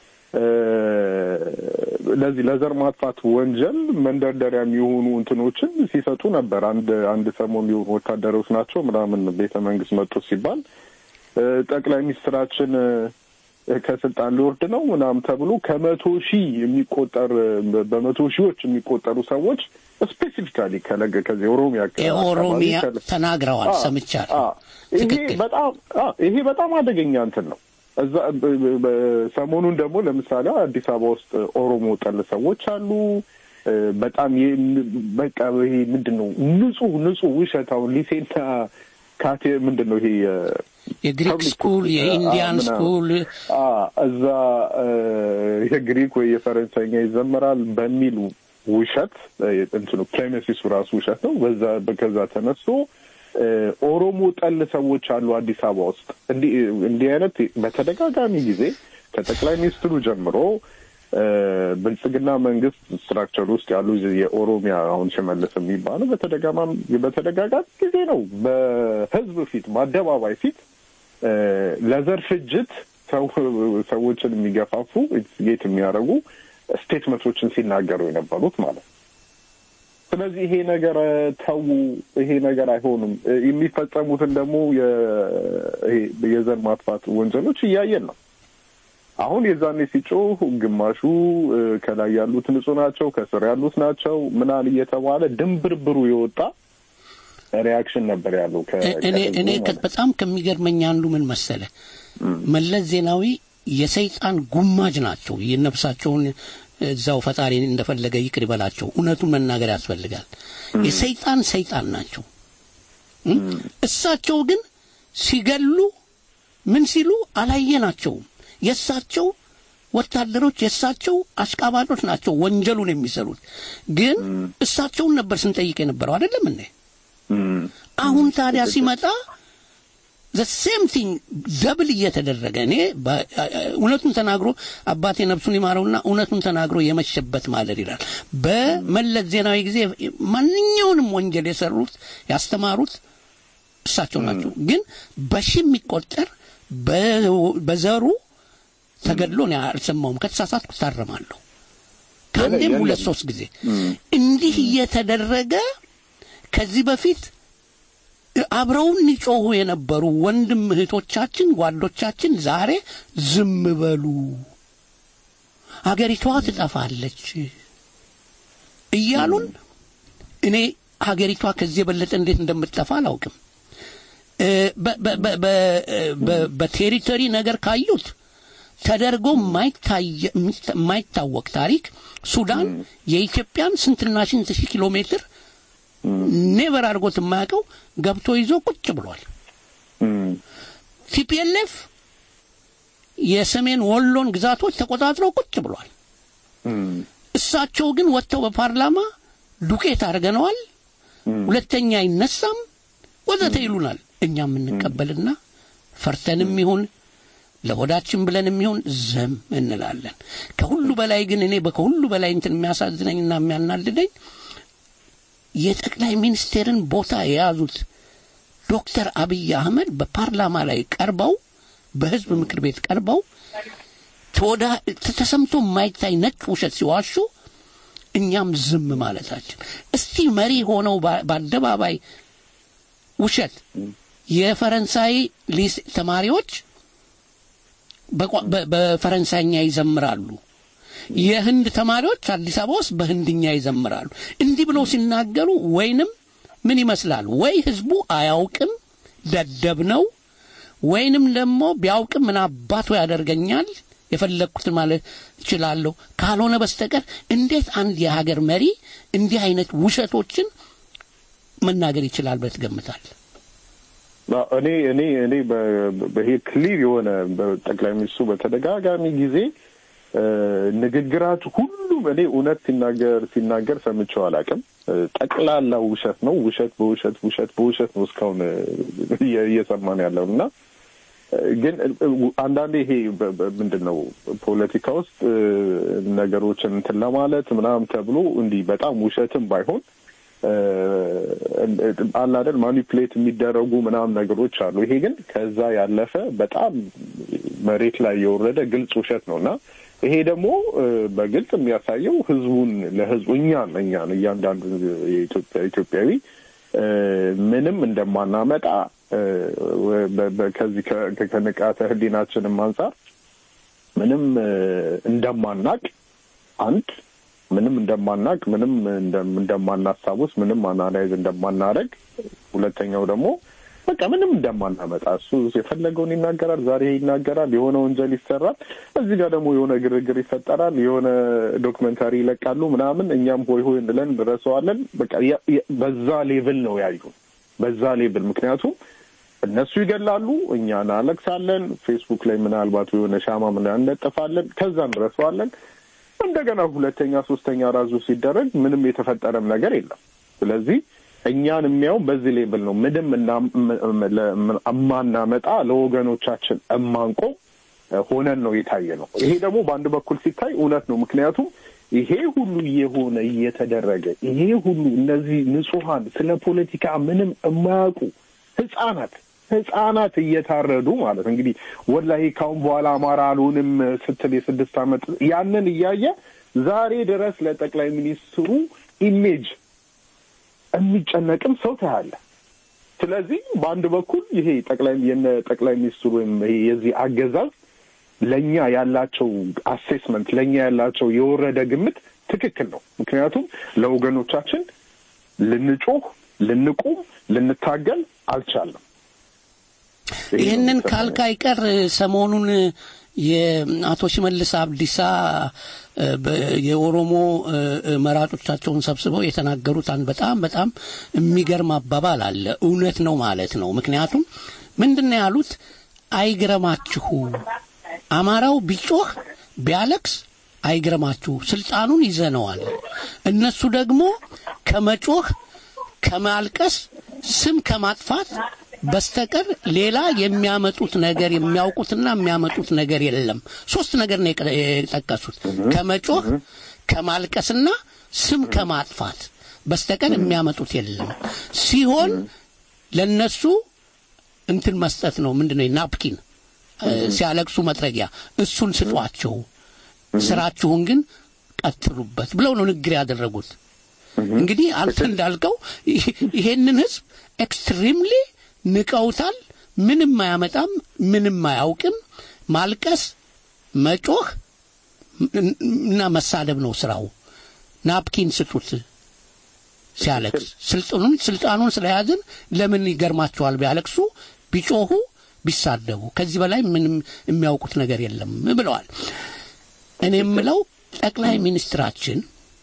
ለዚህ ለዘር ማጥፋት ወንጀል መንደርደሪያ የሚሆኑ እንትኖችን ሲሰጡ ነበር። አንድ አንድ ሰሞን የሆኑ ወታደሮች ናቸው ምናምን ቤተ መንግስት መጡ ሲባል ጠቅላይ ሚኒስትራችን ከስልጣን ሊወርድ ነው ምናምን ተብሎ ከመቶ ሺህ የሚቆጠር በመቶ ሺዎች የሚቆጠሩ ሰዎች ስፔሲፊካሊ ከለገ ከዚህ ኦሮሚያ ኦሮሚያ ተናግረዋል፣ ሰምቻለሁ። ይሄ በጣም ይሄ በጣም አደገኛ እንትን ነው። እዛ ሰሞኑን ደግሞ ለምሳሌ አዲስ አበባ ውስጥ ኦሮሞ ጠል ሰዎች አሉ። በጣም በቃ ይሄ ምንድን ነው ንጹህ ንጹህ ውሸት አሁን ሊሴና ካቴ ምንድን ነው ይሄ የግሪክ ስኩል የኢንዲያን ስኩል እዛ የግሪክ ወይ የፈረንሳይኛ ይዘመራል በሚል ውሸት እንትኑ ፕሬሚሲሱ ራሱ ውሸት ነው። በዛ ከዛ ተነስቶ ኦሮሞ ጠል ሰዎች አሉ አዲስ አበባ ውስጥ እንዲህ እንዲህ አይነት በተደጋጋሚ ጊዜ ከጠቅላይ ሚኒስትሩ ጀምሮ ብልጽግና መንግስት ስትራክቸር ውስጥ ያሉ የኦሮሚያ አሁን ሽመልስ የሚባለው በተደጋጋሚ ጊዜ ነው በህዝብ ፊት በአደባባይ ፊት ለዘር ፍጅት ሰዎችን የሚገፋፉ ጌት የሚያደርጉ ስቴትመንቶችን ሲናገሩ የነበሩት ማለት ነው። ስለዚህ ይሄ ነገር ተዉ፣ ይሄ ነገር አይሆንም። የሚፈጸሙትን ደግሞ የዘር ማጥፋት ወንጀሎች እያየን ነው። አሁን የዛኔ ሲጮህ ግማሹ ከላይ ያሉት ንጹህ ናቸው፣ ከስር ያሉት ናቸው ምናል እየተባለ ድንብርብሩ የወጣ ሪያክሽን ነበር ያለው። እኔ በጣም ከሚገርመኝ አንዱ ምን መሰለ፣ መለስ ዜናዊ የሰይጣን ጉማጅ ናቸው። የነፍሳቸውን እዛው ፈጣሪ እንደፈለገ ይቅር ይበላቸው። እውነቱን መናገር ያስፈልጋል። የሰይጣን ሰይጣን ናቸው። እሳቸው ግን ሲገሉ ምን ሲሉ አላየናቸውም። የእሳቸው ወታደሮች የእሳቸው አሽቃባጮች ናቸው ወንጀሉን የሚሰሩት። ግን እሳቸውን ነበር ስንጠይቅ የነበረው አይደለም እንዴ? አሁን ታዲያ ሲመጣ ዘ ሴም ቲንግ ደብል እየተደረገ እኔ እውነቱን ተናግሮ አባቴ ነፍሱን ይማረውና እውነቱን ተናግሮ የመሸበት ማለት ይላል። በመለስ ዜናዊ ጊዜ ማንኛውንም ወንጀል የሰሩት ያስተማሩት እሳቸው ናቸው። ግን በሺ የሚቆጠር በዘሩ ተገድሎ እኔ አልሰማውም። ከተሳሳትኩ ታረማለሁ። ከአንዴም ሁለት ሶስት ጊዜ እንዲህ እየተደረገ ከዚህ በፊት አብረውን ይጮሁ የነበሩ ወንድም እህቶቻችን፣ ጓዶቻችን ዛሬ ዝም በሉ፣ አገሪቷ ትጠፋለች እያሉን እኔ ሀገሪቷ ከዚህ የበለጠ እንዴት እንደምትጠፋ አላውቅም። በቴሪቶሪ ነገር ካዩት ተደርጎ የማይታወቅ ታሪክ ሱዳን የኢትዮጵያን ስንትና ስንት ሺህ ኪሎ ሜትር ኔቨር አድርጎት የማያውቀው ገብቶ ይዞ ቁጭ ብሏል። ቲፒኤልኤፍ የሰሜን ወሎን ግዛቶች ተቆጣጥረው ቁጭ ብሏል። እሳቸው ግን ወጥተው በፓርላማ ዱቄት አድርገነዋል፣ ሁለተኛ አይነሳም ወዘተ ይሉናል። እኛ የምንቀበልና ፈርተንም ይሁን ለሆዳችን ብለን የሚሆን ዝም እንላለን። ከሁሉ በላይ ግን እኔ ከሁሉ በላይ እንትን የሚያሳዝነኝና የሚያናድደኝ የጠቅላይ ሚኒስቴርን ቦታ የያዙት ዶክተር አብይ አህመድ በፓርላማ ላይ ቀርበው በህዝብ ምክር ቤት ቀርበው ተወዳ ተሰምቶ የማይታይ ነጭ ውሸት ሲዋሹ እኛም ዝም ማለታችን። እስቲ መሪ ሆነው በአደባባይ ውሸት የፈረንሳይ ሊስ ተማሪዎች በፈረንሳይኛ ይዘምራሉ። የህንድ ተማሪዎች አዲስ አበባ ውስጥ በህንድኛ ይዘምራሉ። እንዲህ ብለው ሲናገሩ ወይንም ምን ይመስላል? ወይ ህዝቡ አያውቅም ደደብ ነው፣ ወይንም ደግሞ ቢያውቅም ምን አባቱ ያደርገኛል የፈለግኩትን ማለት እችላለሁ ካልሆነ በስተቀር እንዴት አንድ የሀገር መሪ እንዲህ አይነት ውሸቶችን መናገር ይችላል ብለህ ትገምታለህ? እኔ እኔ እኔ ይሄ ክሊር የሆነ በጠቅላይ ሚኒስትሩ በተደጋጋሚ ጊዜ ንግግራችሁ ሁሉም እኔ እውነት ሲናገር ሲናገር ሰምቼው አላውቅም። ጠቅላላ ውሸት ነው። ውሸት በውሸት ውሸት በውሸት ነው እስካሁን እየሰማን ያለው እና ግን አንዳንዴ ይሄ ምንድን ነው ፖለቲካ ውስጥ ነገሮችን እንትን ለማለት ምናምን ተብሎ እንዲህ በጣም ውሸትም ባይሆን አላደል ማኒፕሌት የሚደረጉ ምናምን ነገሮች አሉ። ይሄ ግን ከዛ ያለፈ በጣም መሬት ላይ የወረደ ግልጽ ውሸት ነው እና ይሄ ደግሞ በግልጽ የሚያሳየው ህዝቡን ለህዝቡ እኛን እኛን እያንዳንዱ ኢትዮጵያዊ ምንም እንደማናመጣ ከዚህ ከንቃተ ህሊናችንም አንጻር ምንም እንደማናቅ አንድ ምንም እንደማናቅ ምንም እንደማናስታውስ ምንም አናላይዝ እንደማናደርግ ሁለተኛው ደግሞ በቃ ምንም እንደማናመጣ እሱ የፈለገውን ይናገራል። ዛሬ ይናገራል፣ የሆነ ወንጀል ይሰራል። እዚህ ጋር ደግሞ የሆነ ግርግር ይፈጠራል፣ የሆነ ዶክመንታሪ ይለቃሉ ምናምን፣ እኛም ሆይ ሆይ እንለን እንረሳዋለን። በቃ በዛ ሌቭል ነው ያዩ፣ በዛ ሌቭል ምክንያቱም እነሱ ይገላሉ፣ እኛ እናለቅሳለን። ፌስቡክ ላይ ምናልባት የሆነ ሻማ ምን እንለጥፋለን፣ ከዛ እንረሳዋለን። እንደገና ሁለተኛ ሶስተኛ ራዙ ሲደረግ ምንም የተፈጠረም ነገር የለም። ስለዚህ እኛን የሚያው በዚህ ሌብል ነው። ምንም እማናመጣ ለወገኖቻችን እማንቆም ሆነን ነው የታየ ነው። ይሄ ደግሞ በአንድ በኩል ሲታይ እውነት ነው። ምክንያቱም ይሄ ሁሉ እየሆነ እየተደረገ ይሄ ሁሉ እነዚህ ንጹሐን ስለ ፖለቲካ ምንም የማያውቁ ህጻናት ህጻናት እየታረዱ ማለት እንግዲህ ወላሂ ካሁን በኋላ አማራ አልሆንም ስትል የስድስት ዓመት ያንን እያየ ዛሬ ድረስ ለጠቅላይ ሚኒስትሩ ኢሜጅ የሚጨነቅም ሰው ታያለ። ስለዚህ በአንድ በኩል ይሄ ጠቅላይ የነ ጠቅላይ ሚኒስትሩ ወይም ይሄ የዚህ አገዛዝ ለእኛ ያላቸው አሴስመንት ለእኛ ያላቸው የወረደ ግምት ትክክል ነው። ምክንያቱም ለወገኖቻችን ልንጮህ፣ ልንቁም፣ ልንታገል አልቻለም። ይህንን ካልክ አይቀር ሰሞኑን የአቶ ሽመልስ አብዲሳ የኦሮሞ መራጮቻቸውን ሰብስበው የተናገሩት አንድ በጣም በጣም የሚገርም አባባል አለ። እውነት ነው ማለት ነው። ምክንያቱም ምንድን ነው ያሉት? አይግረማችሁ፣ አማራው ቢጮህ ቢያለቅስ አይግረማችሁ፣ ስልጣኑን ይዘነዋል። እነሱ ደግሞ ከመጮህ ከማልቀስ ስም ከማጥፋት በስተቀር ሌላ የሚያመጡት ነገር የሚያውቁትና የሚያመጡት ነገር የለም። ሶስት ነገር ነው የጠቀሱት። ከመጮህ ከማልቀስና ስም ከማጥፋት በስተቀር የሚያመጡት የለም ሲሆን ለነሱ እንትን መስጠት ነው። ምንድነው ናፕኪን ሲያለቅሱ መጥረጊያ፣ እሱን ስጧቸው፣ ስራችሁን ግን ቀጥሉበት ብለው ነው ንግግር ያደረጉት። እንግዲህ አንተ እንዳልከው ይሄንን ህዝብ ኤክስትሪምሊ ንቀውታል። ምንም አያመጣም፣ ምንም አያውቅም። ማልቀስ፣ መጮህ እና መሳደብ ነው ስራው። ናፕኪን ስጡት ሲያለቅስ። ስልጣኑን ስልጣኑን ስለያዝን ለምን ይገርማቸዋል ቢያለቅሱ፣ ቢጮሁ፣ ቢሳደቡ። ከዚህ በላይ ምንም የሚያውቁት ነገር የለም ብለዋል። እኔ የምለው ጠቅላይ ሚኒስትራችን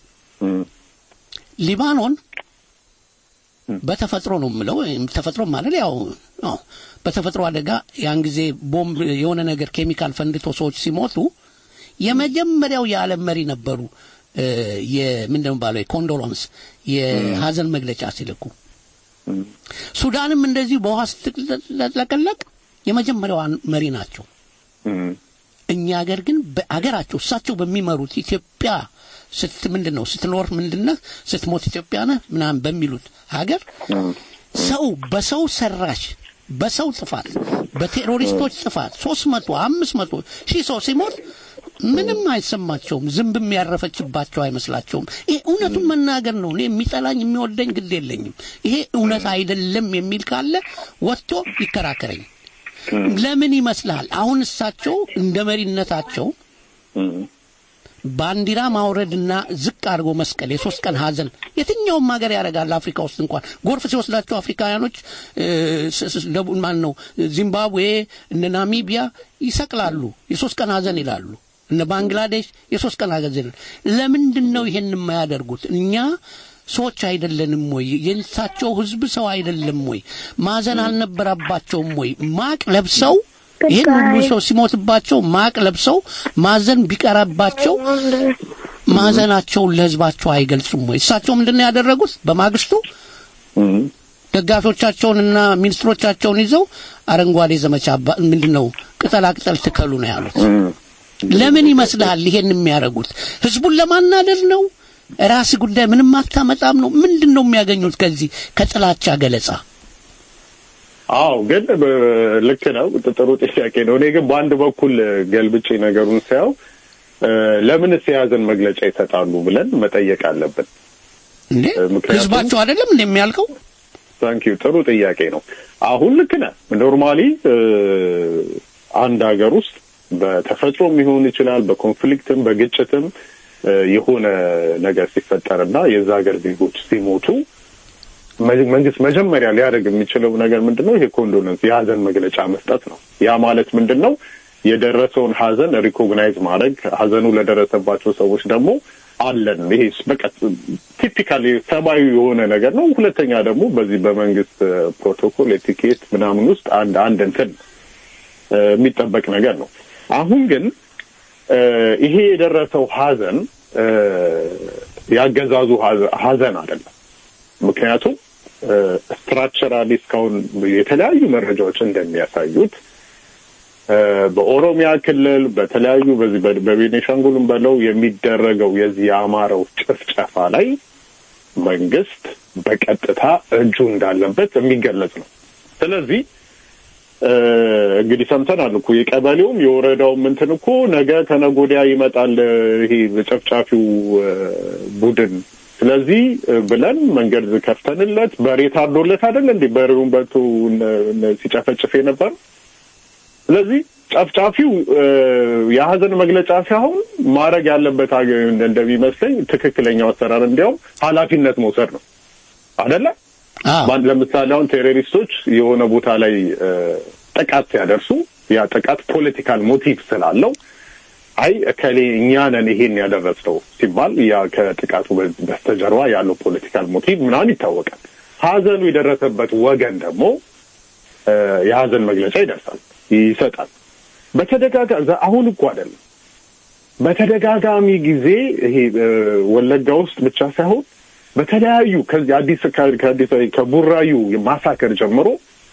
ሊባኖን በተፈጥሮ ነው የምለው። ተፈጥሮ ማለት ያው በተፈጥሮ አደጋ ያን ጊዜ ቦምብ የሆነ ነገር ኬሚካል ፈንድቶ ሰዎች ሲሞቱ የመጀመሪያው የዓለም መሪ ነበሩ። የምንድን ነው ባለው የኮንዶሎንስ የሀዘን መግለጫ ሲልኩ፣ ሱዳንም እንደዚሁ በውሃ ስትለቀለቅ የመጀመሪያዋ መሪ ናቸው። እኛ ሀገር ግን በአገራቸው እሳቸው በሚመሩት ኢትዮጵያ ስት ምንድን ነው ስትኖር ምንድነህ ስትሞት ኢትዮጵያ ነህ ምናምን በሚሉት ሀገር ሰው በሰው ሰራሽ በሰው ጥፋት በቴሮሪስቶች ጥፋት ሶስት መቶ አምስት መቶ ሺህ ሰው ሲሞት ምንም አይሰማቸውም። ዝንብም ያረፈችባቸው አይመስላቸውም። ይሄ እውነቱን መናገር ነው። እኔ የሚጠላኝ የሚወደኝ ግድ የለኝም። ይሄ እውነት አይደለም የሚል ካለ ወጥቶ ይከራከረኝ። ለምን ይመስልሃል? አሁን እሳቸው እንደ መሪነታቸው ባንዲራ ማውረድና ዝቅ አድርጎ መስቀል የሶስት ቀን ሀዘን የትኛውም ሀገር ያደርጋል። አፍሪካ ውስጥ እንኳን ጎርፍ ሲወስዳቸው አፍሪካውያኖች ደቡብ ማን ነው ዚምባብዌ፣ እነ ናሚቢያ ይሰቅላሉ፣ የሶስት ቀን ሀዘን ይላሉ። እነ ባንግላዴሽ የሶስት ቀን ሀዘን ይላሉ። ለምንድን ነው ይሄን የማያደርጉት? እኛ ሰዎች አይደለንም ወይ? የእንስሳቸው ህዝብ ሰው አይደለም ወይ? ማዘን አልነበረባቸውም ወይ? ማቅ ለብሰው ይህን ሁሉ ሰው ሲሞትባቸው ማቅ ለብሰው ማዘን ቢቀረባቸው ማዘናቸውን ለህዝባቸው አይገልጹም ወይ? እሳቸው ምንድን ነው ያደረጉት? በማግስቱ ደጋፊዎቻቸውንና ሚኒስትሮቻቸውን ይዘው አረንጓዴ ዘመቻ ምንድን ነው ቅጠላ ቅጠል ትከሉ ነው ያሉት። ለምን ይመስልሃል ይሄን የሚያደርጉት? ህዝቡን ለማናደድ ነው? ራስ ጉዳይ ምንም አታመጣም ነው? ምንድን ነው የሚያገኙት ከዚህ ከጥላቻ ገለጻ? አዎ ግን ልክ ነው። ጥሩ ጥያቄ ነው። እኔ ግን በአንድ በኩል ገልብጬ ነገሩን ሳየው ለምንስ የያዘን መግለጫ ይሰጣሉ ብለን መጠየቅ አለብን። እንዴ ህዝባቸው አይደለም እንዴ የሚያልቀው? ታንኪዩ ጥሩ ጥያቄ ነው። አሁን ልክ ነህ። ኖርማሊ አንድ ሀገር ውስጥ በተፈጥሮም ሊሆን ይችላል፣ በኮንፍሊክትም በግጭትም የሆነ ነገር ሲፈጠርና የዛ ሀገር ዜጎች ሲሞቱ መንግስት መጀመሪያ ሊያደርግ የሚችለው ነገር ምንድን ነው? ይሄ ኮንዶለንስ የሀዘን መግለጫ መስጠት ነው። ያ ማለት ምንድን ነው? የደረሰውን ሀዘን ሪኮግናይዝ ማድረግ፣ ሀዘኑ ለደረሰባቸው ሰዎች ደግሞ አለን። ይሄ በቃ ቲፒካል ሰብአዊ የሆነ ነገር ነው። ሁለተኛ ደግሞ በዚህ በመንግስት ፕሮቶኮል ኤቲኬት ምናምን ውስጥ አንድ አንድ እንትን የሚጠበቅ ነገር ነው። አሁን ግን ይሄ የደረሰው ሀዘን ያገዛዙ ሀዘን አይደለም። ምክንያቱም ስትራክቸራሊ እስካሁን የተለያዩ መረጃዎች እንደሚያሳዩት በኦሮሚያ ክልል በተለያዩ በዚህ በቤኔሻንጉልም በለው የሚደረገው የዚህ የአማራው ጭፍጨፋ ላይ መንግስት በቀጥታ እጁ እንዳለበት የሚገለጽ ነው። ስለዚህ እንግዲህ ሰምተናል እኮ የቀበሌውም የወረዳውም እንትን እኮ ነገ ከነገ ወዲያ ይመጣል ይሄ ጨፍጫፊው ቡድን ስለዚህ ብለን መንገድ ከፍተንለት በሬ ታርዶለት አይደል እንዴ በሬውን በልቶ ሲጨፈጭፍ የነበር ስለዚህ ጨፍጫፊው የሀዘን መግለጫ ሳይሆን ማድረግ ያለበት እንደሚመስለኝ ትክክለኛው አሰራር እንዲያውም ኃላፊነት መውሰድ ነው አደለ ለምሳሌ አሁን ቴሮሪስቶች የሆነ ቦታ ላይ ጥቃት ሲያደርሱ ያ ጥቃት ፖለቲካል ሞቲቭ ስላለው አይ እከሌ እኛ ነን ይሄን ያደረስነው ሲባል ያ ከጥቃቱ በስተጀርባ ያለው ፖለቲካል ሞቲቭ ምናምን ይታወቃል። ሀዘኑ የደረሰበት ወገን ደግሞ የሀዘን መግለጫ ይደርሳል ይሰጣል። በተደጋጋሚ አሁን እኮ አይደለም በተደጋጋሚ ጊዜ ይሄ ወለጋ ውስጥ ብቻ ሳይሆን በተለያዩ ከዚህ አዲስ ከአዲስ ከቡራዩ ማሳከር ጀምሮ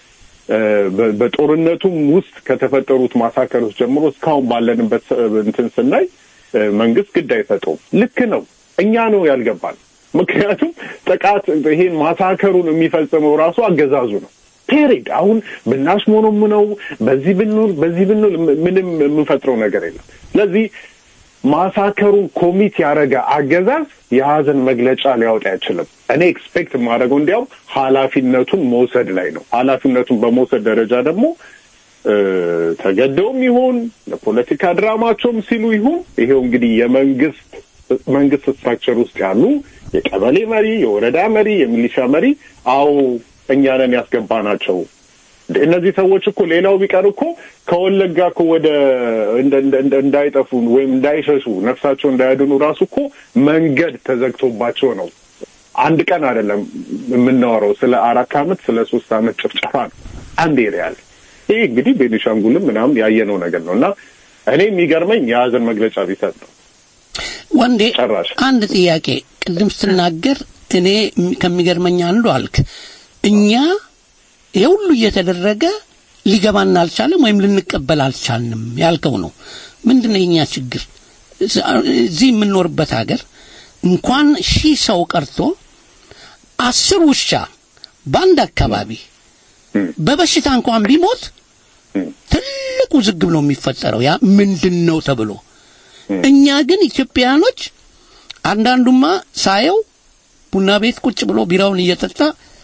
በጦርነቱም ውስጥ ከተፈጠሩት ማሳከሮች ጀምሮ እስካሁን ባለንበት እንትን ስናይ መንግስት ግድ አይሰጠውም። ልክ ነው። እኛ ነው ያልገባን። ምክንያቱም ጥቃት ይሄን ማሳከሩን የሚፈጽመው ራሱ አገዛዙ ነው። ፔሬድ አሁን ብናሽሞነሙነው በዚህ ብንል በዚህ ብንል ምንም የምንፈጥረው ነገር የለም። ስለዚህ ማሳከሩን ኮሚት ያደረገ አገዛዝ የሀዘን መግለጫ ሊያወጣ አይችልም። እኔ ኤክስፔክት የማደርገው እንዲያውም ኃላፊነቱን መውሰድ ላይ ነው። ኃላፊነቱን በመውሰድ ደረጃ ደግሞ ተገደውም ይሁን ለፖለቲካ ድራማቸውም ሲሉ ይሁን ይሄው እንግዲህ የመንግስት መንግስት ስትራክቸር ውስጥ ያሉ የቀበሌ መሪ፣ የወረዳ መሪ፣ የሚሊሻ መሪ አዎ እኛ ነን ያስገባ ናቸው። እነዚህ ሰዎች እኮ ሌላው ቢቀር እኮ ከወለጋ እኮ ወደ እንዳይጠፉ ወይም እንዳይሸሹ ነፍሳቸው እንዳያድኑ ራሱ እኮ መንገድ ተዘግቶባቸው ነው። አንድ ቀን አይደለም የምናወራው፣ ስለ አራት አመት ስለ ሶስት አመት ጭፍጨፋ ነው አንድ ኤሪያ ላይ። ይህ እንግዲህ ቤኒሻንጉልም ምናምን ያየነው ነገር ነው እና እኔ የሚገርመኝ የሀዘን መግለጫ ቢሰጥ ነው። ወንዴ አንድ ጥያቄ ቅድም ስትናገር እኔ ከሚገርመኝ አንዱ አልክ እኛ ይሄ ሁሉ እየተደረገ ሊገባን አልቻለም ወይም ልንቀበል አልቻልንም ያልከው ነው። ምንድን ነው የኛ ችግር? እዚህ የምንኖርበት ሀገር እንኳን ሺህ ሰው ቀርቶ አስር ውሻ በአንድ አካባቢ በበሽታ እንኳን ቢሞት ትልቅ ውዝግብ ነው የሚፈጠረው። ያ ምንድን ነው ተብሎ እኛ ግን ኢትዮጵያኖች አንዳንዱማ ሳየው ቡና ቤት ቁጭ ብሎ ቢራውን እየጠጣ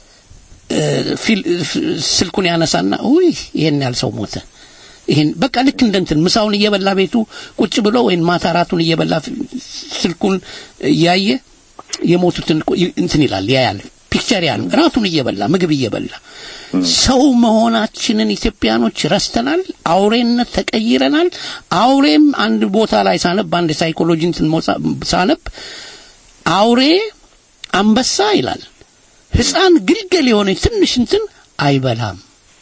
ስልኩን ያነሳና ውይ ይሄን ያህል ሰው ሞተ። ይሄን በቃ ልክ እንደ እንትን ምሳውን እየበላ ቤቱ ቁጭ ብሎ ወይም ማታ ራቱን እየበላ ስልኩን እያየ የሞቱትን እንትን ይላል ያያል። ፒክቸር ያን ራቱን እየበላ ምግብ እየበላ ሰው መሆናችንን ኢትዮጵያኖች ረስተናል። አውሬነት ተቀይረናል። አውሬም አንድ ቦታ ላይ ሳነብ አንድ ሳይኮሎጂ እንትን ሳነብ አውሬ አንበሳ ይላል ህፃን ግልገል የሆነ ትንሽ እንትን አይበላም።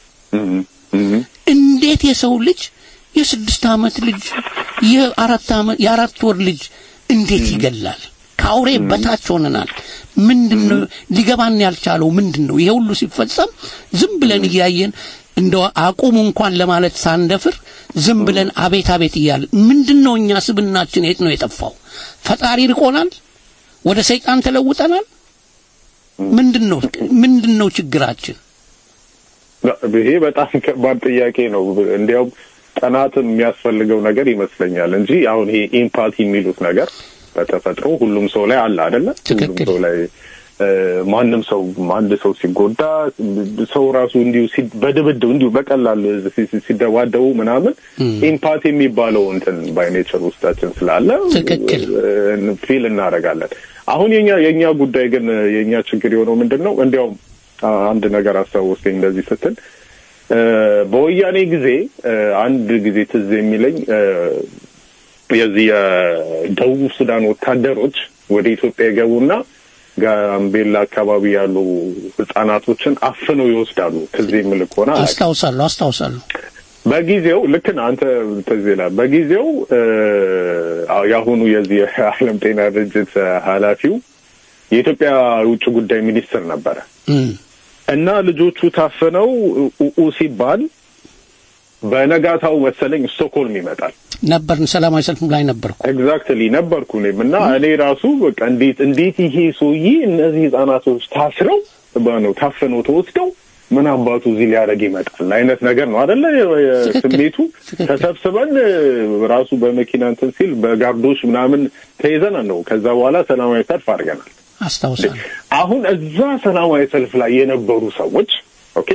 እንዴት የሰው ልጅ የስድስት ዓመት ልጅ የአራት ዓመት የአራት ወር ልጅ እንዴት ይገላል? ከአውሬ በታች ሆነናል። ምንድን ነው ሊገባን ያልቻለው ምንድን ነው? ይሄ ሁሉ ሲፈጸም ዝም ብለን እያየን እንደው አቁሙ እንኳን ለማለት ሳንደፍር ዝም ብለን አቤት አቤት እያለን ምንድን ነው እኛ ስብናችን የት ነው የጠፋው? ፈጣሪ ርቆናል? ወደ ሰይጣን ተለውጠናል? ምንድን ነው ምንድን ነው ችግራችን? ይሄ በጣም ከባድ ጥያቄ ነው። እንዲያውም ጥናትም የሚያስፈልገው ነገር ይመስለኛል እንጂ አሁን ይሄ ኢምፓቲ የሚሉት ነገር በተፈጥሮ ሁሉም ሰው ላይ አለ አይደለ? ሁሉም ሰው ላይ ማንም ሰው አንድ ሰው ሲጎዳ ሰው ራሱ እንዲሁ በድብድብ እንዲሁ በቀላል ሲደባደቡ ምናምን ኢምፓቲ የሚባለው እንትን ባይኔቸር ውስጣችን ስላለ ፊል እናደርጋለን። አሁን የኛ የኛ ጉዳይ ግን የኛ ችግር የሆነው ምንድን ነው? እንዲያውም አንድ ነገር አስታወስከኝ እንደዚህ ስትል በወያኔ ጊዜ አንድ ጊዜ ትዝ የሚለኝ የዚህ የደቡብ ሱዳን ወታደሮች ወደ ኢትዮጵያ የገቡና ጋምቤላ አካባቢ ያሉ ህጻናቶችን አፍነው ይወስዳሉ። ትዝ የሚልክ ሆነ አስታውሳለሁ አስታውሳለሁ። በጊዜው ልክ ነህ አንተ ትዝ ይላል። በጊዜው የአሁኑ የዚህ የዓለም ጤና ድርጅት ኃላፊው የኢትዮጵያ የውጭ ጉዳይ ሚኒስትር ነበረ እና ልጆቹ ታፍነው ኡኡ ሲባል በነጋታው መሰለኝ ስቶክሆልም ይመጣል ነበርን ሰላማዊ ሰልፍ ላይ ነበርኩ። ኤግዛክትሊ ነበርኩ እኔም እና እኔ ራሱ በቃ እንዴት እንዴት ይሄ ሰውዬ እነዚህ ህጻናቶች ታስረው ነው ታፍነው ተወስደው ምን አባቱ እዚህ ሊያደርግ ይመጣል አይነት ነገር ነው አደለ? ስሜቱ ተሰብስበን ራሱ በመኪና እንትን ሲል በጋርዶች ምናምን ተይዘን ነው። ከዛ በኋላ ሰላማዊ ሰልፍ አድርገናል። አስታውሳለሁ። አሁን እዛ ሰላማዊ ሰልፍ ላይ የነበሩ ሰዎች ኦኬ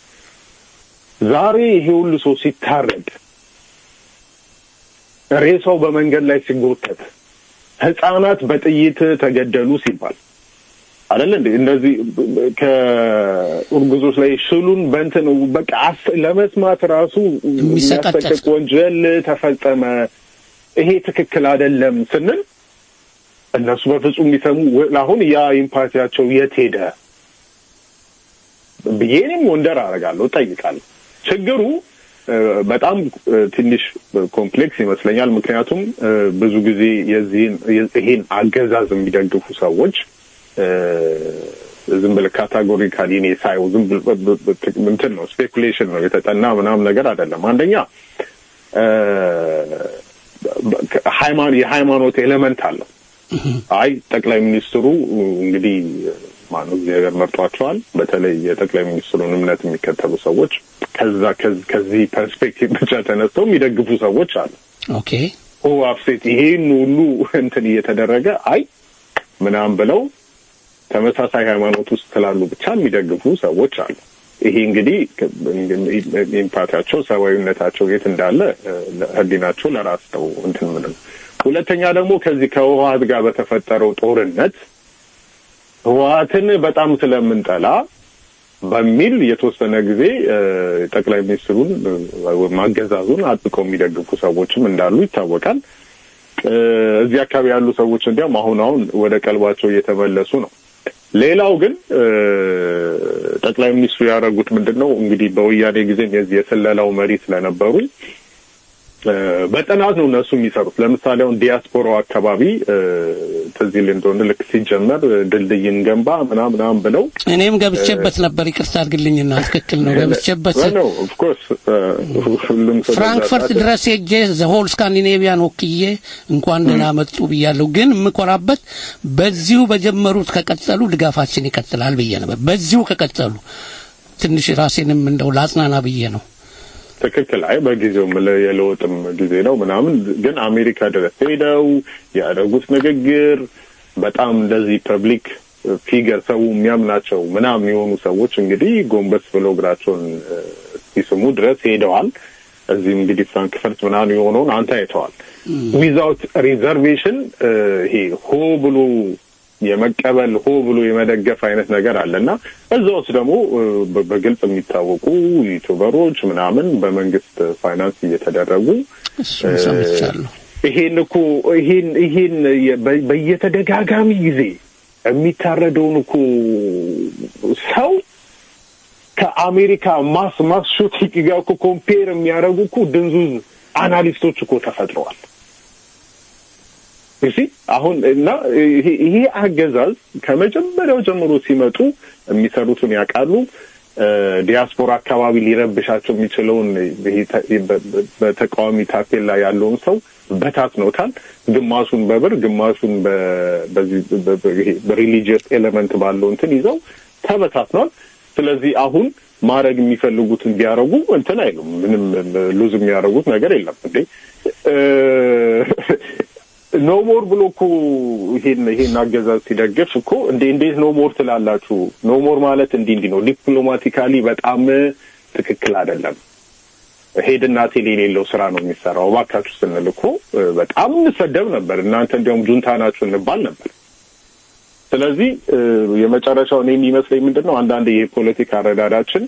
ዛሬ ይሄ ሁሉ ሰው ሲታረድ ሬሳው በመንገድ ላይ ሲጎተት ህጻናት በጥይት ተገደሉ ሲባል አይደለ እንዴ? እነዚህ ከእርጉዞች ላይ ሽሉን በእንትን በቃ ለመስማት ራሱ የሚያስጠቅቅ ወንጀል ተፈጸመ፣ ይሄ ትክክል አይደለም ስንል እነሱ በፍጹም የሚሰሙ አሁን ያ ኢምፓቲያቸው የት ሄደ ብዬ እኔም ወንደር አደርጋለሁ፣ እጠይቃለሁ። ችግሩ በጣም ትንሽ ኮምፕሌክስ ይመስለኛል። ምክንያቱም ብዙ ጊዜ የዚህን ይሄን አገዛዝ የሚደግፉ ሰዎች ዝም ብለህ ካታጎሪካሊ እኔ ሳየው ዝም እንትን ነው ስፔኩሌሽን ነው የተጠና ምናምን ነገር አይደለም። አንደኛ የሃይማኖት ኤሌመንት አለው። አይ ጠቅላይ ሚኒስትሩ እንግዲህ ማነው እግዚአብሔር መርጧቸዋል። በተለይ የጠቅላይ ሚኒስትሩን እምነት የሚከተሉ ሰዎች ከዛ ከዚህ ፐርስፔክቲቭ ብቻ ተነስተው የሚደግፉ ሰዎች አሉ። ኦኬ ኦ አፍሴት ይሄን ሁሉ እንትን እየተደረገ አይ ምናምን ብለው ተመሳሳይ ሃይማኖት ውስጥ ስላሉ ብቻ የሚደግፉ ሰዎች አሉ። ይሄ እንግዲህ ኢምፓቲያቸው ሰብአዊነታቸው የት እንዳለ ህሊናቸው ለራስ ነው እንትን ምንም። ሁለተኛ ደግሞ ከዚህ ከህወሀት ጋር በተፈጠረው ጦርነት ህወሀትን በጣም ስለምንጠላ በሚል የተወሰነ ጊዜ ጠቅላይ ሚኒስትሩን ማገዛዙን አጥብቀው የሚደግፉ ሰዎችም እንዳሉ ይታወቃል። እዚህ አካባቢ ያሉ ሰዎች እንዲያውም አሁን አሁን ወደ ቀልባቸው እየተመለሱ ነው። ሌላው ግን ጠቅላይ ሚኒስትሩ ያደረጉት ምንድን ነው እንግዲህ በወያኔ ጊዜም የዚህ የስለላው መሪ ስለነበሩ በጥናት ነው እነሱ የሚሰሩት። ለምሳሌ አሁን ዲያስፖራው አካባቢ ትዝ ይል እንደሆነ ልክ ሲጀመር ድልድይን ገንባ ምናምን ምናምን ብለው እኔም ገብቼበት ነበር። ይቅርታ አድርግልኝና ትክክል ነው ገብቼበት ነው። ኦፍኮርስ ሁሉም ሰው ፍራንክፈርት ድረስ ሄጄ ዘሆል ስካንዲኔቪያን ወክዬ እንኳን ደህና መጡ ብያለሁ። ግን የምኮራበት በዚሁ በጀመሩት ከቀጠሉ ድጋፋችን ይቀጥላል ብዬ ነበር። በዚሁ ከቀጠሉ ትንሽ ራሴንም እንደው ላጽናና ብዬ ነው። ትክክል። አይ በጊዜው የለውጥም ጊዜ ነው ምናምን፣ ግን አሜሪካ ድረስ ሄደው ያደረጉት ንግግር በጣም እንደዚህ ፐብሊክ ፊገር ሰው የሚያምናቸው ምናምን የሆኑ ሰዎች እንግዲህ ጎንበስ ብለው እግራቸውን ሲስሙ ድረስ ሄደዋል። እዚህም እንግዲህ ፍራንክፈርት ምናምን የሆነውን አንተ አይተዋል። ዊዛውት ሪዘርቬሽን ይሄ ሆ ብሎ የመቀበል ሆ ብሎ የመደገፍ አይነት ነገር አለ እና እዛ ውስጥ ደግሞ በግልጽ የሚታወቁ ዩቱበሮች ምናምን በመንግስት ፋይናንስ እየተደረጉ ይሄን እኮ ይሄን ይሄን በየተደጋጋሚ ጊዜ የሚታረደውን እኮ ሰው ከአሜሪካ ማስ ማስ ሹቲንግ ጋር እኮ ኮምፔር የሚያደርጉ እኮ ድንዙዝ አናሊስቶች እኮ ተፈጥረዋል። እሺ አሁን እና ይሄ አገዛዝ ከመጀመሪያው ጀምሮ ሲመጡ የሚሰሩትን ያውቃሉ። ዲያስፖራ አካባቢ ሊረብሻቸው የሚችለውን በተቃዋሚ ታፔላ ያለውን ሰው በታትነውታል። ግማሹን በብር ግማሹን በሪሊጂየስ ኤሌመንት ባለው እንትን ይዘው ተበታትነዋል። ስለዚህ አሁን ማድረግ የሚፈልጉትን ቢያደርጉ እንትን አይሉም። ምንም ሉዝ የሚያደርጉት ነገር የለም እንዴ ኖ ሞር ብሎ እኮ ይሄን ይሄን አገዛዝ ሲደግፍ እኮ እንዴ እንዴት ኖ ሞር ትላላችሁ? ኖ ሞር ማለት እንዲህ እንዲህ ነው። ዲፕሎማቲካሊ በጣም ትክክል አይደለም። ሄድና ቴል የሌለው ስራ ነው የሚሰራው። እባካችሁ ስንል እኮ በጣም እንሰደብ ነበር። እናንተ እንዲያውም ጁንታ ናችሁ እንባል ነበር። ስለዚህ የመጨረሻው እኔ የሚመስለኝ ምንድን ነው አንዳንድ የፖለቲካ አረዳዳችን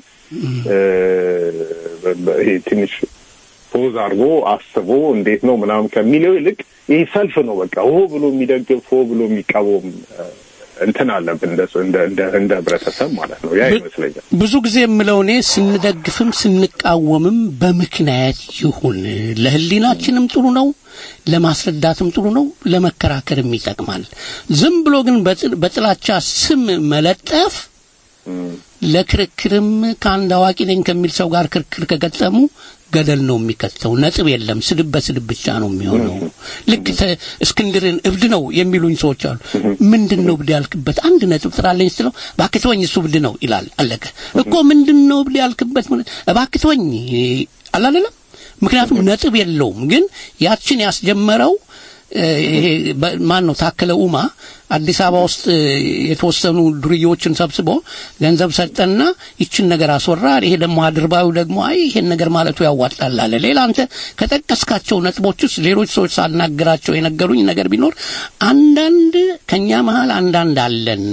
ይሄ ትንሽ ፖዝ አድርጎ አስቦ እንዴት ነው ምናምን ከሚለው ይልቅ ይህ ሰልፍ ነው በቃ ሆ ብሎ የሚደግፍ ሆ ብሎ የሚቃወም እንትን አለብን እንደ ህብረተሰብ ማለት ነው። ያ ይመስለኛል ብዙ ጊዜ የምለው እኔ ስንደግፍም ስንቃወምም በምክንያት ይሁን ለህሊናችንም ጥሩ ነው፣ ለማስረዳትም ጥሩ ነው፣ ለመከራከርም ይጠቅማል። ዝም ብሎ ግን በጥላቻ ስም መለጠፍ ለክርክርም ከአንድ አዋቂ ነኝ ከሚል ሰው ጋር ክርክር ከገጠሙ ገደል ነው የሚከተው። ነጥብ የለም። ስድብ በስድብ ብቻ ነው የሚሆነው። ልክ እስክንድርን እብድ ነው የሚሉኝ ሰዎች አሉ። ምንድን ነው እብድ ያልክበት? አንድ ነጥብ ጥራለኝ ስትለው እባክህ ተወኝ፣ እሱ እብድ ነው ይላል። አለቀ እኮ። ምንድን ነው እብድ ያልክበት? እባክህ ተወኝ አላለለም። ምክንያቱም ነጥብ የለውም። ግን ያችን ያስጀመረው ይሄ ማን ነው ታከለ ኡማ አዲስ አበባ ውስጥ የተወሰኑ ዱርዬዎችን ሰብስቦ ገንዘብ ሰጠና ይችን ነገር አስወራ። ይሄ ደግሞ አድርባዩ ደግሞ አይ ይሄን ነገር ማለቱ ያዋጣል አለ። ሌላ አንተ ከጠቀስካቸው ነጥቦች ውስጥ ሌሎች ሰዎች ሳናገራቸው የነገሩኝ ነገር ቢኖር አንዳንድ ከኛ መሀል አንዳንድ አለን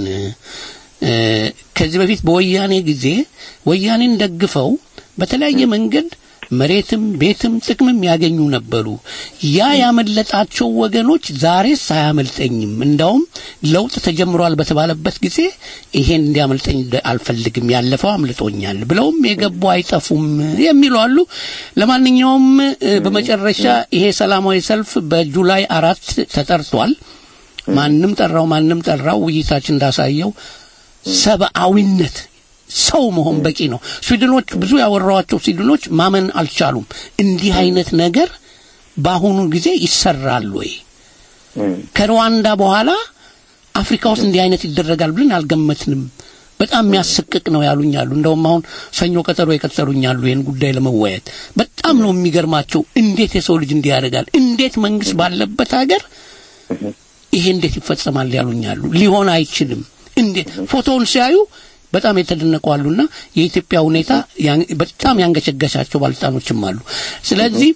ከዚህ በፊት በወያኔ ጊዜ ወያኔን ደግፈው በተለያየ መንገድ መሬትም ቤትም ጥቅምም ያገኙ ነበሩ። ያ ያመለጣቸው ወገኖች ዛሬስ አያመልጠኝም፣ እንዳውም ለውጥ ተጀምሯል በተባለበት ጊዜ ይሄን እንዲያመልጠኝ አልፈልግም፣ ያለፈው አምልጦኛል ብለውም የገቡ አይጠፉም የሚሉ አሉ። ለማንኛውም በመጨረሻ ይሄ ሰላማዊ ሰልፍ በጁላይ አራት ተጠርቷል። ማንም ጠራው ማንም ጠራው ውይይታችን እንዳሳየው ሰብአዊነት ሰው መሆን በቂ ነው። ስዊድኖች ብዙ ያወራዋቸው ስዊድኖች ማመን አልቻሉም። እንዲህ አይነት ነገር በአሁኑ ጊዜ ይሰራል ወይ? ከሩዋንዳ በኋላ አፍሪካ ውስጥ እንዲህ አይነት ይደረጋል ብለን አልገመትንም። በጣም የሚያስቅቅ ነው ያሉኛሉ። እንደውም አሁን ሰኞ ቀጠሮ የቀጠሩኛሉ ይህን ጉዳይ ለመወያየት። በጣም ነው የሚገርማቸው። እንዴት የሰው ልጅ እንዲህ ያደርጋል? እንዴት መንግስት ባለበት ሀገር ይሄ እንዴት ይፈጸማል ያሉኛሉ። ሊሆን አይችልም። እንዴት ፎቶውን ሲያዩ በጣም የተደነቁ አሉና የኢትዮጵያ ሁኔታ በጣም ያንገሸገሻቸው ባለስልጣኖችም አሉ። ስለዚህ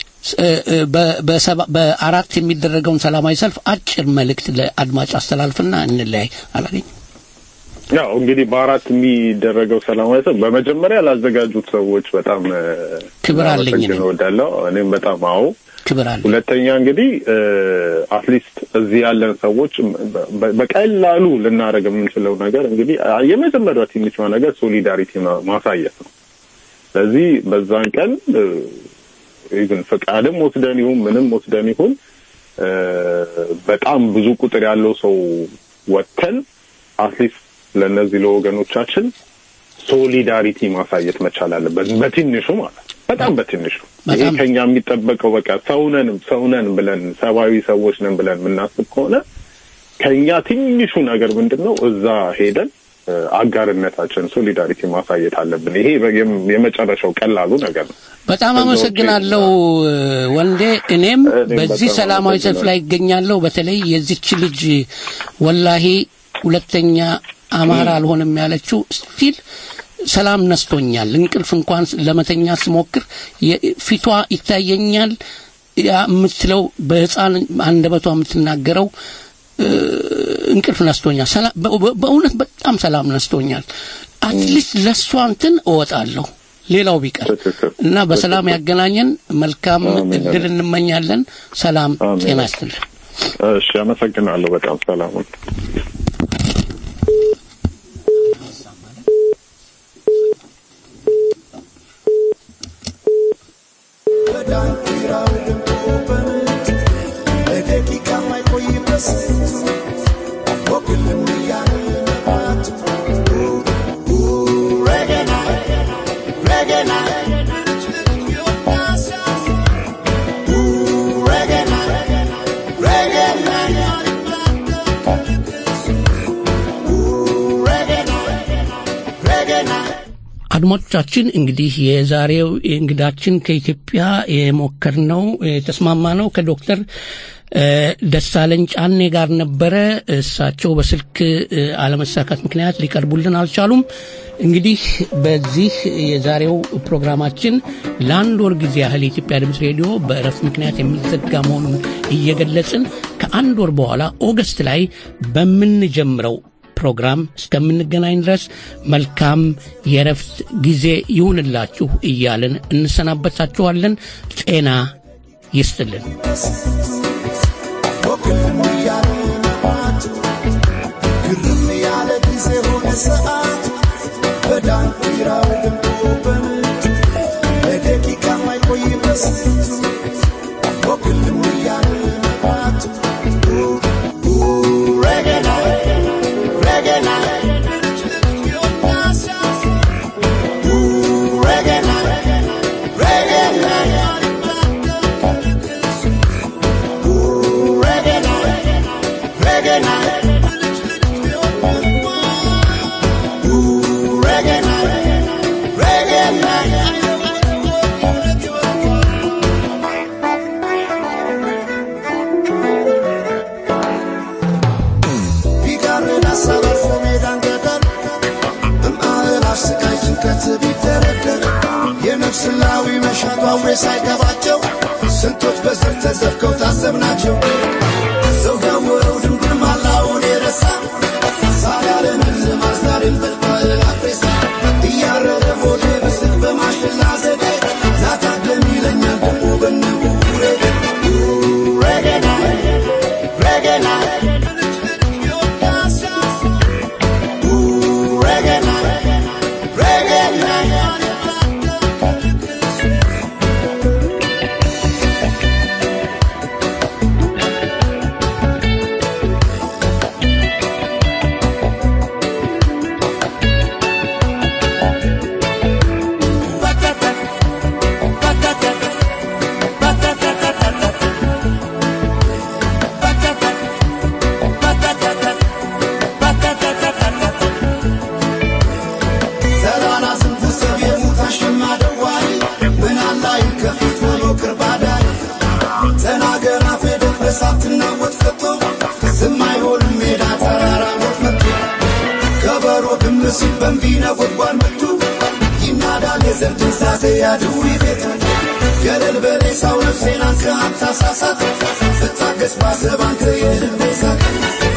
በአራት የሚደረገውን ሰላማዊ ሰልፍ አጭር መልእክት ለአድማጭ አስተላልፍና እንለያይ። አላገኝ ያው እንግዲህ በአራት የሚደረገው ሰላማዊ ሰልፍ በመጀመሪያ ላዘጋጁት ሰዎች በጣም ክብር አለኝ እወዳለሁ። እኔም በጣም አዎ ክብር አለ። ሁለተኛ እንግዲህ አትሊስት እዚህ ያለን ሰዎች በቀላሉ ልናደርግ የምንችለው ነገር እንግዲህ የመጀመሪያው ትንሿ ነገር ሶሊዳሪቲ ማሳየት ነው። ስለዚህ በዛን ቀን ኢቭን ፈቃድም ወስደን ይሁን ምንም ወስደን ይሁን በጣም ብዙ ቁጥር ያለው ሰው ወጥተን አትሊስት ለእነዚህ ለወገኖቻችን ሶሊዳሪቲ ማሳየት መቻል አለበት። በትንሹ ማለት በጣም በትንሹ ይሄ ከኛ የሚጠበቀው በቃ ሰውነን ሰውነን ብለን ሰብአዊ ሰዎች ነን ብለን የምናስብ ከሆነ ከኛ ትንሹ ነገር ምንድን ነው? እዛ ሄደን አጋርነታችን ሶሊዳሪቲ ማሳየት አለብን። ይሄ የመጨረሻው ቀላሉ ነገር ነው። በጣም አመሰግናለሁ ወንዴ። እኔም በዚህ ሰላማዊ ሰልፍ ላይ ይገኛለሁ። በተለይ የዚች ልጅ ወላሂ ሁለተኛ አማራ አልሆንም ያለችው ስቲል ሰላም ነስቶኛል። እንቅልፍ እንኳን ለመተኛ ስሞክር ፊቷ ይታየኛል። ያ የምትለው በህፃን አንደበቷ የምትናገረው እንቅልፍ ነስቶኛል። በእውነት በጣም ሰላም ነስቶኛል። አትሊስት ለእሷ እንትን እወጣለሁ ሌላው ቢቀር እና በሰላም ያገናኘን። መልካም እድል እንመኛለን። ሰላም ጤና ይስጥልን። እሺ፣ አመሰግናለሁ በጣም ሰላሙን በዳንኪራው ድምጡ በምት ለደቂቃ ማይቆይ በስንቱ ወግልም እያለ መብራቱ ረገና ረገና ረገና ረገና አድማጮቻችን እንግዲህ የዛሬው እንግዳችን ከኢትዮጵያ የሞከርነው የተስማማ ነው ከዶክተር ደሳለኝ ጫኔ ጋር ነበረ። እሳቸው በስልክ አለመሳካት ምክንያት ሊቀርቡልን አልቻሉም። እንግዲህ በዚህ የዛሬው ፕሮግራማችን ለአንድ ወር ጊዜ ያህል የኢትዮጵያ ድምፅ ሬዲዮ በእረፍት ምክንያት የሚዘጋ መሆኑን እየገለጽን ከአንድ ወር በኋላ ኦገስት ላይ በምንጀምረው ፕሮግራም እስከምንገናኝ ድረስ መልካም የእረፍት ጊዜ ይሁንላችሁ እያልን እንሰናበታችኋለን። ጤና ይስጥልን። ግርም ያለ ጊዜ ሆነ ሰዓት በዳንኪራው ደምቆ በምት ለደቂቃ ማይቆይ በስንቱ ወክልም እያለ መብራት ረገና ረገና ረገና ረገና reggae night. Ooh, reggae night. Reggae night. ቢጋርድ ሀሳብ አልፎ ሜዳን ገደል በማዕላፍ ስቃይ ጭንቀት ቢደረደር የነፍስ ላዊ መሻቷ አውሬ ሳይገባቸው ስንቶች በዘር ተዘርገው ታዘብናቸው ሰው ያወረው ድንጉን ማላውን የረሳ ሳር ያለንን ማዝዳሬን በልቷል አፍሬሳ እያረረ ሆዴ ብስቅ በማሽላ ዘዴ ላታደም ይለኛል ደግሞ በንቡሬ ረገና ረገና ረገና ረገና ዘላና ስንት ሰብ የሙት አሸማ ደዋይ ምን አላይ ከፊት ሆኖ ቅርባዳይ ተናገር አፌ ደፍረስ አትናወጥ ከቶ ዝም አይሆንም ሜዳ ተራራ ሞት መቶ ከበሮ ግም ሲል በንቢ ነጎድጓድ መቱ ይናዳል የዘር ድንዛዜ ያድዊ ቤቱ ገለል በሬሳው ነፍሴን አንተ አታሳሳት ስታገስ ባሰብ አንተ የልቤ ሳት